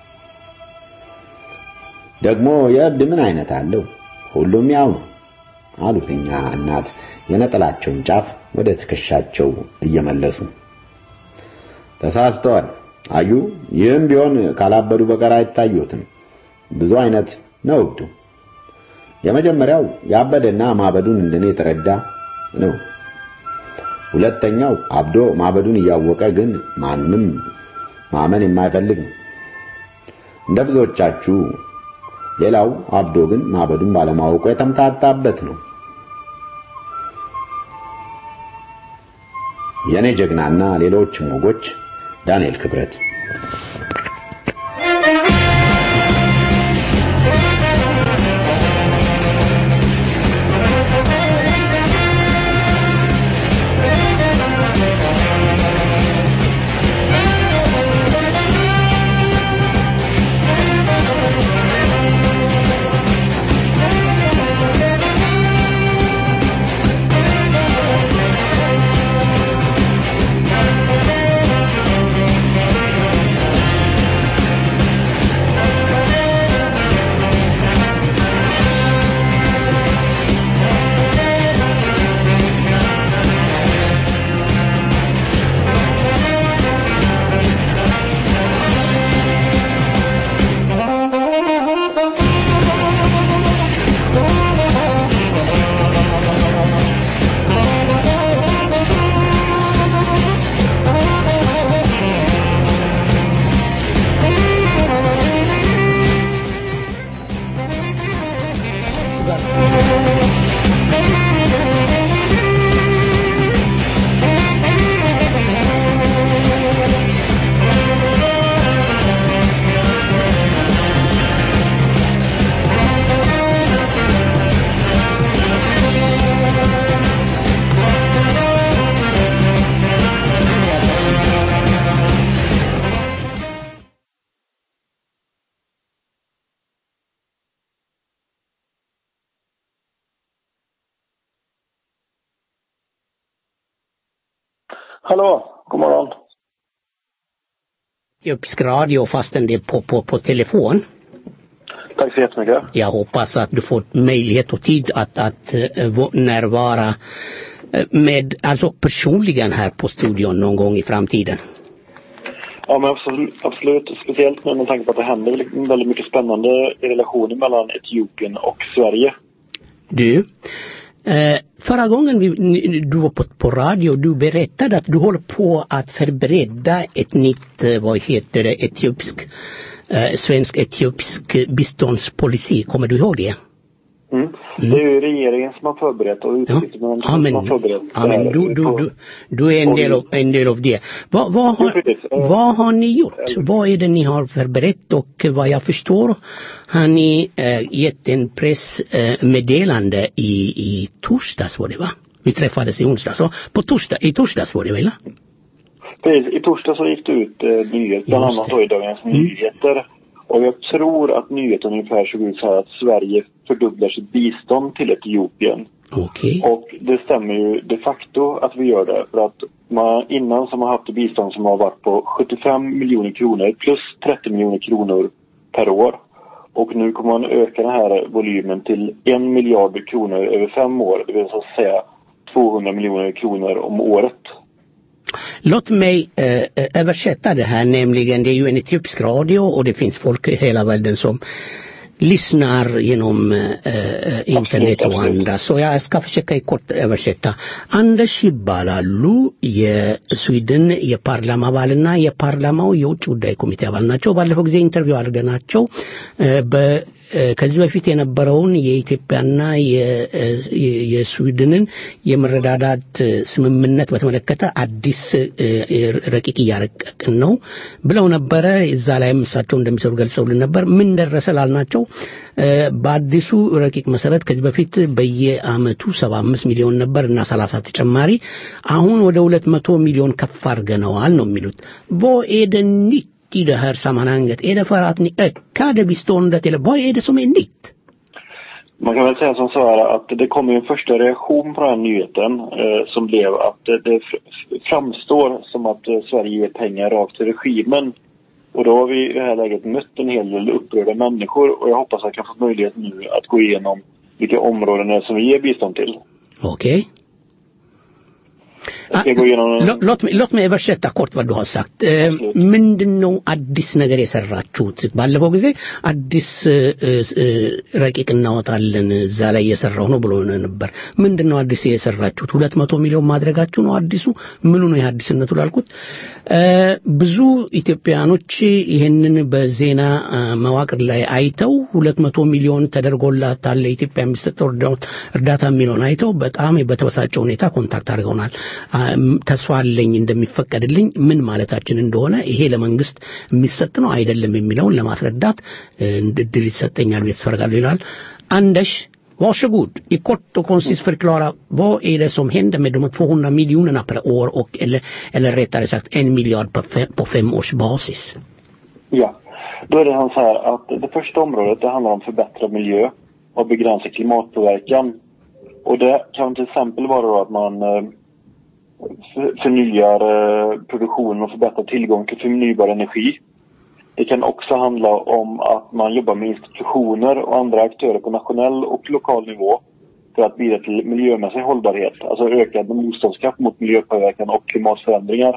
ደግሞ የእብድ ምን አይነት አለው? ሁሉም ያው ነው አሉት እኛ እናት የነጠላቸውን ጫፍ ወደ ትከሻቸው እየመለሱ ተሳስተዋል። አዩ ይህም ቢሆን ካላበዱ በቀር አይታዩትም። ብዙ አይነት ነው እብዱ። የመጀመሪያው ያበደና ማበዱን እንደኔ የተረዳ ነው። ሁለተኛው አብዶ ማበዱን እያወቀ ግን ማንም ማመን የማይፈልግ ነው እንደ ብዙዎቻችሁ። ሌላው አብዶ ግን ማበዱን ባለማወቁ የተምታታበት ነው። የኔ ጀግናና ሌሎችም ወጎች ዳንኤል ክብረት Hallå, god morgon. Etiopisk radio fastän det är på, på, på telefon. Tack så jättemycket. Jag hoppas att du får möjlighet och tid att, att eh, vå- närvara eh, med, alltså personligen här på studion någon gång i framtiden. Ja, men absolut, absolut. Speciellt nu med tanke på att det händer väldigt- väldigt mycket spännande i relationen mellan Etiopien och Sverige. Du, eh, förra gången vi, ni- du var på, på radio, du berättade att du håller på att förbereda ett nytt, eh, vad heter det, etiopisk, eh, svensk-etiopisk biståndspolicy. Kommer du ihåg det? Mm. Det är ju regeringen som har förberett och utrikesministern Ja, men, som har förberett ja, men det här du, du, på- du, du är en del av, en del av det. Vad, vad, Jo, har, precis. Eh, vad har ni gjort? Vad är det ni har förberett och vad jag förstår har ni eh, gett en pressmeddelande i, i torsdags var det va? Vi träffades i onsdags. Så på torsdag, i torsdags var det väl? Precis, i torsdag så gick det ut eh, nyhet, bland Just annat det. då i Dagens Mm. Nyheter. Och jag tror att nyheten ungefär såg ut så här att Sverige fördubblar sitt bistånd till Etiopien. Okej. Och det stämmer ju de facto att vi gör det. För att man innan som har haft ett bistånd som har varit på 75 miljoner kronor plus 30 miljoner kronor per år. Och nu kommer man öka den här volymen till en miljard kronor över fem år. Det vill så att säga 200 miljoner kronor om året. Låt mig eh, eh, översätta det här, nämligen det är ju en etiopisk radio och det finns folk i hela världen som lyssnar genom eh, eh, internet och andra. Så jag ska försöka i kort översätta. አንደሽ ይባላሉ የስዊድን የፓርላማ አባልና የፓርላማው የውጭ ጉዳይ ኮሚቴ አባል ናቸው። ባለፈው ጊዜ ኢንተርቪው አድርገናቸው እ፣ በ ከዚህ በፊት የነበረውን የኢትዮጵያና የ- የ- የስዊድንን የመረዳዳት ስምምነት በተመለከተ አዲስ እ፣ ረቂቅ እያረቀቅን ነው ብለው ነበረ። እዛ ላይም እሳቸው እንደሚሰሩ ገልጸውልን ነበር። ምን ደረሰ ላልናቸው እ፣ በአዲሱ ረቂቅ መሰረት ከዚህ በፊት በየአመቱ 75 ሚሊዮን ነበር እና 30 ተጨማሪ አሁን ወደ 200 ሚሊዮን ከፍ አድርገነዋል ነው የሚሉት Vad är det nytt i det här sammanhanget? Är det för att ni ökade biståndet eller vad är det som är nytt? Man kan väl säga som så här att det kom ju en första reaktion på den här nyheten eh, som blev att det, det fr- framstår som att eh, Sverige ger pengar rakt till regimen. Och då har vi i det här läget mött en hel del upprörda människor och jag hoppas att jag kan få möjlighet nu att gå igenom vilka områden det är som vi ger bistånd till. Okej. Jag ska gå igenom Lå- Låt mig, låt mig översätta kort vad du har sagt. ምንድን ነው አዲስ ነገር የሰራችሁት? ባለፈው ጊዜ አዲስ እ፣ እ፣ ረቂቅ እናወጣለን እዛ ላይ እየሰራሁ ነው ብሎ ነበር። ምንድን ነው አዲስ የሰራችሁት? ሁለት መቶ ሚሊዮን ማድረጋችሁ ነው አዲሱ? ምኑ ነው የአዲስነቱ ላልኩት እ፣ ብዙ ኢትዮጵያኖች ይህንን በዜና እ፣ መዋቅር ላይ አይተው ሁለት መቶ ሚሊዮን ተደርጎላታል ለኢትዮጵያ የሚሰጠው እርዳ- እርዳታ የሚለውን አይተው በጣም በተበሳጨ ሁኔታ ኮንታክት አድርገውናል። አ፣ ም- ተስፋ አለኝ እንደሚፈቀድልኝ ምን ማለታችን እንደሆነ ይሄ ለመንግስት የሚሰጥ ነው አይደለም የሚለውን ለማስረዳት እ፣ እድል ይሰጠኛል ብዬ ተስፋ አደርጋለሁ ይላል። አንደሽ Varsågod, i kort och koncist förklara vad är det som händer med de 200 miljonerna per år och eller, eller rättare sagt en miljard på fem, på fem års basis. Ja, då är det han så här att det första området det handlar om förbättrad miljö och begränsa klimatpåverkan. Och det kan till exempel vara då att man eh, för- förnyar eh, produktionen och förbättrar tillgång till förnybar energi. Det kan också handla om att man jobbar med institutioner och andra aktörer på nationell och lokal nivå för att bidra till miljömässig hållbarhet, alltså ökad motståndskraft mot miljöpåverkan och klimatförändringar.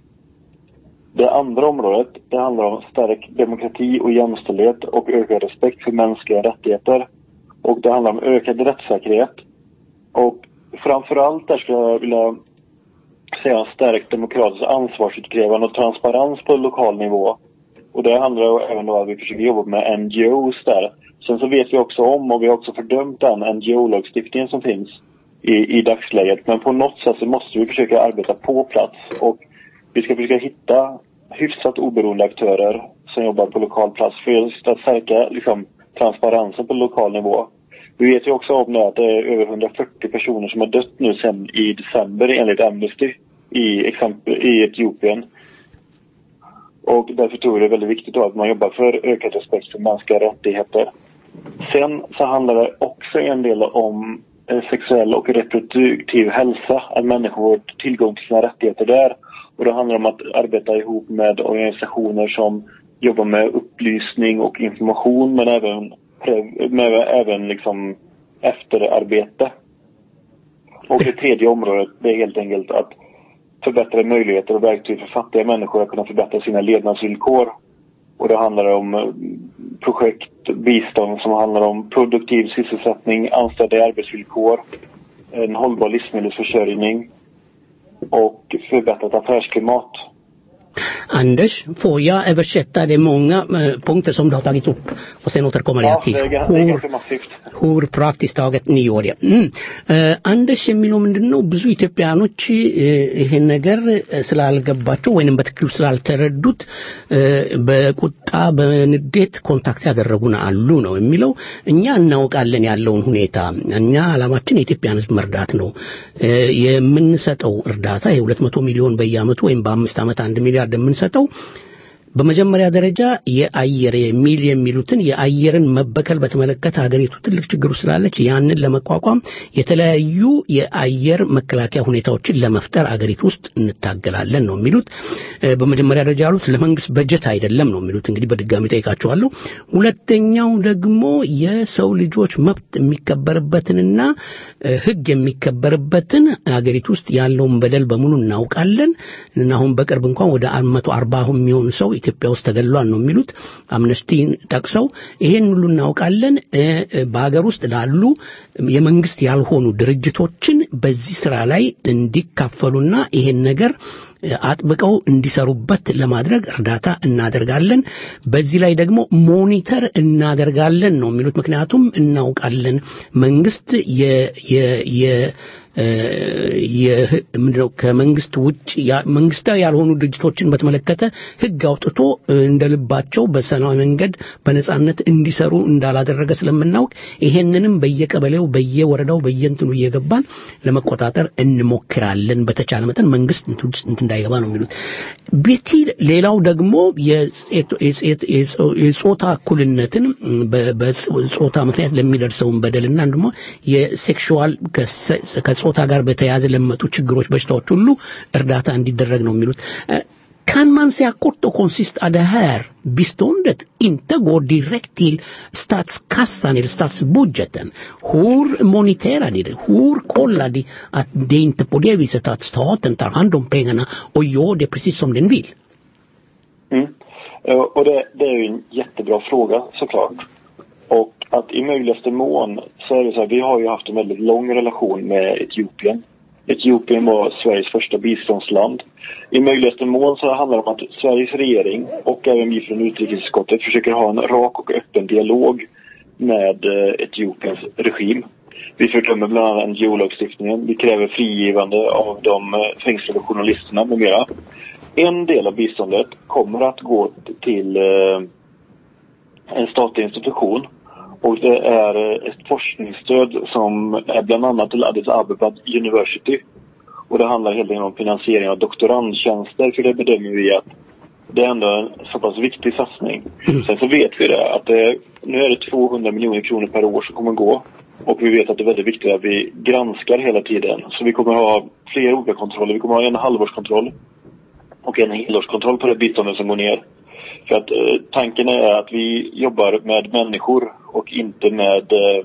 Det andra området, det handlar om stark demokrati och jämställdhet och ökad respekt för mänskliga rättigheter. Och det handlar om ökad rättssäkerhet. Och framförallt där skulle jag vilja säga stärkt demokratiskt ansvarsutkrävande och transparens på lokal nivå. Och det handlar ju även då att vi försöker jobba med NGOs där. Sen så vet vi också om och vi har också fördömt den NGO-lagstiftningen som finns i, i dagsläget. Men på något sätt så måste vi försöka arbeta på plats och vi ska försöka hitta hyfsat oberoende aktörer som jobbar på lokal plats för just att stärka liksom, transparensen på lokal nivå. Vi vet ju också om det att det är över 140 personer som har dött nu sedan i december enligt Amnesty i, exempel, i Etiopien. Och därför tror jag det är väldigt viktigt då att man jobbar för ökad respekt för mänskliga rättigheter. Sen så handlar det också en del om eh, sexuell och reproduktiv hälsa, att människor får tillgång till sina rättigheter där. Och det handlar om att arbeta ihop med organisationer som jobbar med upplysning och information men även, pre- med även liksom efterarbete. Och det tredje området det är helt enkelt att förbättra möjligheter och verktyg för fattiga människor att kunna förbättra sina levnadsvillkor. Och det handlar om eh, projekt, bistånd som handlar om produktiv sysselsättning, anställda i arbetsvillkor, en hållbar livsmedelsförsörjning och förbättrat affärsklimat. Anders, får jag översätta det många eh, punkter som du har tagit upp och sen återkommer Ja, jag till det är, ga- det är hur, ganska massivt. hur praktiskt taget ni gör det. Mm. Eh, አንደሽ የሚለው ምንድን ነው ብዙ ኢትዮጵያኖች እ፣ ይሄን ነገር እ፣ ስላልገባቸው ወይንም በትክክሉ ስላልተረዱት እ፣ በቁጣ በንዴት ኮንታክት ያደረጉን አሉ ነው የሚለው እኛ እናውቃለን ያለውን ሁኔታ እኛ አላማችን የኢትዮጵያን ህዝብ መርዳት ነው እ፣ የምንሰጠው እርዳታ የሁለት መቶ ሚሊዮን በየአመቱ ወይም በአምስት ዓመት አንድ ሚሊያርድ የምንሰጠው በመጀመሪያ ደረጃ የአየር የሚል የሚሉትን የአየርን መበከል በተመለከተ ሀገሪቱ ትልቅ ችግር ውስጥ ስላለች ያንን ለመቋቋም የተለያዩ የአየር መከላከያ ሁኔታዎችን ለመፍጠር አገሪቱ ውስጥ እንታገላለን ነው የሚሉት። እ፣ በመጀመሪያ ደረጃ ያሉት ለመንግስት በጀት አይደለም ነው የሚሉት። እንግዲህ በድጋሚ ጠይቃቸዋለሁ። ሁለተኛው ደግሞ የሰው ልጆች መብት የሚከበርበትንና እ፣ ህግ የሚከበርበትን አገሪቱ ውስጥ ያለውን በደል በሙሉ እናውቃለን እና አሁን በቅርብ እንኳን ወደ መቶ አርባ የሚሆኑ ሰው ኢትዮጵያ ውስጥ ተገድሏል ነው የሚሉት አምነስቲን ጠቅሰው ይሄን ሁሉ እናውቃለን እ፣ እ፣ በሀገር ውስጥ ላሉ የመንግስት ያልሆኑ ድርጅቶችን በዚህ ስራ ላይ እንዲካፈሉና ይሄን ነገር አጥብቀው እንዲሰሩበት ለማድረግ እርዳታ እናደርጋለን። በዚህ ላይ ደግሞ ሞኒተር እናደርጋለን ነው የሚሉት። ምክንያቱም እናውቃለን መንግስት የ የ የ ምንድነው ከመንግስት ውጭ መንግስታዊ ያልሆኑ ድርጅቶችን በተመለከተ ህግ አውጥቶ እንደ ልባቸው በሰላማዊ መንገድ በነጻነት እንዲሰሩ እንዳላደረገ ስለምናውቅ ይሄንንም በየቀበሌው በየወረዳው በየእንትኑ እየገባን ለመቆጣጠር እንሞክራለን። በተቻለ መጠን መንግስት እንት እንዳይገባ ነው የሚሉት። ቤቲ ሌላው ደግሞ የጾታ እኩልነትን በጾታ ምክንያት ለሚደርሰውን በደልና ደግሞ የሴክሹዋል ከጾታ ጋር በተያያዘ ለመጡ ችግሮች፣ በሽታዎች ሁሉ እርዳታ እንዲደረግ ነው የሚሉት። Kan man säga kort och koncist att det här biståndet inte går direkt till statskassan eller statsbudgeten? Hur moniterar ni det? Hur kollar de att det inte är på det viset att staten tar hand om pengarna och gör det precis som den vill? Mm. Eh, Och det, det är ju en jättebra fråga såklart. Och att i möjligaste mån så är det så här, vi har ju haft en väldigt lång relation med Etiopien. Etiopien var Sveriges första biståndsland. I möjligaste mån så handlar det om att Sveriges regering och även vi från utrikesutskottet försöker ha en rak och öppen dialog med eh, Etiopiens regim. Vi fördömer bland annat NGO-lagstiftningen. Vi kräver frigivande av de eh, fängslade journalisterna med mera. En del av biståndet kommer att gå till eh, en statlig institution och det är eh, ett forskningsstöd som är bland annat till Addis Abeba University. Och det handlar helt enkelt om finansiering av doktorandtjänster för det bedömer vi att det är ändå en så pass viktig satsning. Sen så vet vi det att det, nu är det 200 miljoner kronor per år som kommer gå. Och vi vet att det är väldigt viktigt att vi granskar hela tiden. Så vi kommer ha flera olika kontroller. Vi kommer ha en halvårskontroll och en helårskontroll på det biståndet som går ner. För att eh, tanken är att vi jobbar med människor och inte med eh,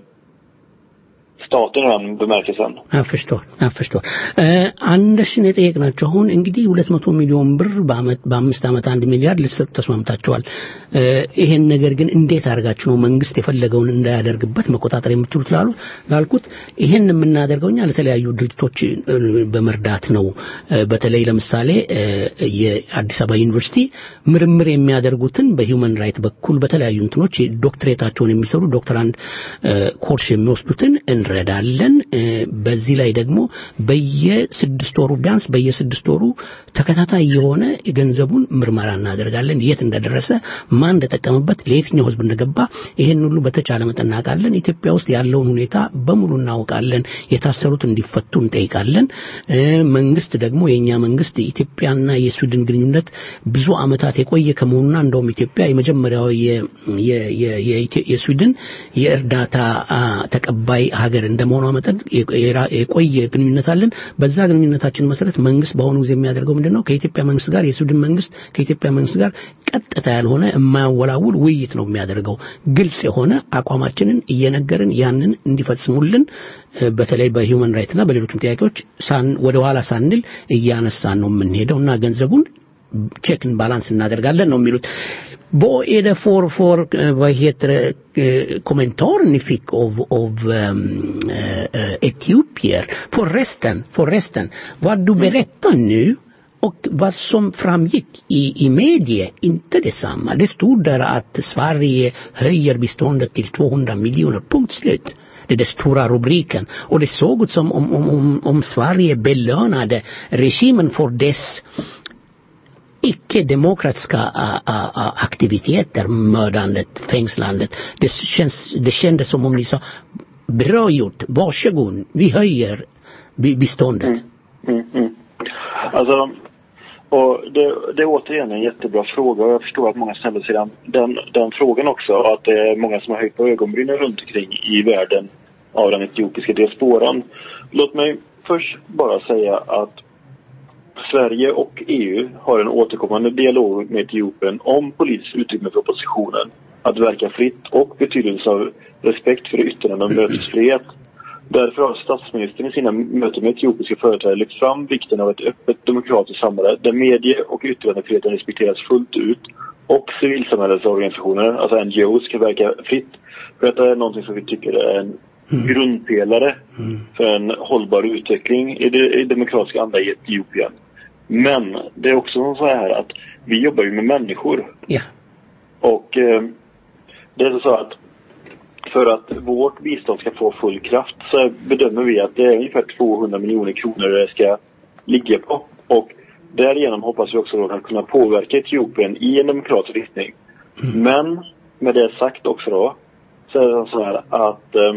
staten i den bemärkelsen. Jag förstår, jag förstår. አንደሽን የጠየቅናቸው አሁን እንግዲህ ሁለት መቶ ሚሊዮን ብር በአመት በአምስት ዓመት አንድ ሚሊያርድ ልትሰጡ ተስማምታችኋል። እ፣ ይሄን ነገር ግን እንዴት አድርጋችሁ ነው መንግስት የፈለገውን እንዳያደርግበት መቆጣጠር የምትችሉት ላሉ ላልኩት ይሄን የምናደርገው እኛ ለተለያዩ ድርጅቶች እ፣ በመርዳት ነው። እ፣ በተለይ ለምሳሌ እ፣ የአዲስ አበባ ዩኒቨርሲቲ ምርምር የሚያደርጉትን በሂውመን ራይት በኩል በተለያዩ እንትኖች ዶክትሬታቸውን የሚሰሩ ዶክተራንድ እ፣ ኮርስ የሚወስዱትን እንረዳለን። እ፣ በዚህ ላይ ደግሞ በየስድስት ወሩ ቢያንስ በየስድስት ወሩ ተከታታይ የሆነ የገንዘቡን ምርመራ እናደርጋለን። የት እንደደረሰ፣ ማን እንደጠቀምበት፣ ለየትኛው ህዝብ እንደገባ ይሄን ሁሉ በተቻለ መጠን እናውቃለን። ኢትዮጵያ ውስጥ ያለውን ሁኔታ በሙሉ እናውቃለን። የታሰሩት እንዲፈቱ እንጠይቃለን። እ፣ መንግስት ደግሞ የእኛ መንግስት ኢትዮጵያና የስዊድን ግንኙነት ብዙ አመታት የቆየ ከመሆኑና እንደውም ኢትዮጵያ የመጀመሪያው የ- የ- የ- የኢትዮ- የስዊድን የእርዳታ አ፣ ተቀባይ ሀገር እንደመሆኗ መጠን የ- የራ- የቆየ ግንኙነት አለን። በዛ ግንኙነታችን መሰረት መንግስት በአሁኑ ጊዜ የሚያደርገው ምንድን ነው? ከኢትዮጵያ መንግስት ጋር የስዊድን መንግስት ከኢትዮጵያ መንግስት ጋር ቀጥታ ያልሆነ የማያወላውል ውይይት ነው የሚያደርገው። ግልጽ የሆነ አቋማችንን እየነገርን ያንን እንዲፈጽሙልን እ፣ በተለይ በሂውመን ራይትና በሌሎችም ጥያቄዎች ሳን ወደ ኋላ ሳንል እያነሳን ነው የምንሄደው እና ገንዘቡን ቼክን ባላንስ እናደርጋለን ነው የሚሉት። Vad är det för, för eh, vad heter det, eh, kommentar ni fick av, av ehm, eh, eh, etiopier? Förresten, förresten, vad du berättar nu och vad som framgick i, i media, inte detsamma. Det stod där att Sverige höjer biståndet till 200 miljoner, punkt slut. Det är den stora rubriken. Och det såg ut som om, om, om, om Sverige belönade regimen för dess icke-demokratiska ä, ä, ä, aktiviteter, mördandet, fängslandet. Det, känns, det kändes som om ni sa, bra gjort, varsågod, vi höjer bi- biståndet. Mm, mm. Alltså, och det, det är återigen en jättebra fråga och jag förstår att många ställer sig den, den, den frågan också. Och att det är många som har höjt på ögonbrynen runt omkring i världen av den etiopiska diasporan. Låt mig först bara säga att Sverige och EU har en återkommande dialog med Etiopien om politiskt utrymme för oppositionen att verka fritt och betydelse av respekt för yttrande och mötesfrihet. Därför har statsministern i sina möten med etiopiska företrädare lyft fram vikten av ett öppet demokratiskt samhälle där medie och yttrandefriheten respekteras fullt ut och civilsamhällesorganisationer, alltså NGOs, kan verka fritt. För detta är någonting som vi tycker är en grundpelare för en hållbar utveckling i det i demokratiska anda i Etiopien. Men det är också så här att vi jobbar ju med människor. Ja. Och eh, det är så att för att vårt bistånd ska få full kraft så bedömer vi att det är ungefär 200 miljoner kronor det ska ligga på. Och därigenom hoppas vi också då att kunna påverka Etiopien i en demokratisk riktning. Men med det sagt också då så är det så här att eh,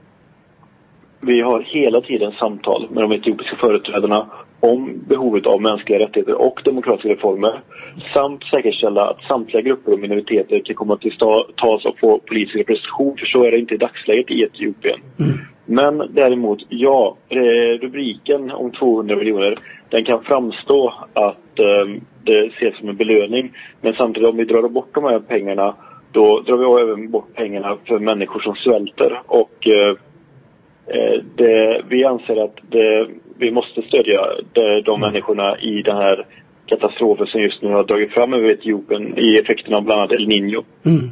vi har hela tiden samtal med de etiopiska företrädarna om behovet av mänskliga rättigheter och demokratiska reformer samt säkerställa att samtliga grupper och minoriteter kan komma till sta- tas och få politisk representation för så är det inte i dagsläget i Etiopien. Men däremot, ja, eh, rubriken om 200 miljoner, den kan framstå att eh, det ses som en belöning. Men samtidigt om vi drar bort de här pengarna, då drar vi även bort pengarna för människor som svälter. Och eh, eh, det, vi anser att det, vi måste stödja de, de människorna i den här katastrofen som just nu har dragit fram över Etiopien i effekterna av bland annat El Niño.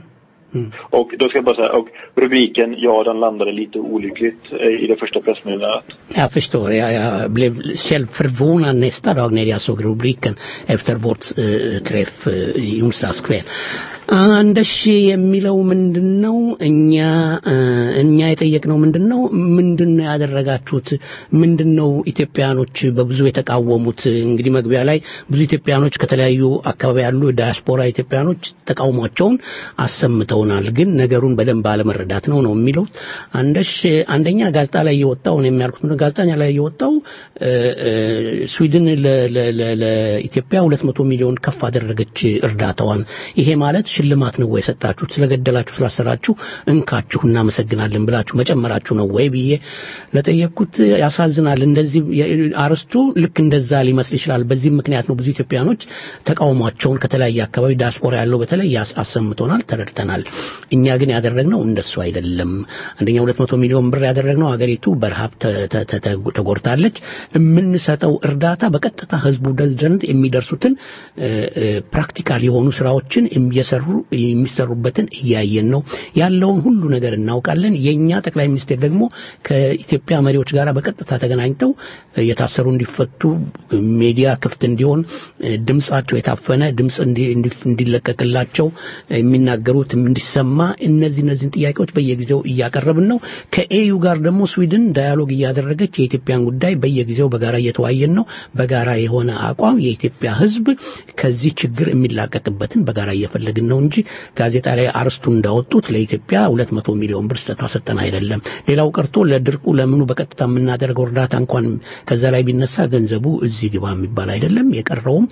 Och då ska jag bara säga, och rubriken, ja den landade lite olyckligt eh, i det första pressmeddelandet. Jag förstår. Jag, jag blev själv förvånad nästa dag när jag såg rubriken efter vårt eh, träff eh, i onsdags kväll. አንደሽ የሚለው ምንድን ነው? እኛ እ፣ እኛ የጠየቅነው ምንድን ነው? ምንድን ነው ያደረጋችሁት? ምንድን ነው ኢትዮጵያኖች በብዙ የተቃወሙት? እንግዲህ መግቢያ ላይ ብዙ ኢትዮጵያኖች ከተለያዩ አካባቢ ያሉ ዳያስፖራ ኢትዮጵያኖች ተቃውሟቸውን አሰምተውናል። ግን ነገሩን በደንብ አለመረዳት ነው ነው የሚለው አንደሽ አንደኛ ጋዜጣ ላይ የወጣው ነው የሚያልኩት ምንድን ነው ጋዜጣ ላይ የወጣው እ፣ እ፣ ስዊድን ለ- ለ- ለ- ለኢትዮጵያ 200 ሚሊዮን ከፍ አደረገች እርዳታዋን። ይሄ ማለት ሽልማት ነው ወይ የሰጣችሁት? ስለገደላችሁ ስላሰራችሁ እንካችሁ እናመሰግናለን ብላችሁ መጨመራችሁ ነው ወይ ብዬ ለጠየቅኩት ያሳዝናል። እንደዚህ የ- አርስቱ ልክ እንደዛ ሊመስል ይችላል። በዚህም ምክንያት ነው ብዙ ኢትዮጵያኖች ተቃውሟቸውን ከተለያየ አካባቢ ዲያስፖራ ያለው በተለይ ያስ- አሰምቶናል፣ ተረድተናል። እኛ ግን ያደረግነው እንደሱ አይደለም። አንደኛ 200 ሚሊዮን ብር ያደረግነው ሀገሪቱ በረሃብ ተ- ተ- ተ- ተ- ተጎድታለች። የምንሰጠው እርዳታ በቀጥታ ህዝቡ ዘንድ የሚደርሱትን እ፣ እ፣ ፕራክቲካል የሆኑ ስራዎችን እየሰሩ የሚሰሩበትን እያየን ነው። ያለውን ሁሉ ነገር እናውቃለን። የኛ ጠቅላይ ሚኒስቴር ደግሞ ከኢትዮጵያ መሪዎች ጋር በቀጥታ ተገናኝተው እ፣ የታሰሩ እንዲፈቱ ሚዲያ ክፍት እንዲሆን እ፣ ድምጻቸው የታፈነ ድምጽ እንዲ- እንዲ- እንዲለቀቅላቸው የሚናገሩት እንዲሰማ እነዚህ እነዚህን ጥያቄዎች በየጊዜው እያቀረብን ነው። ከኤዩ ጋር ደግሞ ስዊድን ዳያሎግ እያደረገች የኢትዮጵያን ጉዳይ በየጊዜው በጋራ እየተወያየን ነው። በጋራ የሆነ አቋም የኢትዮጵያ ሕዝብ ከዚህ ችግር የሚላቀቅበትን በጋራ እየፈለግን ነው እንጂ ጋዜጣ ላይ አርስቱ እንዳወጡት ለኢትዮጵያ 200 ሚሊዮን ብር ስጠታ ሰጠን አይደለም። ሌላው ቀርቶ ለድርቁ ለምኑ በቀጥታ የምናደርገው እርዳታ እንኳን ከዛ ላይ ቢነሳ ገንዘቡ እዚህ ግባ የሚባል አይደለም። የቀረውም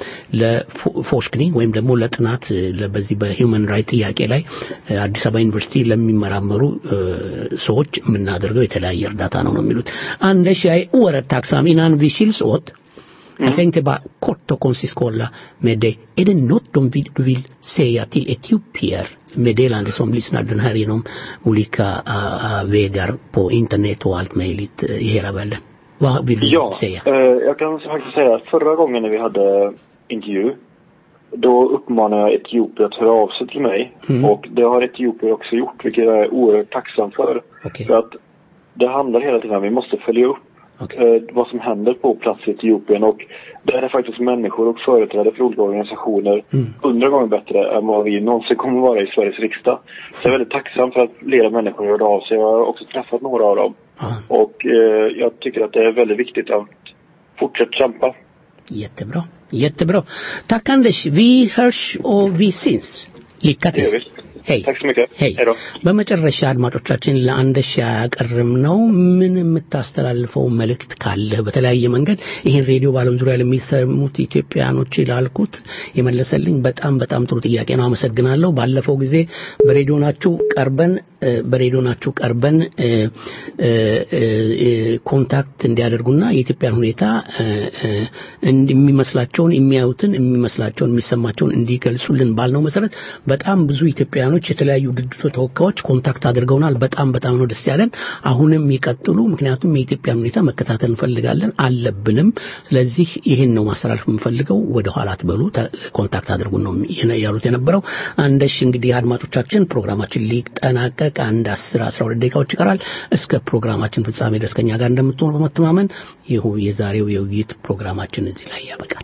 ለፎሽክኒ ወይም ደግሞ ለጥናት ለ- በዚህ በሂውመን ራይት ጥያቄ ላይ እ፣ አዲስ አበባ ዩኒቨርሲቲ ለሚመራመሩ እ፣ ሰዎች የምናደርገው የተለያየ እርዳታ ነው ነው የሚሉት አንደሽ jag är oerhört tacksam innan vi skiljs åt jag tänkte bara kort och koncist kolla med dig. Är det något de vill, du vill säga till etiopier meddelande som lyssnar den här genom olika uh, vägar på internet och allt möjligt uh, i hela världen? Vad vill du Ja, säga? eh, jag kan faktiskt säga att förra gången när vi hade intervju då uppmanade jag etiopier att höra av sig till mig. Mm. Och det har etiopier också gjort, vilket jag är oerhört tacksam för. Okej. För att det handlar hela tiden om att vi måste följa upp eh, vad som händer på plats i Etiopien. Och där är faktiskt människor och företrädare för olika organisationer hundra gånger bättre än vad vi någonsin kommer vara i Sveriges riksdag. Så jag är väldigt tacksam för att flera människor hörde av sig. Jag har också träffat några av dem. Och eh, jag tycker att det är väldigt viktigt att fortsätta kämpa. Jättebra. Jättebra. Tack Anders. Vi hörs och vi syns. Lycka till. Hej. Tack så mycket. Hej då. በመጨረሻ አድማጮቻችን ለአንደሻ ያቀርብነው ምን የምታስተላልፈው መልእክት ካለ በተለያየ መንገድ ይህን ሬዲዮ በዓለም ዙሪያ ለሚሰሙት ኢትዮጵያኖች ላልኩት የመለሰልኝ በጣም በጣም ጥሩ ጥያቄ ነው። አመሰግናለሁ። ባለፈው ጊዜ በሬዲዮናችሁ ቀርበን እ፣ በሬዲዮናችሁ ቀርበን እ፣ እ፣ እ፣ እ፣ ኮንታክት እንዲያደርጉና የኢትዮጵያን ሁኔታ እ፣ እ፣ እንዲ- የሚመስላቸውን የሚያዩትን የሚመስላቸውን የሚሰማቸውን እንዲገልጹልን ባልነው መሰረት በጣም ብዙ ኢትዮጵያውያኖች ኢትዮጵያኖች የተለያዩ ድርጅቶች ተወካዮች ኮንታክት አድርገውናል። በጣም በጣም ነው ደስ ያለን። አሁንም ይቀጥሉ፣ ምክንያቱም የኢትዮጵያን ሁኔታ መከታተል እንፈልጋለን አለብንም። ስለዚህ ይህን ነው ማስተላለፍ የምፈልገው። ወደ ኋላ አትበሉ፣ ተ- ኮንታክት አድርጉን ነው የነ- ያሉት የነበረው። አንደሽ እንግዲህ አድማጮቻችን ፕሮግራማችን ሊጠናቀቅ አንድ አስር አስራ ሁለት ደቂቃዎች ይቀራል። እስከ ፕሮግራማችን ፍጻሜ ድረስ ከኛ ጋር እንደምትሆኑ በመተማመን ይሁ የዛሬው የውይይት ፕሮግራማችን እዚህ ላይ ያበቃል።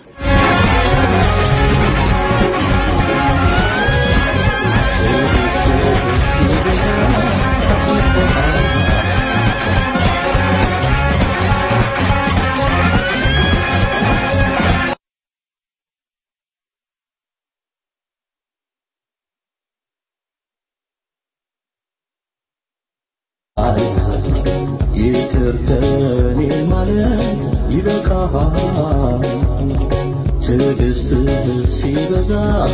ይቅር ከኔ ማለት ይበቃሃል። ትዕግስትህ ሲበዛ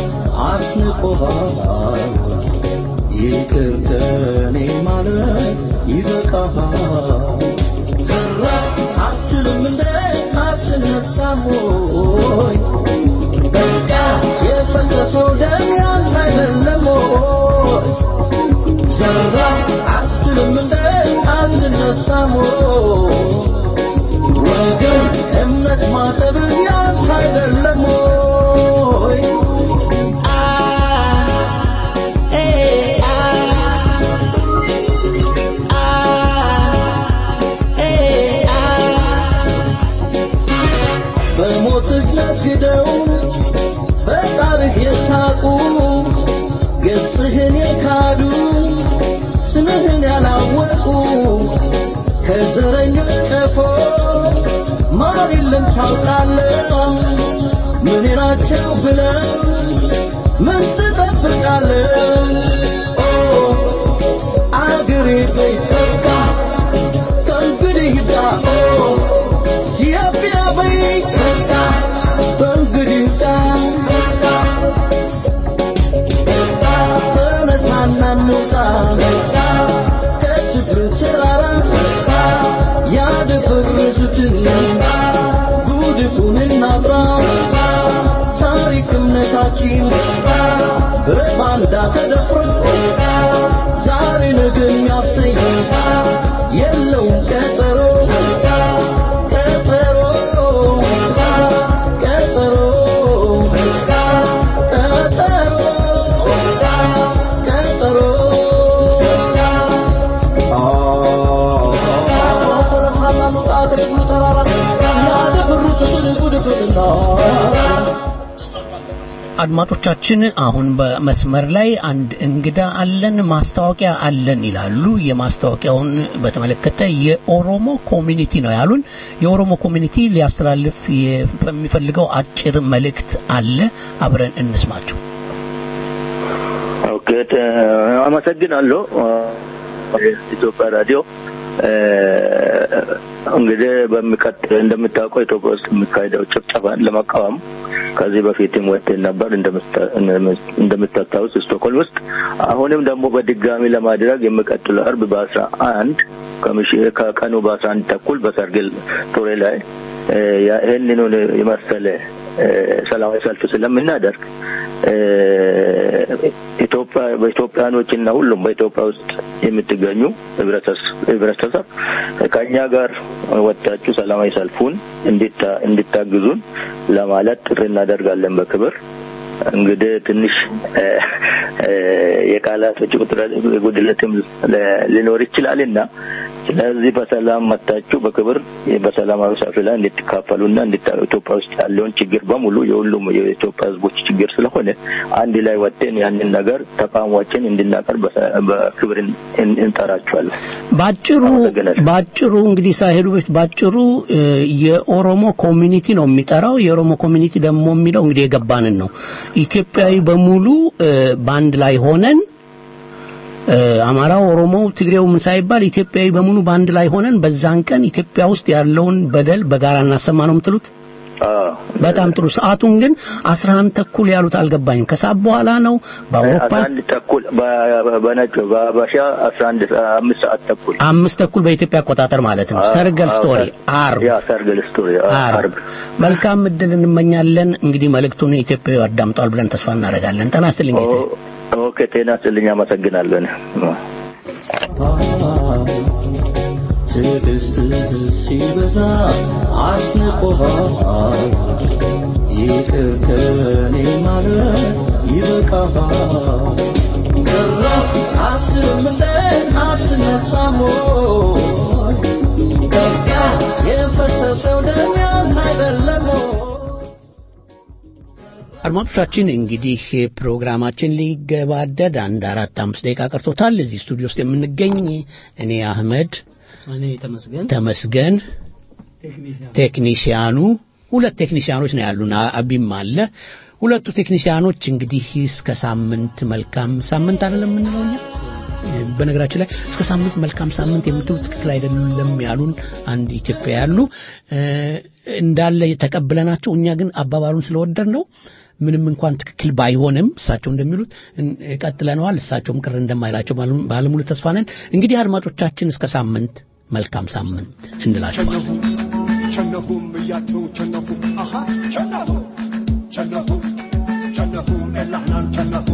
አስንቆሃል። ይቅር ከኔ ማለት ይበቃሃል። ዘራ አትልም እንደ አትነሳም ወይ? በቃ የፈሰሰው ደም ያንተ አይደለም ወይ? ዘራ አትልም እንደ አትነሳም ወይ? ወገን እምነት ማሰብ ያንተ አይደለም ወይ? በሞትህ ነግደው በጣርህ የሳቁ ገጽህን የካዱ ስምህን ያላወቁ ከዘረኞች ቀፎ ማር የለም ታውቃለህ። ምን ናቸው ብለው ምን ትጠብቃለህ? ኦ አገሬ በይ በቃ ከእንግዲህ ይብቃ። ኦ ኢትዮጵያ በይ በቃ ከእንግዲህ ይብቃ። ተነሳና እንውጣ ከችግር ተራራ ያደፈረሱትን ጉድፉን እናጥራ ታሪክ እምነታችን በባንዳ ተደፍሮ ዛሬ ነገ የሚያሰኝ የለውም ቀጠሮ ቀጠሮ ቀጠሮ ቀጠሮ አድማጮቻችን አሁን በመስመር ላይ አንድ እንግዳ አለን፣ ማስታወቂያ አለን ይላሉ። የማስታወቂያውን በተመለከተ የኦሮሞ ኮሚኒቲ ነው ያሉን። የኦሮሞ ኮሚኒቲ ሊያስተላልፍ የሚፈልገው አጭር መልእክት አለ። አብረን እንስማቸው። ኦኬ፣ ተ- አመሰግናለሁ ኢትዮጵያ ራዲዮ። እንግዲህ በሚቀጥል እንደምታውቀው ኢትዮጵያ ውስጥ የሚካሄደው ጭፍጨፋን ለመቃወም ከዚህ በፊትም ወጥተን ነበር እንደምታ- እንደምታስታውስ ስቶክሆልም ውስጥ አሁንም ደግሞ በድጋሚ ለማድረግ የሚቀጥለው አርብ በአስራ አንድ ከምሽ- ከቀኑ በአስራ አንድ ተኩል በሰርግል ቶሬ ላይ እ፣ ያ- ይህንኑ የመሰለ እ፣ ሰላማዊ ሰልፍ ስለምናደርግ እ፣ ኢትዮጵያ በኢትዮጵያኖች እና ሁሉም በኢትዮጵያ ውስጥ የምትገኙ ህብረተስ- ህብረተሰብ ከእኛ ጋር ወጣችሁ ሰላማዊ ሰልፉን እንዲታ- እንዲታግዙን ለማለት ጥሪ እናደርጋለን በክብር እንግዲህ ትንሽ እ፣ እ፣ የቃላቶች ቁጥረ- ጉድለትም ለ- ሊኖር ይችላልና ስለዚህ በሰላም መታችሁ በክብር በሰላማዊ ሰልፍ ላይ እንድትካፈሉና እንድታ- ኢትዮጵያ ውስጥ ያለውን ችግር በሙሉ የሁሉም የኢትዮጵያ ህዝቦች ችግር ስለሆነ አንድ ላይ ወጥተን ያንን ነገር ተቃውሟችን እንድናቀርብ በሰ- በክብር እን- እን- እንጠራችኋለን። ባጭሩ ባጭሩ እንግዲህ ሳይሄዱ በፊት ባጭሩ እ፣ የኦሮሞ ኮሚኒቲ ነው የሚጠራው። የኦሮሞ ኮሚኒቲ ደግሞ የሚለው እንግዲህ የገባንን ነው። ኢትዮጵያዊ በሙሉ እ፣ በአንድ ላይ ሆነን እ፣ አማራው፣ ኦሮሞው፣ ትግሬው ምን ሳይባል ኢትዮጵያዊ በሙሉ በአንድ ላይ ሆነን በዛን ቀን ኢትዮጵያ ውስጥ ያለውን በደል በጋራ እናሰማ ነው የምትሉት? በጣም ጥሩ። ሰዓቱን ግን 11 ተኩል ያሉት አልገባኝም። ከሰዓት በኋላ ነው በአውሮፓ አስራ አንድ ተኩል በ- በነጭ በአበሻ አስራ አንድ አምስት ሰዓት ተኩል አምስት ተኩል በኢትዮጵያ አቆጣጠር ማለት ነው። ሰርገል አዎ፣ ስቶሪ ሰር- አርብ ያ ሰርገል ስቶሪ አርብ። አርብ መልካም እድል እንመኛለን። እንግዲህ መልእክቱን ኢትዮጵያዊ አዳምጧል ብለን ተስፋ እናደርጋለን። ጤና ይስጥልኝ ጌታዬ። ኦኬ ጤና ይስጥልኝ አመሰግናለሁ እኔ። ትዕግስትህ ሲበዛ አስንቆሃል ይቅር ከኔ ማለት ይበቃሃል ቀረ አትምለን አትነሳም ወይ በቃ የፈሰሰው ደም ያንተ አይደለም ወይ አድማጮቻችን እንግዲህ ፕሮግራማችን ሊገባደድ አንድ አራት አምስት ደቂቃ ቀርቶታል። እዚህ ስቱዲዮ ውስጥ የምንገኝ እኔ አህመድ እኔ ተመስገን ተመስገን፣ ቴክኒሽያኑ ሁለት ቴክኒሽያኖች ነው ያሉን፣ አ- አቢም አለ። ሁለቱ ቴክኒሽያኖች እንግዲህ እስከ ሳምንት መልካም ሳምንት አይደለም የምንለው እኛ በነገራችን ላይ እስከ ሳምንት መልካም ሳምንት የምትሉ ትክክል አይደለም ያሉን አንድ ኢትዮጵያ ያሉ እ፣ እንዳለ ተቀብለናቸው እኛ ግን አባባሉን ስለወደድ ነው ምንም እንኳን ትክክል ባይሆንም እሳቸው እንደሚሉት እን- ቀጥለነዋል። እሳቸውም ቅር እንደማይላቸው ባለ- ባለሙሉ ተስፋ ነን። እንግዲህ አድማጮቻችን እስከ ሳምንት መልካም ሳምንት እንላቸዋለን። ቸነፉም እያቸው ቸነፉ አሃ ቸነፉ ቸነፉ ቸነፉ ኤላህናን ቸነፉ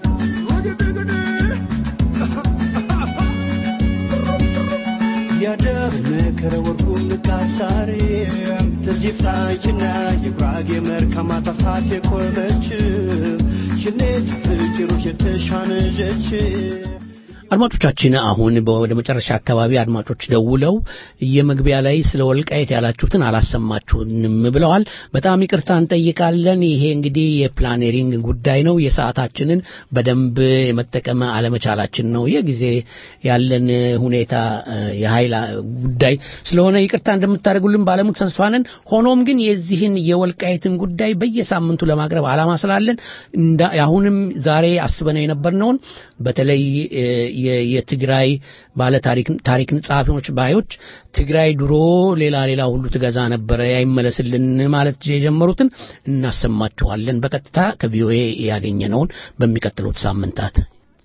ያደርነከረ ወርቁ ምቃሳሬ ትዚፍታችና የጉራጌ መልካም አጠፋት የቆመች ሽኔት ፍጭሮች የተሻነጀች አድማጮቻችን አሁን ወደ መጨረሻ አካባቢ አድማጮች ደውለው የመግቢያ ላይ ስለ ወልቃየት ያላችሁትን አላሰማችሁንም ብለዋል። በጣም ይቅርታ እንጠይቃለን። ይሄ እንግዲህ የፕላኔሪንግ ጉዳይ ነው። የሰዓታችንን በደንብ የመጠቀም አለመቻላችን ነው። የጊዜ ያለን ሁኔታ እ፣ የኃይል ጉዳይ ስለሆነ ይቅርታ እንደምታደርጉልን ባለሙሉ ተስፋ ነን። ሆኖም ግን የዚህን የወልቃየትን ጉዳይ በየሳምንቱ ለማቅረብ ዓላማ ስላለን እንዳ- አሁንም ዛሬ አስበነው የነበርነውን በተለይ እ፣ የ- የትግራይ ባለ ታሪክ ታሪክ ጸሐፊዎች ባዮች ትግራይ ድሮ ሌላ ሌላ ሁሉ ትገዛ ነበረ ያይመለስልን ማለት የጀመሩትን እናሰማችኋለን። በቀጥታ ከቪኦኤ ያገኘነውን በሚቀጥሉት ሳምንታት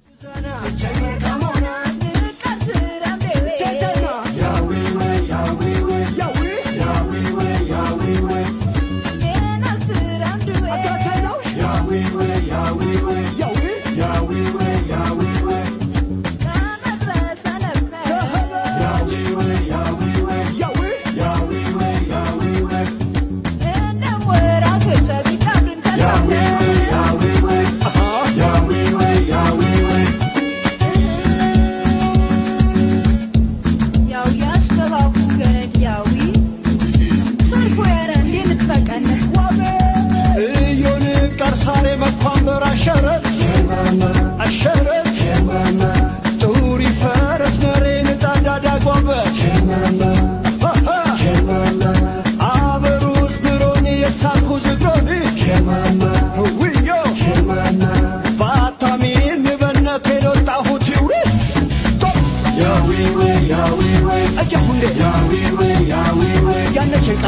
እዮን ቀርሳሬ መኳንበር አሸረት አሸረት ጡሪ ፈረስ ነሬ ንጣዳዳ ጓበት አበሩስ ብሮኒ የሳኩ ዝግሮኒ ውዮ ባታሚን ንበነት የሎጣሁት ይውሪ እጀሁንዴ ያነቸቃ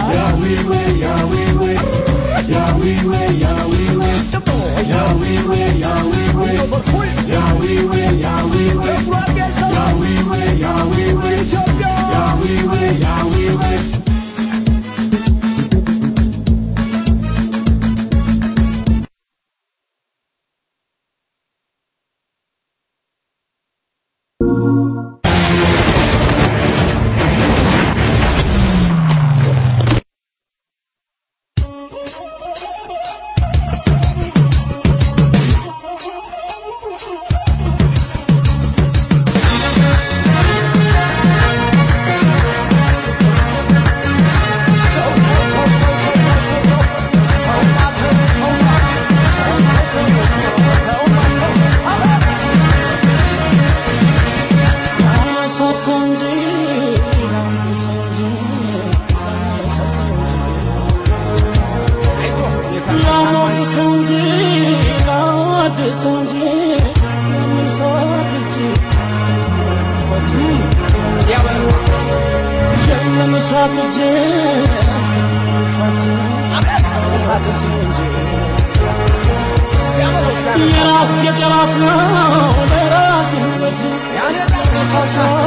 የራስ የራስ ነው ለራስ ይወድ ያለ